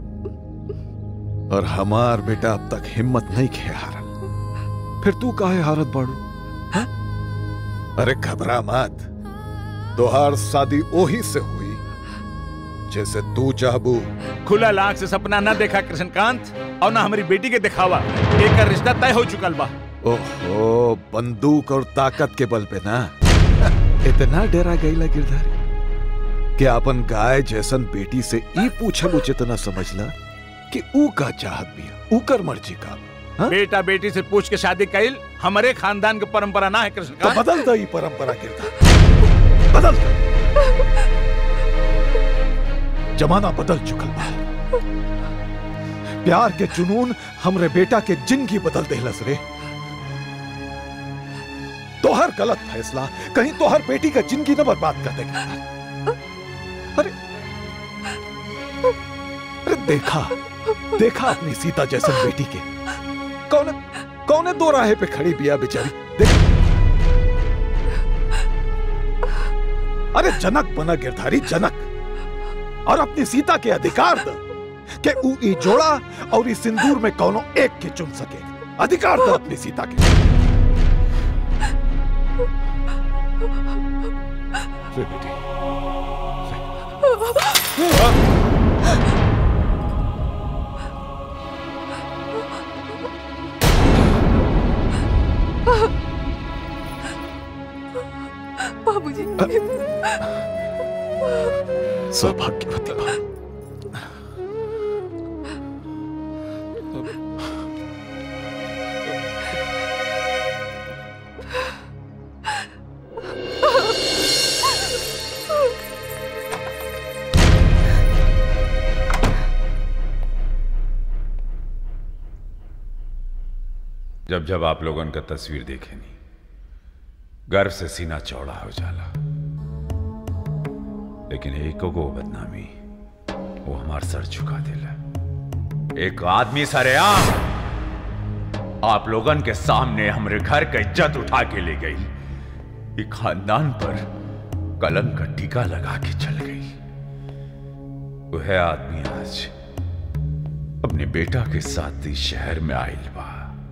और हमार बेटा अब तक हिम्मत नहीं खे हारल फिर तू काहे हारत बाड़ू हाँ? अरे घबरा मत तोहार शादी ओही से हुई जैसे तू चाहबू खुला लाख से सपना न देखा कृष्णकांत और ना हमारी बेटी के दिखावा एक रिश्ता तय हो चुकल बा ओहो बंदूक और ताकत के बल पे ना इतना डरा गईला गिरधारी कि अपन गाय जैसन बेटी से ई पूछल उचित न समझला कि ऊ का चाहत बिया ऊ कर मर्जी का हाँ? बेटा बेटी से पूछ के शादी कैल हमारे खानदान के परंपरा ना है तो कृष्णकांत बदल दो ई परंपरा गिरधारी बदल दो जमाना बदल चुकल बा प्यार के जुनून हमरे बेटा के जिंदगी बदल देहलस रे तोहर गलत फैसला कहीं तोहर बेटी का जिंदगी न बर्बाद कर देगा अरे अरे देखा देखा अपनी सीता जैसन बेटी के कौन कौने दो राहे पे खड़ी बिया बेचारी देख अरे जनक बना गिरधारी जनक और अपनी सीता के अधिकार द कि ऊ ई जोड़ा और इस सिंदूर में कौनो एक के चुन सके अधिकार द अपनी सीता के रे बेटी बाबूजी सौभाग्यवती बा जब जब आप लोगों का तस्वीर देखे नहीं गर्व से सीना चौड़ा हो जाला लेकिन एक को बदनामी वो हमार सर झुका दिला एक आदमी सरेआम आप लोगन के सामने हमरे घर का इज्जत उठा के ले गई ये खानदान पर कलम का टीका लगा के चल गई वह आदमी आज अपने बेटा के साथ इस शहर में आयल बा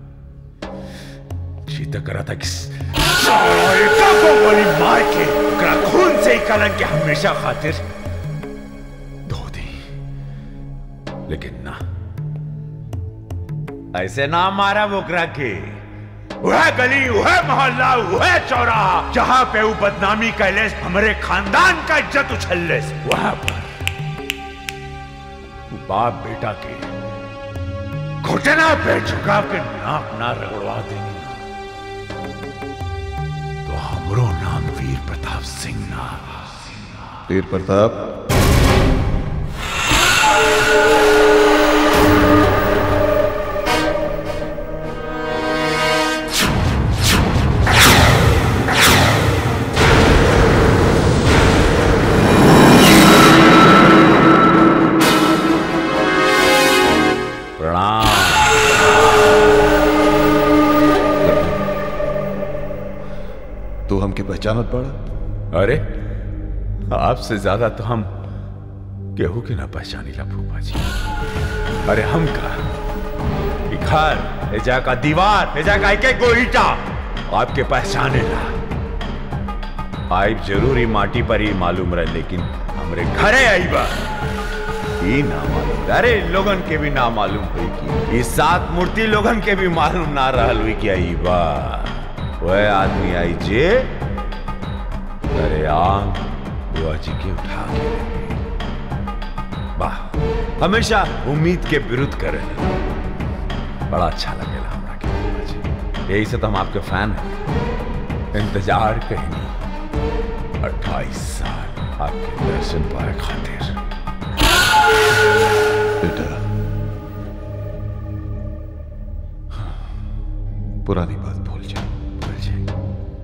चीता करा था कि एका को गोली मार के ओकरा खून से ही कलंक के हमेशा खातिर धो दी लेकिन ना ऐसे ना मारा ओकरा के वह गली वह मोहल्ला वह चौराहा जहां पे वो बदनामी कैले हमारे खानदान का इज्जत उछलले वहां पर वो बाप बेटा के घुटना पे झुका के नाक ना रगड़वा देनी तो हमरो नाम वीर प्रताप सिंह ना वीर प्रताप तू हमके पहचानत पड़ा अरे आपसे ज्यादा तो हम केहू के ना पहचानी ला फूफा जी अरे हम का ई घर एजा का दीवार एजा का एक एक गो ईटा आपके पहचाने ला आइब जरूर ही माटी पर ही मालूम रहे लेकिन हमरे घरे आई बा ई ना मालूम अरे इन लोगन के भी ना मालूम हुई कि इस सात मूर्ति लोगन के भी मालूम ना रहल हुई कि आई बा वह आदमी आई जे अरे आम बुआ जी के उठा के ले गई। वाह हमेशा उम्मीद के विरुद्ध करे बड़ा अच्छा लगेला हमरा के बुआ जी यही से तो हम आपके फैन हैं इंतजार कहीं नहीं अट्ठाईस साल आपके दर्शन पाए खातिर बेटा पुरानी बात भूल जा भूल जाए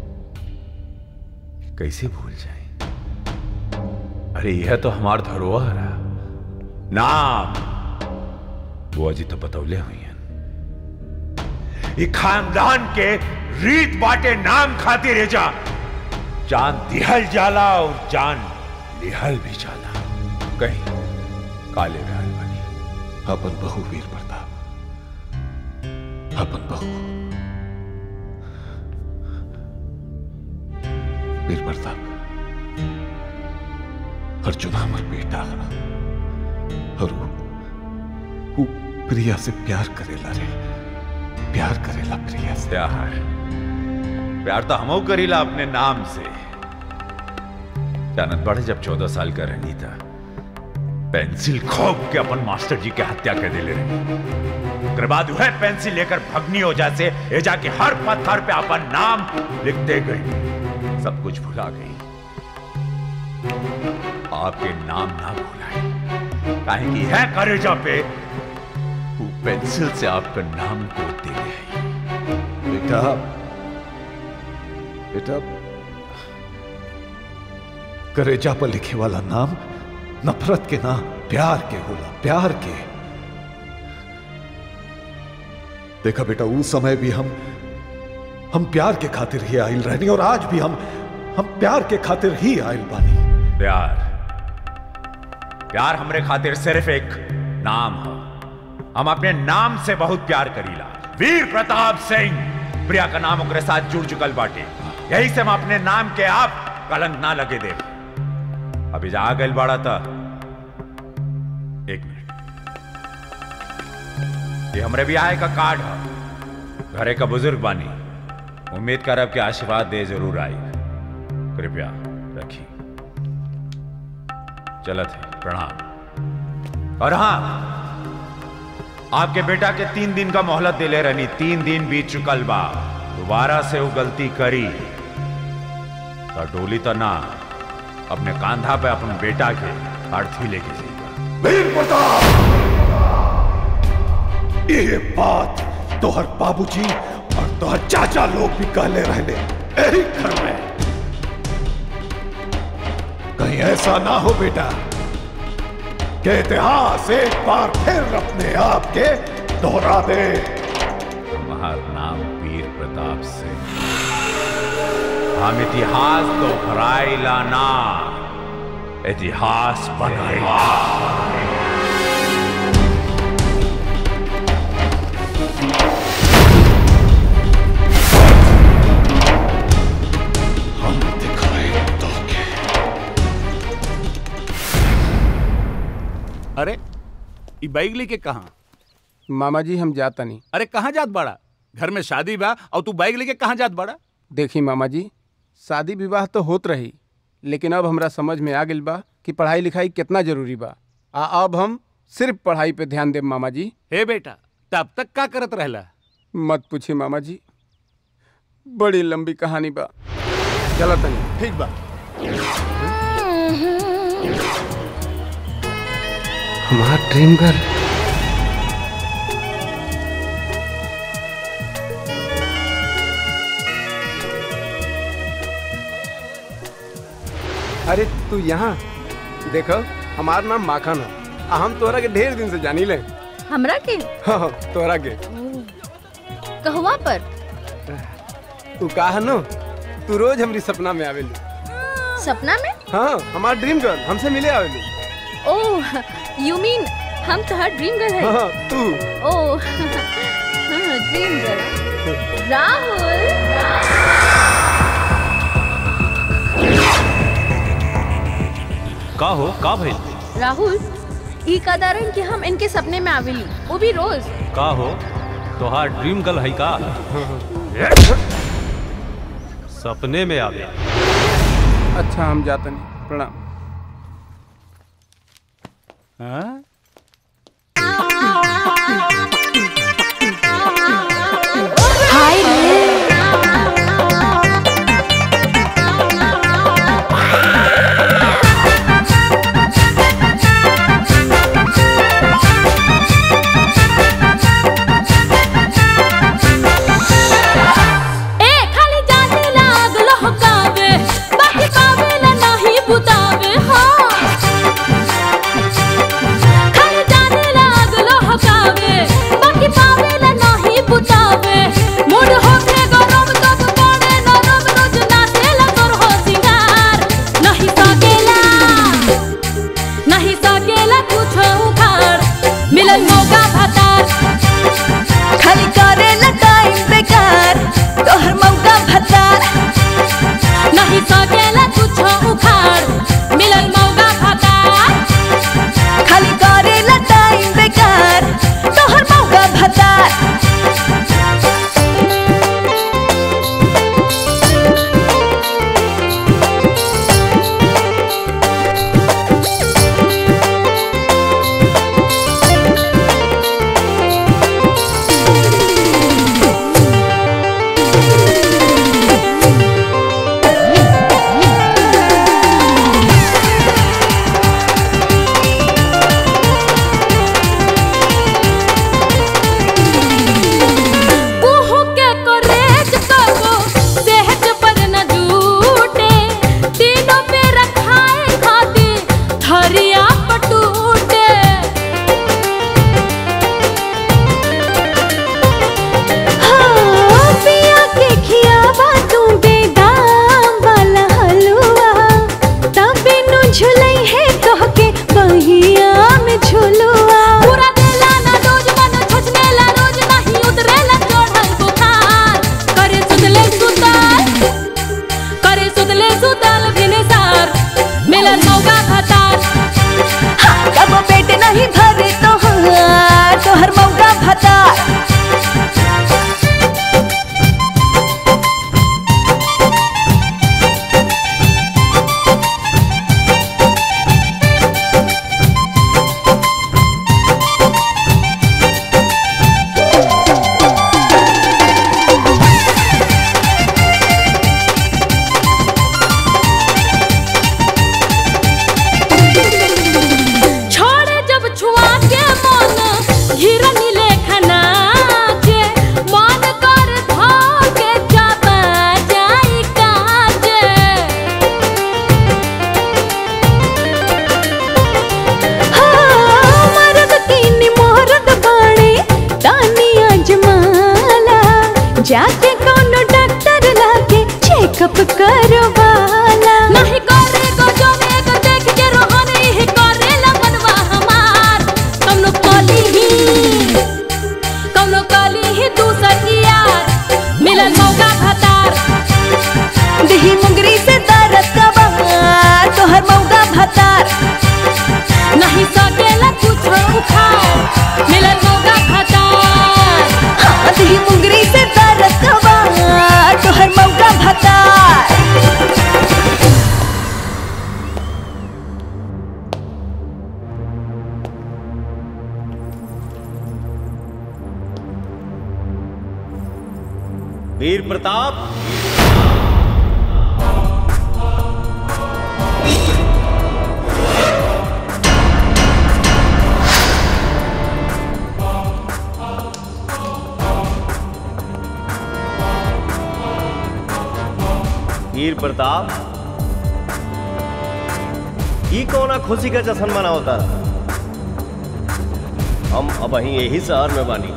कैसे भूल जाए अरे यह तो हमार धरोहर है नाम बुआ जी तो बतौले हुई हैं ये खानदान के रीत बाटे नाम खातिर है जा जान दिहल जाला और जान लिहल भी जाला कहीं काले रहल बनी अपन बहू वीर प्रताप अपन बहू वीर प्रताप अर्जुन हमर बेटा और वो, वो प्रिया से प्यार करेला रे प्यार करेला प्रिया से प्यार प्यार तो हमो करीला अपने नाम से जानत पड़े जब चौदह साल का रहनी था पेंसिल खोप के अपन मास्टर जी के हत्या कर दिले रही ओकर बाद वह पेंसिल लेकर भगनी हो जासे ए जाके हर पत्थर पे अपन नाम लिखते गई सब कुछ भुला गई आपके नाम ना भुलाए काहे कि है करेजा पे वो पेंसिल से आपका नाम को दे गई बेटा बेटा करेजा पर लिखे वाला नाम नफरत के ना प्यार के होला प्यार के देखा बेटा उस समय भी हम हम प्यार के खातिर ही आयल रहनी और आज भी हम हम प्यार के खातिर ही आयल बानी प्यार प्यार हमरे खातिर सिर्फ एक नाम है हम अपने नाम से बहुत प्यार करीला वीर प्रताप सिंह प्रिया का नाम ओकरे साथ जुड़ चुकल बाटे यही से हम अपने नाम के आप कलंक ना लगे दे अभी जा गल बाड़ा था एक मिनट ये हमरे भी आए का कार्ड है घरे का बुजुर्ग बानी उम्मीद करब के आशीर्वाद दे जरूर आई कृपया रखी चलत है प्रणाम और हाँ आपके बेटा के तीन दिन का मोहलत दिले रहनी तीन दिन बीत चुकल बा दोबारा से वो गलती करी तो डोली तो ना अपने कांधा पे अपने बेटा के अर्थी लेके जाएगा वीर प्रताप ये बात तोहर बाबूजी और तोहर चाचा लोग भी कहले रहले यही घर में कहीं ऐसा ना हो बेटा कि इतिहास एक बार फिर अपने आप के दोहरा दे हमारा नाम वीर प्रताप सिंह हम इतिहास दोहराई लाना इतिहास बनाई हम दिखाए तो अरे ई बाइक लेके कहाँ मामा जी हम जाता नहीं अरे कहाँ जात बाड़ा घर में शादी बा और तू बाइक लेके कहाँ जात बाड़ा देखी मामा जी शादी विवाह तो होत रही लेकिन अब हमरा समझ में आ गइल बा कि पढ़ाई लिखाई कितना जरूरी बा आ अब हम सिर्फ पढ़ाई पे ध्यान देब मामा जी हे बेटा तब तक का करत रहला मत पूछी मामा जी बड़ी लंबी कहानी बा चला तनी ठीक बा हमार ड्रीम गर्ल अरे तू यहाँ देखो हमार नाम माखन है आ हम तोरा के ढेर दिन से जानी ले हमरा के हाँ हाँ, तोरा के कहवा पर तू कहा नो तू रोज हमारी सपना में आवेली सपना में हाँ हमार ड्रीम गर्ल हमसे मिले आवेली ओह यू मीन हम तो हर ड्रीम गर्ल है हाँ तू ओह ड्रीम गर्ल राहुल का हो का भइल राहुल ई कदारन कि हम इनके सपने में आवेली वो भी रोज का हो तोहार ड्रीम गर्ल है का सपने में आवे अच्छा हम जाते नहीं प्रणाम हाँ? हाय रे ए खाली जाने लागल हकावे बाकी पावेला नाही बुतावे हाँ खाली जाने लागल हकावे बाकी पावेला नाही बुतावे मूड होके गरम तब पड़े नरम रोज नाचेला तोर हो सिंगार नहीं सकेला नहीं सकेला कुछ उखाड़ मिलन मौका भतार खाली करे न टाइम बेकार तोहर मौका भतार नहीं सकेला कुछ उखाड़ मिलन मौका भतार खाली करे न टाइम बेकार तोहर मौका भतार उहु के कोरेज कबो सेहत पर न जूटे तीनों पे रखाए खाते थरिया पटूटे हाँ, पिया के खियावा तू बेदाम वाला हलवा तबे नु झुलई है तोहके बहिया में झुलवा पूरा देला ना रोज मन छचनेला रोज नहीं उतरेला चढ़ल बुखार करे सुतले सुताल करे सुतले सुताल बिने सार मिलन मौका भतार कब पेट नहीं भरे तोहार तोहर मौका भतार छोड़े जब छुआ के मन घिरनी लेखना के मन कर धोके जाबा जाई काजे हाँ, मर्द तीन मोहरत बाणे तानी अजमाला जाके कोनो डॉक्टर लाके चेकअप करवाला नहीं करे गो जो में गो देख के रोहन ही करे लगनवा हमार कौनो कली ही कौनो कली ही दूसर की यार मिलन मौका भतार दिही मुंगरी से दर्द कबा तोहर मौका भतार नहीं सकेला कुछ उखाड़ मिलन मौका भतार हाँ, दिही मुंगरी से दर्द कबा तोहर मौका भतार वीर प्रताप वीर प्रताप ई कौना खुशी का जश्न मनावता हम अब ही यही शहर में बानी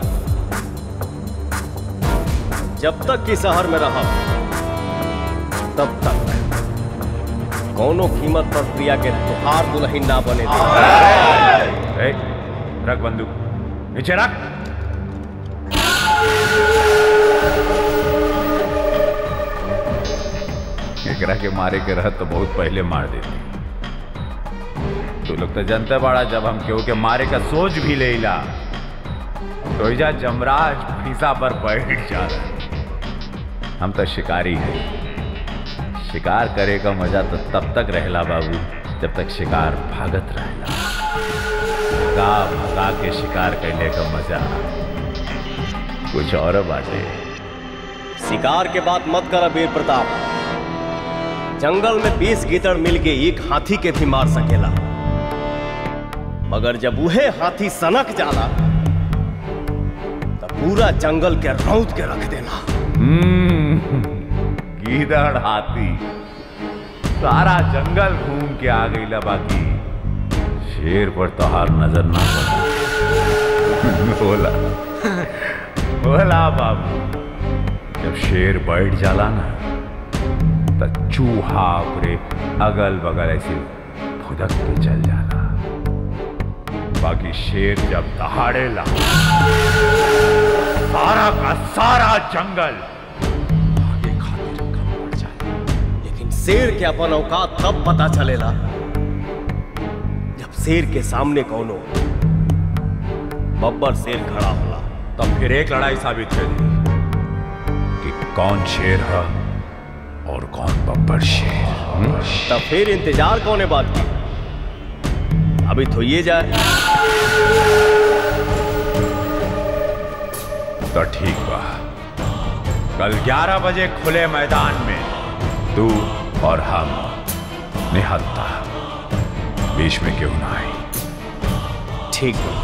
जब तक कि शहर में रह तब तक कौनो कीमत पर प्रिया के तुहार दुल्हन ना बने दे ए, रख बंदूक नीचे रख एकरा के मारे के रहत तो बहुत पहले मार देते तू लोग तो जनते बाड़ा जब हम केहू के मारे का सोच भी लेला तो इजा जमराज फीसा पर बैठ जा हम तो शिकारी हैं शिकार करे का मजा तो तब तक रहला बाबू जब तक शिकार भागत रहला भगा भगा के शिकार करने का मजा कुछ और बाटे शिकार के बात मत कर वीर प्रताप जंगल में बीस गीदड़ मिल के एक हाथी के भी मार सकेला मगर जब उहे हाथी सनक जाला तब पूरा जंगल के रौद के रख देला हम्म, गीदड़ हाथी सारा जंगल घूम के आ गई बाकी शेर पर तो हार नजर ना पड़ा बोला बोला बाबू जब शेर बैठ जाला ना तो चूहा पूरे अगल बगल ऐसे फुदक के चल जाला बाकी शेर जब दहाड़ेला सारा का सारा जंगल लेकिन शेर के अपन औकात तब पता चलेला जब शेर के सामने कौनो बब्बर शेर खड़ा होला तब फिर एक लड़ाई साबित कर दी कि कौन शेर है और कौन बब्बर शेर हम्म? तब फिर इंतजार कौन बात की अभी तो ये जाए तो ठीक बा कल 11 बजे खुले मैदान में तू और हम निहत्ता बीच में क्यों ना आई ठीक बा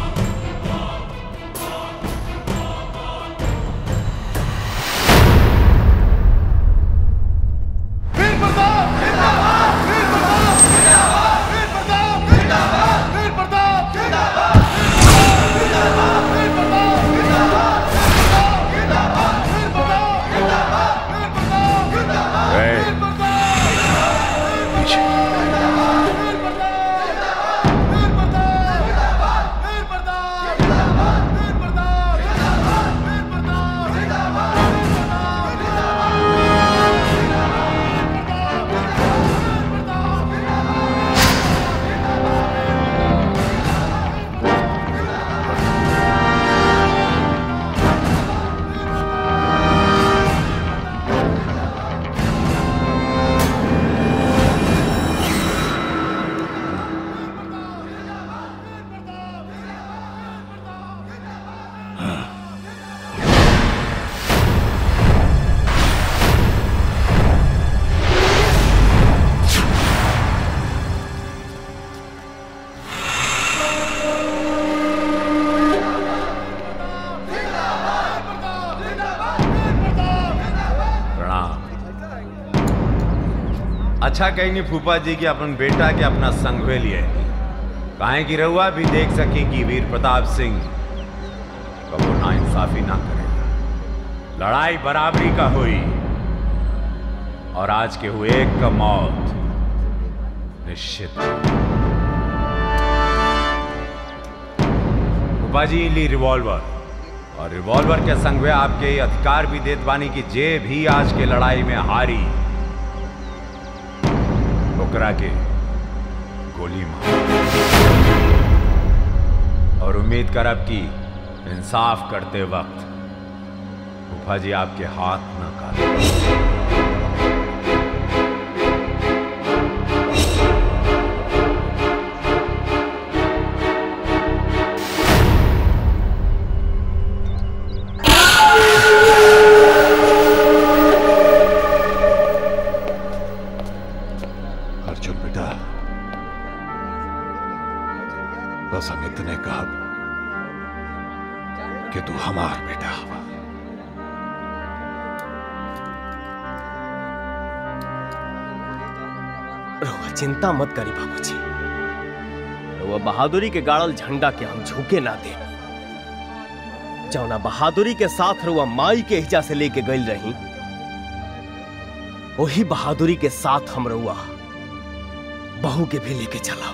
प्रणाम अच्छा कहेंगे फूफा जी कि अपन बेटा के अपना संघवे लिए काहे की रहुआ भी देख सके कि वीर प्रताप सिंह कबो ना इंसाफी ना करे लड़ाई बराबरी का हुई और आज के हुए एक का मौत निश्चित फूफा जी ली रिवॉल्वर और रिवॉल्वर के संगवे आपके ये अधिकार भी देत बानी कि जे भी आज के लड़ाई में हारी ओकरा के गोली मार और उम्मीद करब कि इंसाफ करते वक्त फूफा जी आपके हाथ न काटे चिंता मत करी बाबूजी वो बहादुरी के गाड़ल झंडा के हम झुके ना दे जौना बहादुरी के साथ रुआ माई के हिजा से लेके गई रही वही बहादुरी के साथ हम रुआ बहू के भी लेके चला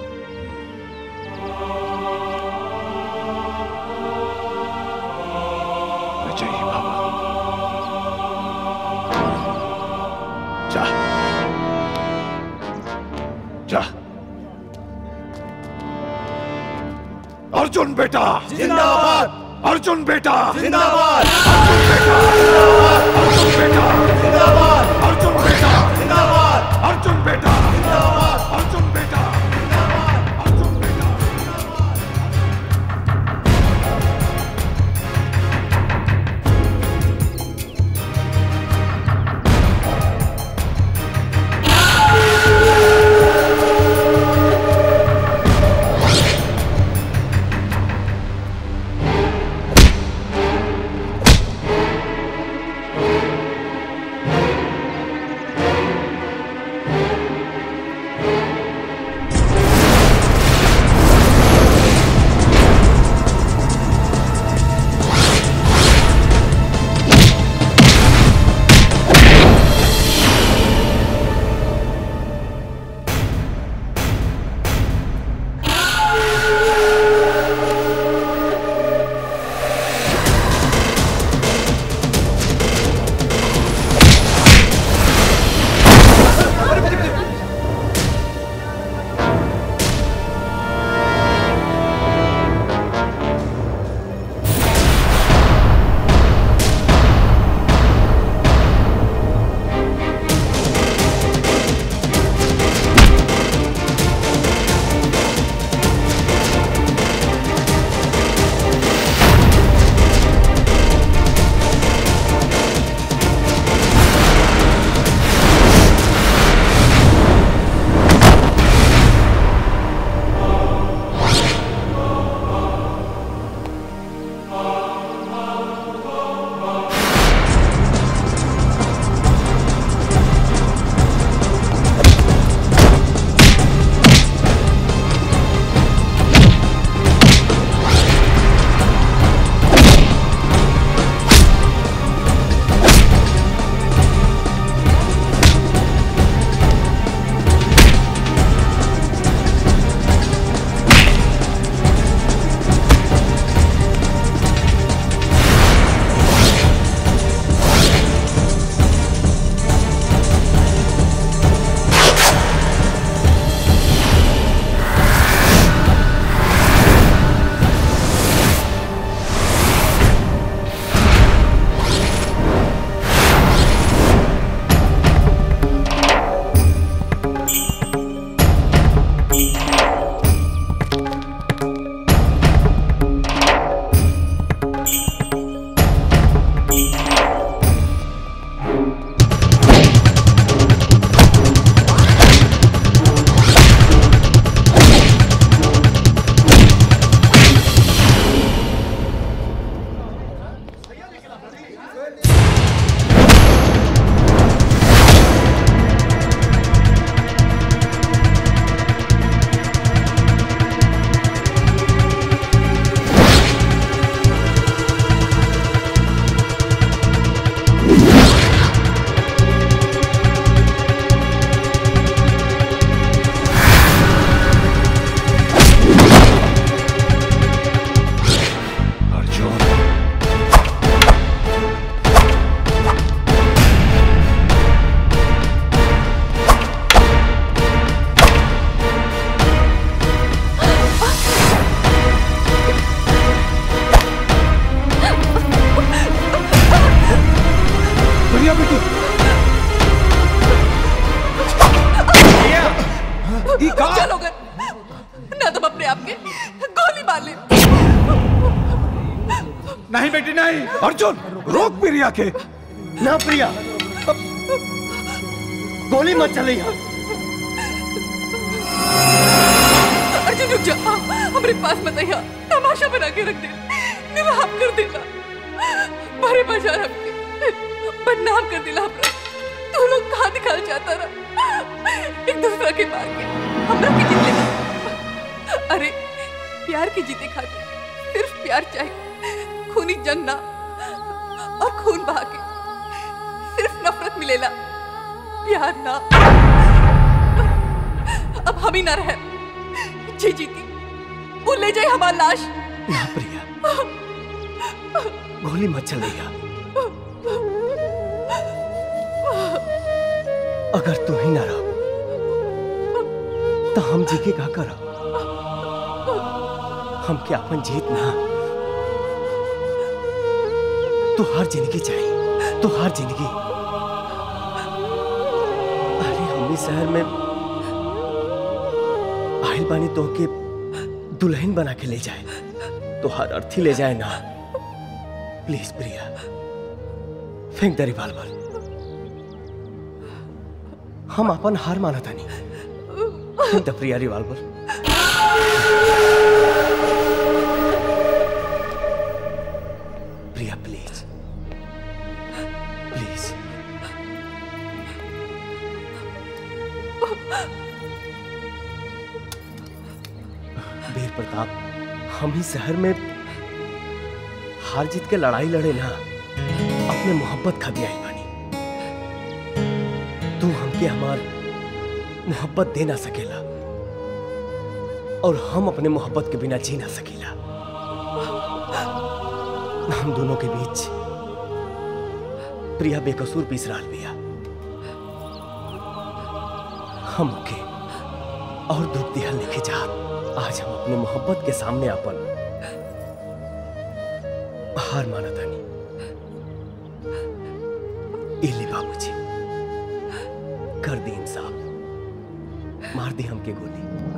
चाहिए बाबा जा जा अर्जुन बेटा जिंदाबाद अर्जुन बेटा जिंदाबाद अर्जुन बेटा जिंदाबाद अर्जुन बेटा जिंदाबाद अर्जुन बेटा जिंदाबाद अर्जुन बेटा बढ़िया बेटी ई का चलोगे ना तुम अपने आप के गोली मार ले नहीं बेटी नहीं अर्जुन रोक प्रिया के ना प्रिया गोली मत चले यहाँ अर्जुन रुक जा हमारे पास मत आइया तमाशा बना के रख दे नीलाम कर देना भरे बाजार हमके बदनाम कर दिला हमरा तू लोग कहाँ दिखाना चाहता रहा एक दूसरा के मार के हमरा के जीत लेना अरे प्यार की जीते खातिर सिर्फ प्यार चाहिए खूनी जंग ना और खून बहा के सिर्फ नफरत मिलेला प्यार ना अब हम ही ना रहे जी जीती वो ले जाए हमारी लाश ना प्रिया गोली मत चलैया अगर तू ही ना रहो तो हम जी के का करब हम क्या अपन जीत ना तो हर जिंदगी चाहिए तो हर जिंदगी अरे हम इस शहर में आहिल बानी तो के दुल्हन बना के ले जाए तो हर अर्थी ले जाए ना प्लीज प्रिया फेंक दे रिवाल्वर हम अपन हार माना था नहीं फेंक द Priya revolver Priya please please Veer Pratap हम ही शहर में हार जीत के लड़ाई लड़े ना अपने मोहब्बत खातिर आई बानी तू हमके हमार मोहब्बत दे ना सकेला और हम अपने मोहब्बत के बिना जी ना सकेला हम दोनों के बीच प्रिया बेकसूर पीस रहा बिया हम के और दुख दिहल लिखे चाहत आज हम अपने मोहब्बत के सामने अपन हार माना तानी इली बाबूजी कर दी इंसाफ मार दी हमके गोली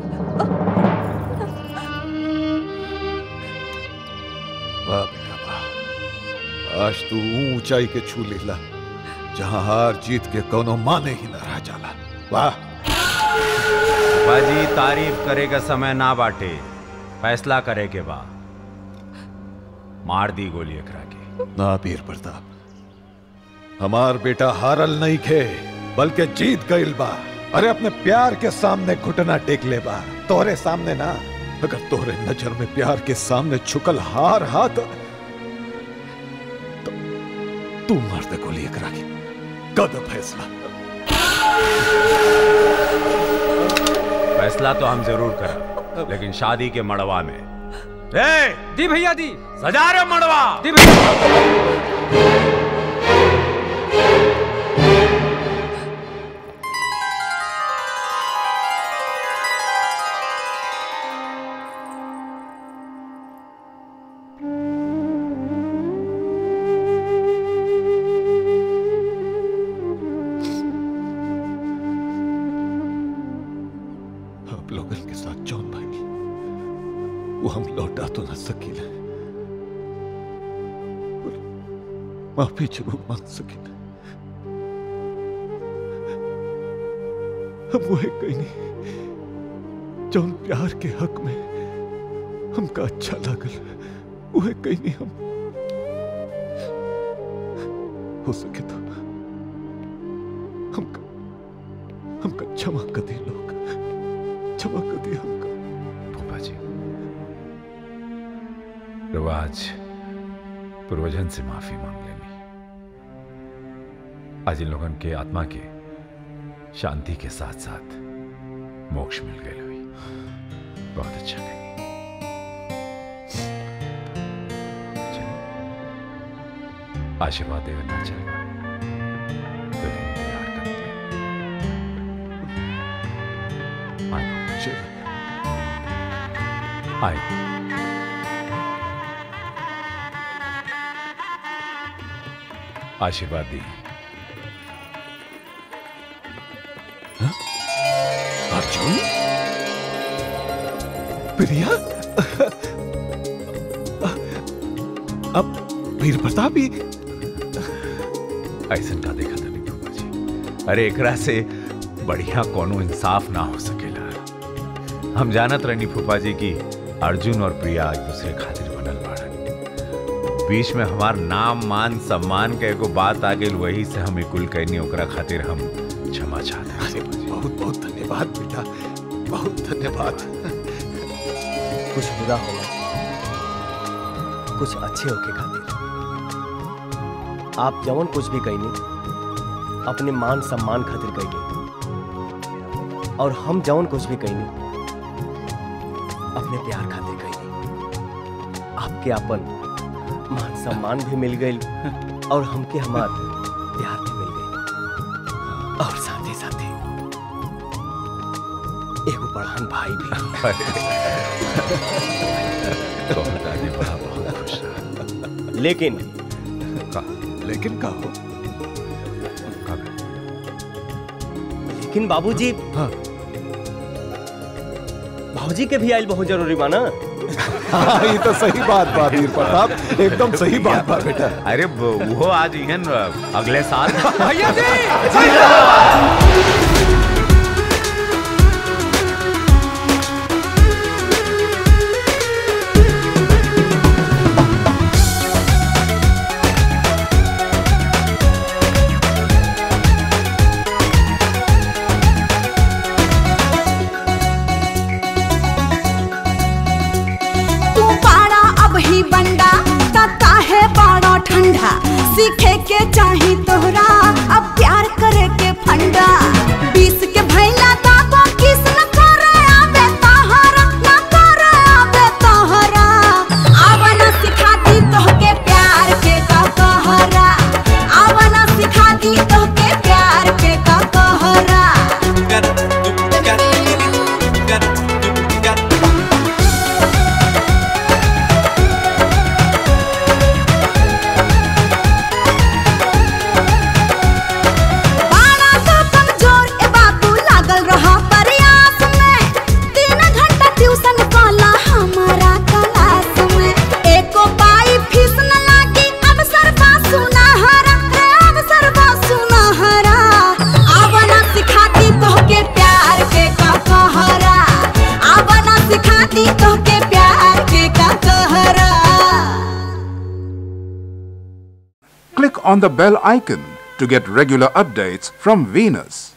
वाह बेटा वाह आज तू ऊंचाई के छू लेला जहां हार जीत के कोनो माने ही ना रह जाला वाह बाजी तारीफ करे का समय ना बाटे फैसला करे के बा मार दी गोली एकरा के ना वीर प्रताप हमार बेटा हारल नहीं खे बल्कि जीत गईल बा अरे अपने प्यार के सामने घुटना टेक ले बा तोहरे सामने ना अगर तोहरे नजर में प्यार के सामने छुकल हार हाथ तो तू मार दे गोली एकरा के कद फैसला फैसला तो हम जरूर करें लेकिन शादी के मड़वा में रे दी भैया दी सजा रे मड़वा दी भैया आप लोगन के साथ जौन भाई वो हम लौटा तो न सकीले पर माफी जरूर मांग सकीले हम वो है कहीं नहीं जौन प्यार के हक में हमका अच्छा लागल वो है कहीं नहीं हम हो सके तो हमका हमका क्षमा कर दी लोग क्षमा कर दी हमका फूफा जी रिवाज पूर्वजन से माफी मांग लेनी आज इन लोगन के आत्मा के शांति के साथ साथ मोक्ष मिल गए हुई बहुत अच्छा गई आशीर्वाद देवे ना चलेगा दुल्हन तैयार करते हैं आए आए आशीर्वाद दी अर्जुन प्रिया अब वीर प्रताप ही ऐसन का देखा था नहीं फूफा जी अरे एकरा से बढ़िया कोनो इंसाफ ना हो सकेला हम जानत रहनी फूफा जी की अर्जुन और प्रिया एक दूसरे खातिर बनल बाड़न बीच में हमार नाम मान सम्मान के एगो बात आ गई वही से हम कुल कहनी ओकरा खातिर हम क्षमा चाहते हैं बहुत बहुत धन्यवाद बेटा बहुत धन्यवाद कुछ बुरा होला कुछ अच्छे होके खातिर आप जवन कुछ भी कहनी अपने मान सम्मान खातिर कहनी और हम जवन कुछ भी कहनी अपने प्यार खातिर कहनी आपके अपन मान सम्मान भी मिल गई और हमके हमार प्यार भी मिल गई और साथ ही साथ ही एगो बड़हन भाई दादी बड़ा बहुत खुश भी लेकिन का लेकिन का हो लेकिन बाबूजी हाँ भाजी के भी आयल बहुत जरूरी माना हाँ ये तो सही बात बा वीर प्रताप एकदम सही बात बा बेटा अरे वो वो आज इहन अगले साल भैया तू पाड़ा अब ही बंडा तता है पाड़ा ठंडा सीखे के चाही तोहरा अब प्यार करे के फंडा बीस के भैला दाबो किस न करे आबे तोहरा न करे आबे तोहरा आवना सिखा दी तोहके प्यार के का कहरा आवना सिखा दी तोहके प्यार के का कहरा बाड़ा तो कमजोर ए बाबू लागल रहा प्रयास में तीन घंटा ट्यूशन काला हमारा क्लास में एको पाई फीस न लागी अब सरबा सुनहरा रे अब सरबा सुनहरा आवना सिखाती तोहके प्यार के का कहरा आवना सिखाती तोहके प्यार के का कहरा Click on the bell icon to get regular updates from Venus.